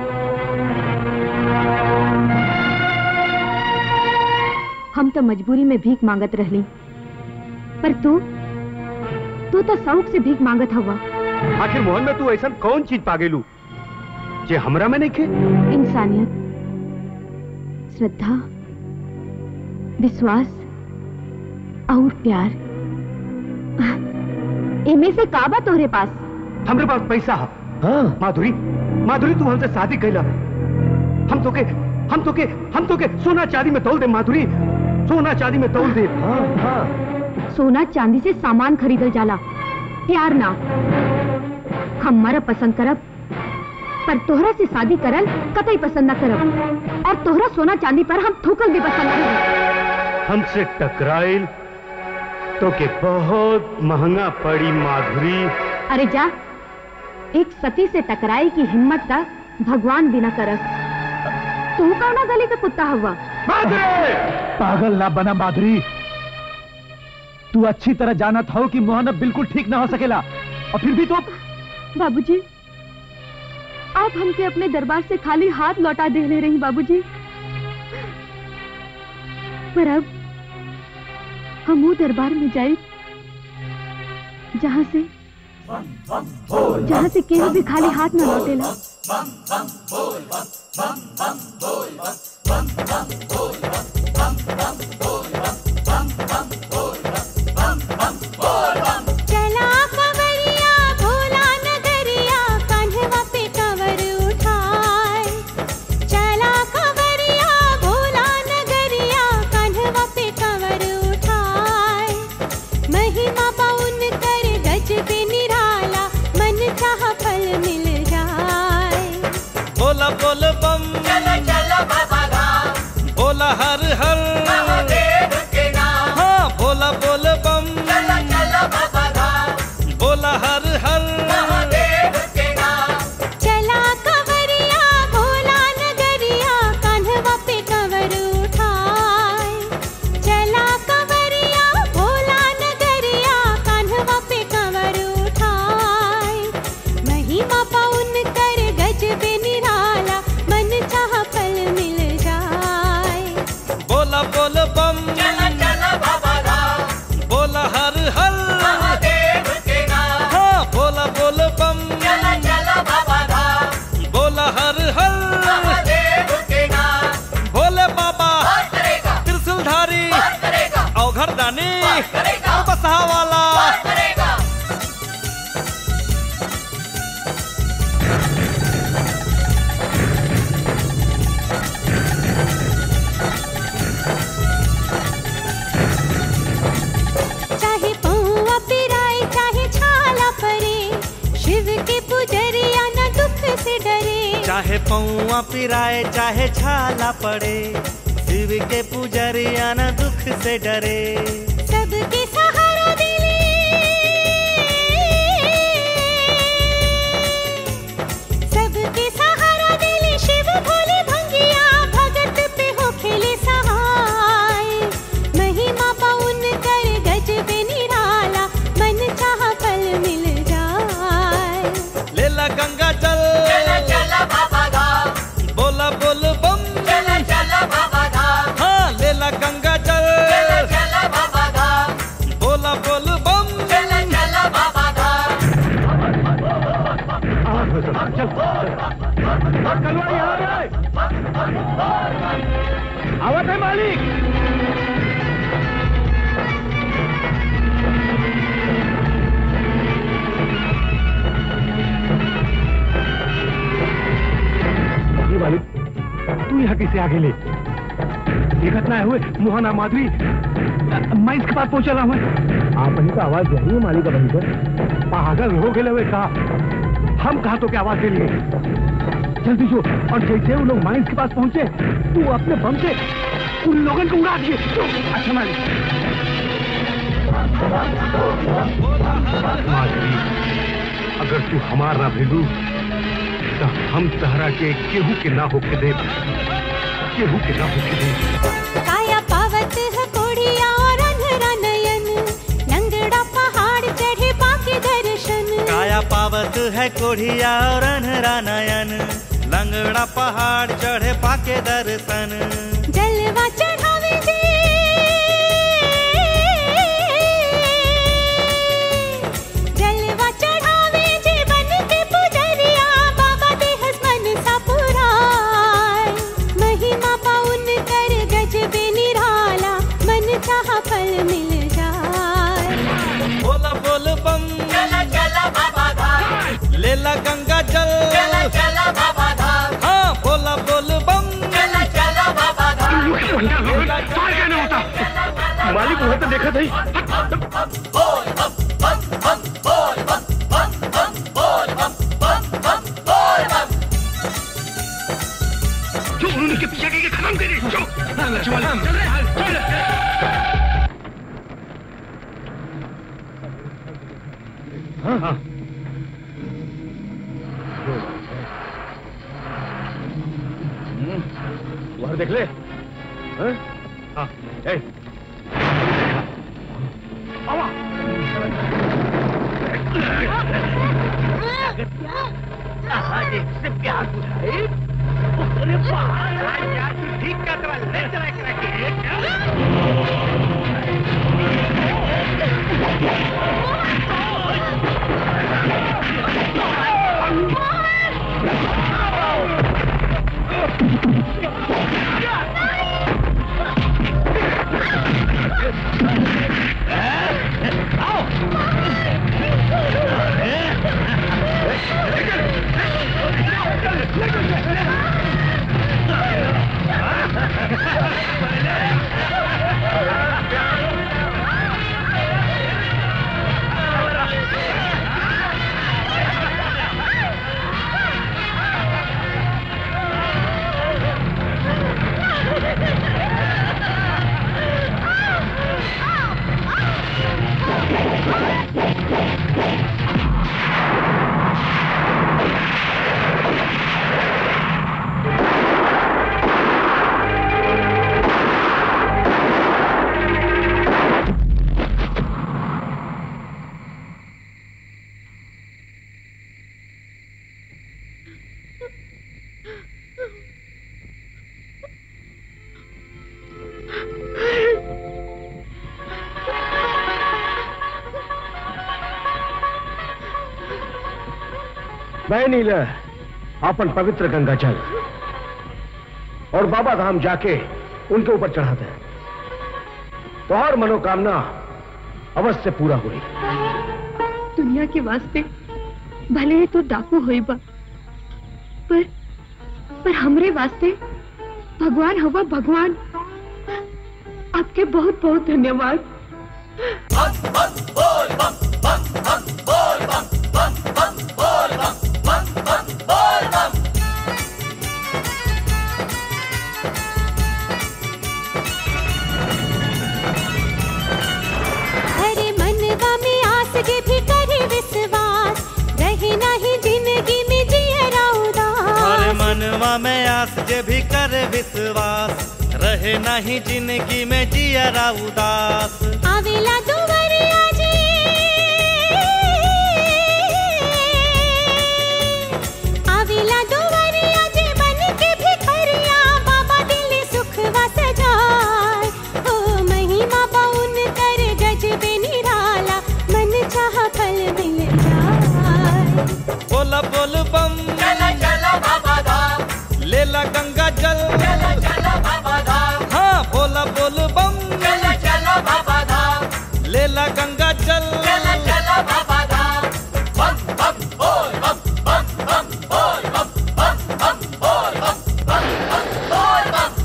Speaker 5: हम तो मजबूरी में भीख मांगत रहली पर तू तू तो शौक से भीख मांगत हवा
Speaker 18: आखिर मोहन में तू ऐसा कौन चीज पा गेलू जे हमरा में नहीं खे
Speaker 5: इंसानियत श्रद्धा विश्वास और प्यार इनमें से काबा तोहरे पास
Speaker 18: हमरे पास पैसा है हाँ। माधुरी माधुरी तू हमसे शादी कैला हम तो के हम तो के हम तो के सोना चांदी में तोल दे माधुरी सोना चांदी में तोल दे हाँ, हाँ।
Speaker 5: सोना चांदी से सामान खरीदल जाला प्यार ना हम मरब पसंद करब पर तोहरा से शादी करल कतई पसंद न करब और तोहरा सोना चांदी पर हम थूकल भी पसंद न करब
Speaker 18: हमसे टकराइल तो के बहुत महंगा पड़ी माधुरी
Speaker 5: अरे जा एक सती से टकराए की हिम्मत का भगवान भी न करस तू कौना गली का कुत्ता हुआ
Speaker 6: पागल ना बना माधुरी तू अच्छी तरह जानत हो कि मोहन अब बिल्कुल ठीक ना हो सकेला और फिर भी तो
Speaker 5: बाबूजी आप हमके अपने दरबार से खाली हाथ लौटा दे ले रही बाबूजी पर अब हम वो दरबार में जाए जहाँ से जहाँ से केहू भी खाली हाथ न लौटेला
Speaker 16: चला कवरिया भोला नगरिया कान्हवा पे कवर उठाए चला कवरिया भोला नगरिया कान्हवा पे कवर उठाए महिमा पाउन कर गज पे निराला मन चाह फल मिल जाए
Speaker 15: बोला बोल बम चलो चलो बाबा धाम बोला हर हर महादेव के नाम हाँ बोला बोल बम चलो चलो बाबा धाम बोला हर हर महादेव के नाम
Speaker 16: चला कवरिया भोला नगरिया कान्हवा पे कवर उठाए चला कवरिया भोला नगरिया कान्हवा पे कवर उठाए महिमा पाउन कर गज पे निराला मन चाह फल मिल जाए
Speaker 15: बोला बोल बम चलो चलो बाबा धाम बोला हर हर महादेव के नाम हाँ बोला बोल बम चलो चलो बाबा धाम बोला हर हर महादेव के नाम भोले बाबा त्रिशूलधारी औघर दानी बसहा वाला चाहे पौआ पिराए चाहे छाला पड़े शिव के पुजरिया न दुख से डरे
Speaker 16: सबके सहारा दिले सबके सहारा दिले शिव भोले भंगिया भगत पे हो खेले सहाय महिमा पाउन कर गज पे निराला मन चाह फल मिल जाए
Speaker 15: लेला गंगा जल
Speaker 16: चला चला बाबा धाम
Speaker 15: बोला बोल बम
Speaker 16: चला चला बाबा धाम
Speaker 15: हाँ लेला गंगा जल
Speaker 16: चला चला बाबा धाम
Speaker 15: बोला बोल बम
Speaker 16: चला चला बाबा धाम
Speaker 18: आवत है मालिक ये मालिक तू यहाँ कैसे आगे ले ये घटना हुए मोहना माधुरी मैं इसके पास पहुंचा रहा हूँ आप वहीं पर आवाज दे रही है मालिक वहीं पर पागल हो गए हुए कहा हम कहा तो क्या आवाज दे लिए जल्दी जो और जैसे वो लोग माइंस के पास पहुंचे तू अपने बम से उन लोगों को उड़ा दिए जो, अच्छा मालिक माधुरी अगर तू हमार ना भेजू तो हम तहरा के केहू के ना होके दे केहू के ना होके दे
Speaker 16: काया पावत है कोढ़िया और अंधरा नयन लंगड़ा पहाड़ चढ़े बाके दर्शन
Speaker 15: काया पावत है कोढ़िया और अनहरा नयन लंगड़ा पहाड़ चढ़े पाके दर्शन
Speaker 16: जलवा चढ़ावे जे जलवा चढ़ावे जे बन के पुजरिया बाबा दे हसमन सा पुराय महिमा पाउन कर गज बे निराला मन चाह फल मिल जाए
Speaker 15: बोला बोल बम
Speaker 16: चला चला बाबा धाम
Speaker 15: लेला गंगा जल
Speaker 16: चला चला बाबा धाम
Speaker 15: हाँ बोला बोल बम
Speaker 16: चला चला बाबा धाम
Speaker 18: मालिक वहां तो देखा था जो उन्होंने के पीछे के खत्म करे जो चल चल चल हाँ हाँ वहां देख ले हाँ हाँ ए आवा से प्यार बुझाए अरे बाहर यार तू ठीक का तरह ले चला करा मैं नीला अपन पवित्र गंगा जल और बाबा धाम जाके उनके ऊपर चढ़ाते हैं तो हर मनोकामना अवश्य पूरा हुई
Speaker 5: दुनिया के वास्ते भले ही तो डाकू होई बा पर पर हमरे वास्ते भगवान हवा भगवान आपके बहुत बहुत धन्यवाद
Speaker 15: दिलवा में आस जे भी करे विश्वास रहे नहीं जिंदगी में जियरा उदास
Speaker 16: आवेला दुवरिया जी आवेला दुवरिया जी बन के भिखरिया बाबा दिल सुखवा सजाए ओ महिमा बाउन कर गजबे निराला मन चाह फल मिल जाए
Speaker 15: बोला बोल बम चला चला बाबा धाम लेला गंगा जल चला चला बाबा धाम हाँ बोला बोल बम चला चला बाबा धाम लेला गंगा जल चला चला बाबा धाम बम बम बोल बम बम बम बोल बम बम बम बोल बम बम बम बोल बम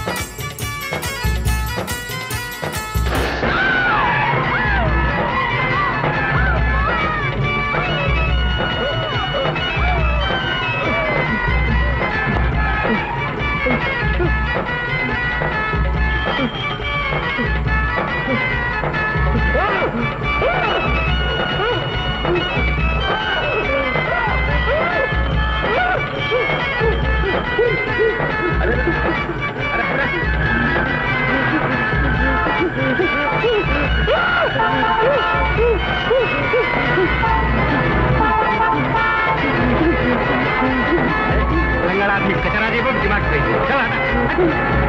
Speaker 14: लंगड़ा आदमी कचरा दे दिमाग पे चल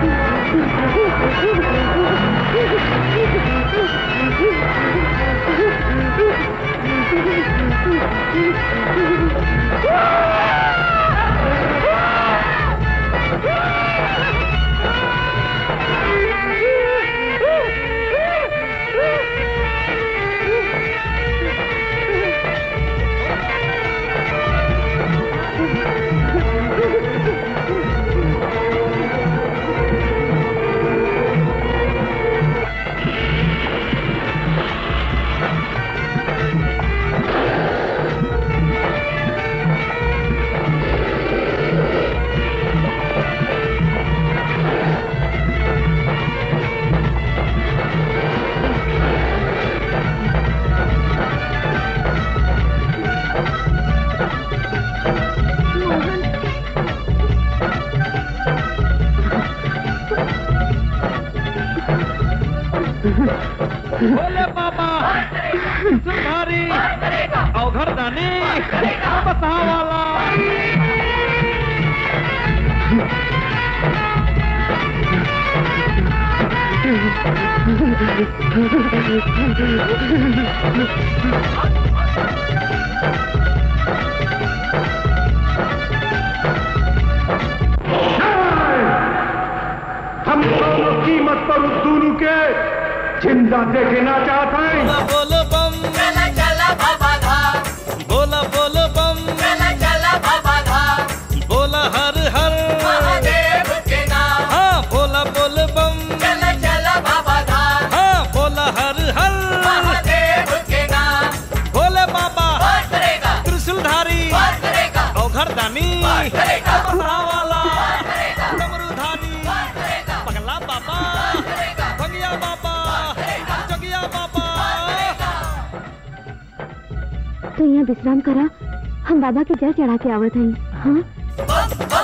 Speaker 1: बोले बाबा सुधारी अवघर दानी बसा वाला
Speaker 8: हम दोनों कीमत पर उस दोनों के जिंदा देखना चाहते हैं
Speaker 15: बोल बम चला चला बाबा धाम बोला बोल बम चला चला बाबा धाम बोला हर हर महादेव के नाम हाँ बोला बोल बम चला चला बाबा धाम हाँ बोला हर हर महादेव के नाम बोले बाबा त्रिशूलधारी अवघर दानी वाला डमरूधारी पगला बाबा भंगिया बाबा जगिया बाबा
Speaker 17: तो यहाँ विश्राम करा हम बाबा के जल चढ़ा के आवत हई हाँ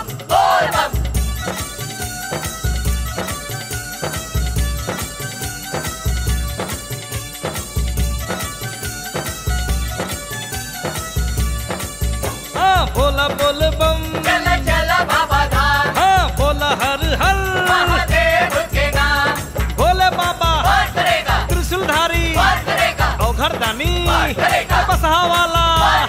Speaker 15: हाँ बोला बोल बम चला चला बाबा धाम हाँ बोला हर हर महादेव के नाम बोले बाबा त्रिशूलधारी अवघर दानी बसहा वाला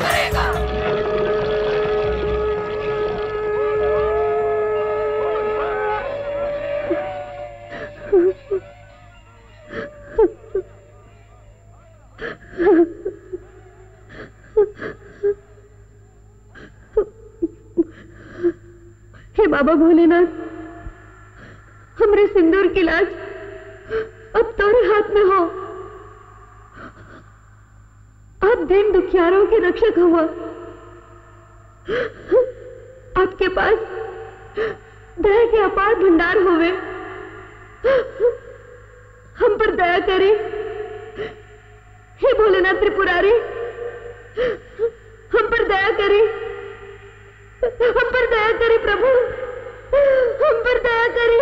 Speaker 5: हे बाबा भोलेनाथ हमरे सिंदूर की लाज अब तोरे हाथ में हो आप दिन दुखियारों के रक्षक हुआ आपके पास दया के अपार भंडार होवे हम पर दया करें हे भोलेनाथ त्रिपुरारी हम पर दया करें हम पर दया करे प्रभु हम पर दया करे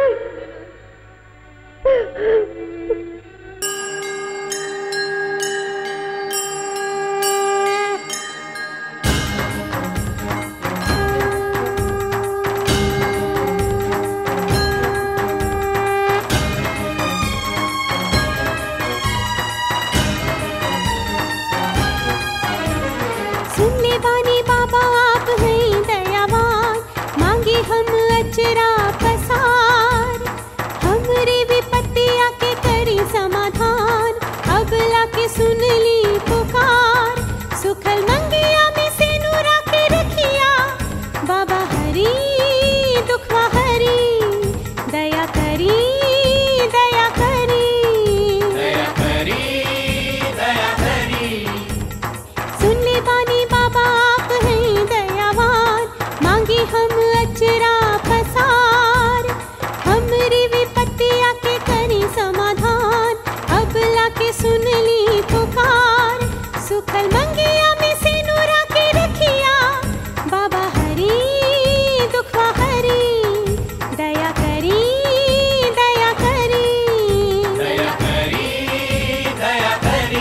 Speaker 16: सुन ले बानी बाबा आप हैं दयावान मांगे हम अचरा पसार हमरे विपत्तिया के करी समाधान अब लाके सुन ली पुकार सुखल मंगिया में से नूरा के रखिया बाबा हरी दुखवा हरी दया करी दया करी
Speaker 13: दया करी दया करी
Speaker 16: सुन ले बानी बाबा आप हैं दयावान मांगे हम अचरा पसार हमरी विपत्तिया के करी समाधान अब लाके सुन ली पुकार सुखल मंगिया में से नूरा के रखिया बाबा हरी दुखवा हरी दया करी दया करी
Speaker 13: दया करी दया करी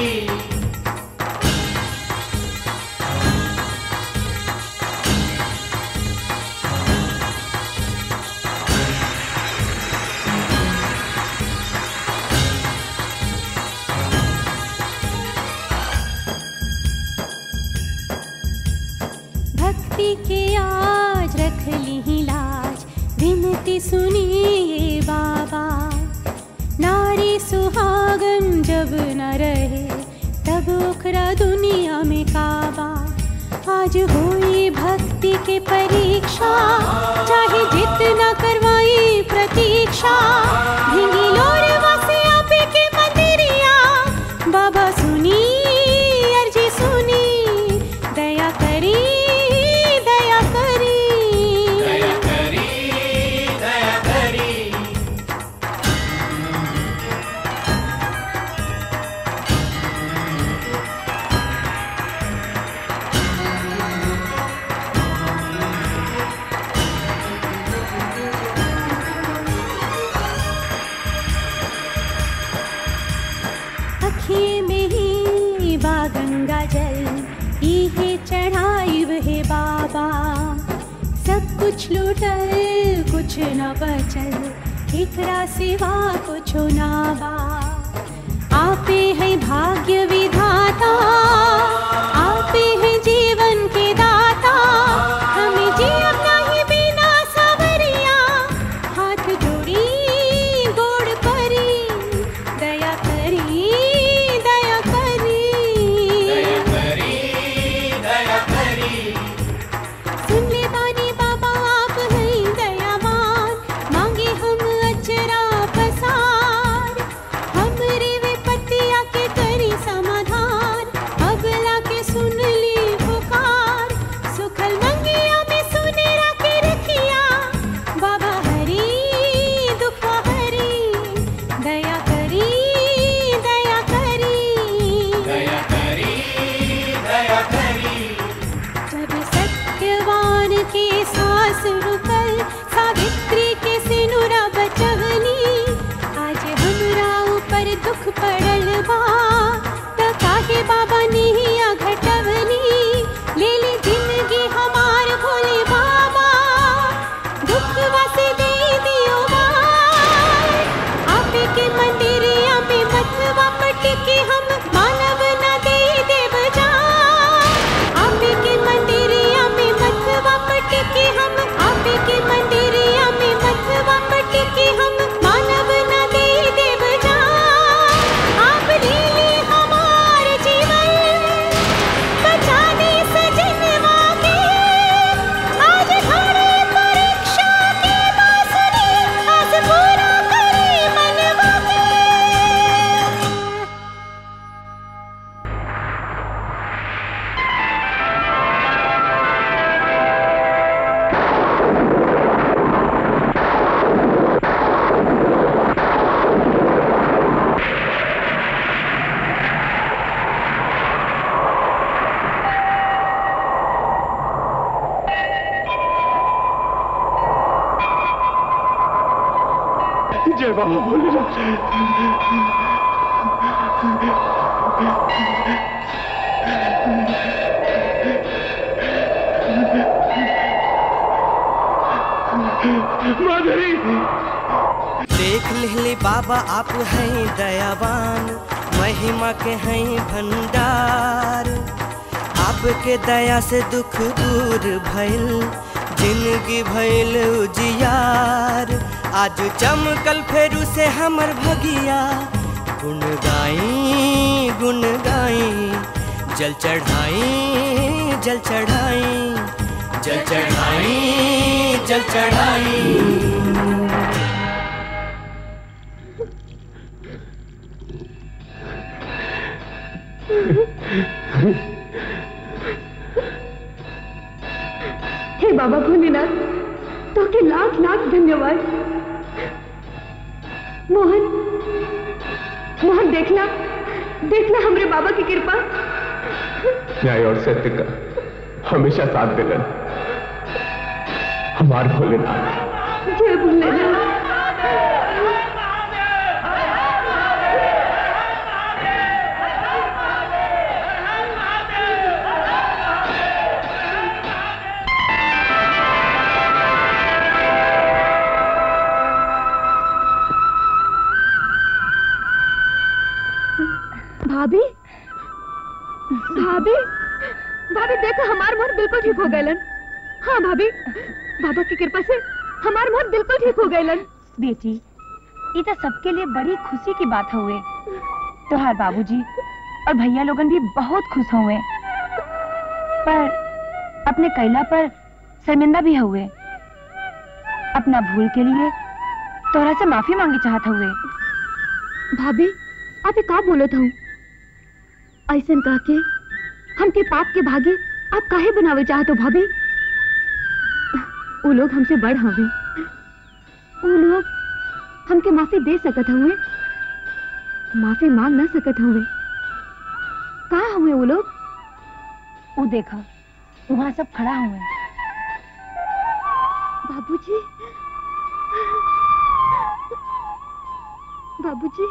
Speaker 16: भक्ति के आज रख ली लाज विनती सुनिए बाबा नारी सुहागन जब न रहे तब ओखरा दुनिया में काबा आज हुई भक्ति के परीक्षा चाहे जितना करवाई प्रतीक्षा भिंगी लोरवा से आपे के मंदिरिया बाबा सुनी अर्जी सुनी दया करी दया करी
Speaker 13: दया करी दया करी
Speaker 16: अखिए में ही बा गंगा जल इहे चढ़ाई हे बाबा सब कुछ लूटल कुछ न बचल एकरा सिवा कुछ ना बा आपे है भाग्य विधाता आपे है जीवन के दाता हमें जीव नहीं बिना सवरिया हाथ जोड़ी गोड़ परी दया करी दया करी
Speaker 13: दया करी दया करी
Speaker 16: सुन ले बानी बाबा आप हैं दयावान मांगे हम अचरा पसार हमरे विपत्तिया के करी समाधान अब
Speaker 8: जय बाबा भोलेनाथ माधुरी
Speaker 12: देख लिहली बाबा आप हैं दयावान महिमा के हैं भंडार आपके दया से दुख दूर भइल जिंदगी भइल उजियार आज चमकल फेरू से हमर भगिया गुन गाई गुन गाई जल चढ़ाई जल चढ़ाई जल चढ़ाई जल चढ़ाई
Speaker 17: हे बाबा भोलेनाथ तो के लाख लाख धन्यवाद मोहन मोहन देखला देखला हमरे बाबा की कृपा
Speaker 3: न्याय और सत्य का हमेशा साथ दिलन हमार भोलेनाथ
Speaker 17: जय भोलेनाथ भाभी भाभी भाभी देखो हमार मोहन बिल्कुल ठीक हो गए हाँ भाभी बाबा की कृपा से हमार मोहन बिल्कुल ठीक हो गए
Speaker 4: बेटी ये तो सबके लिए बड़ी खुशी की बात हुए तोहार बाबूजी और भैया लोगन भी बहुत खुश हुए पर अपने कैला पर शर्मिंदा भी हुए अपना भूल के लिए तोहरा से माफी मांगी चाहत हुए
Speaker 17: भाभी आप ये का बोलत हूँ ऐसन कह के हमके पाप के भागे आप काहे बनावे चाहत हो भाभी वो लोग हमसे बड़ हवे वो लोग हमके माफी दे सकत हुए माफी मांग ना सकत हुए कहा हुए वो लोग
Speaker 4: वो देखा वहाँ सब खड़ा हुए
Speaker 17: बाबूजी बाबूजी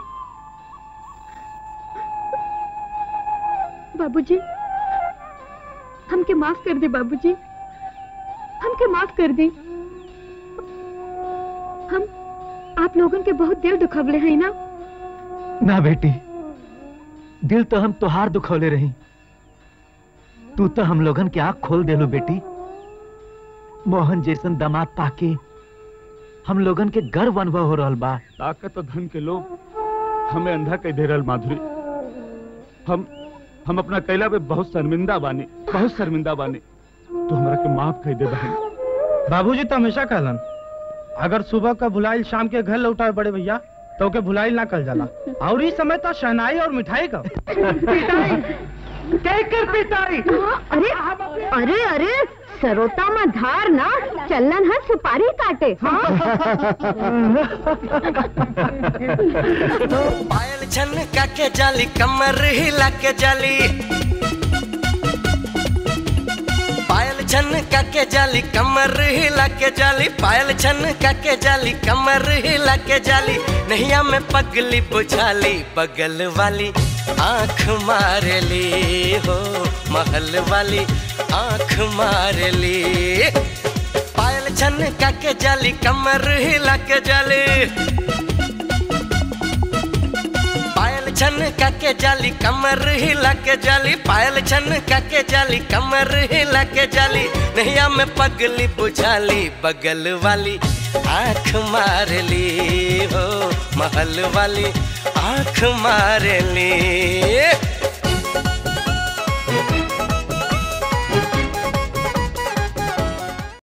Speaker 17: बाबूजी हमके माफ कर दे बाबूजी हमके माफ कर दे हम आप लोगन के बहुत दिल दुखवले हैं ना
Speaker 6: ना बेटी दिल तो हम तोहार दुखौले रही तू तो हम लोगन के आंख खोल देलो बेटी मोहन जैसन दामाद पाके हम लोगन के गर्व अनुभव हो रहल बा
Speaker 14: ताकत और धन के लोग हमें अंधा कह दे रहल माधुरी हम हम अपना कैला पे बहुत शर्मिंदा बानी बहुत शर्मिंदा बानी तो हमरा के माफ कह दे बहन
Speaker 10: बाबूजी तो हमेशा कहलन अगर सुबह का भुलाइल शाम के घर लौटाए बड़े भैया तो के भुलाइल ना कल जाला और इस समय तो शहनाई और मिठाई का
Speaker 11: कहकर पिटाई
Speaker 17: अरे अरे अरे सरोता में धार ना चलन है सुपारी काटे
Speaker 12: पायल छन के जाली कमर हिला के जाली पायल छन के जाली कमर हिला के जाली पायल छन के जाली कमर हिला के जाली नैया में पगली बुझाली बगल वाली आंख मार ली हो महल वाली आंख मार ली पायल छन के जाली कमर हिला के जाली पायल छन के जाली कमर हिला के जाली पायल छन के जाली कमर हिला के जाली नैया में पगली बुझाली बगल वाली आंख मार ली हो महल वाली आंख मार ली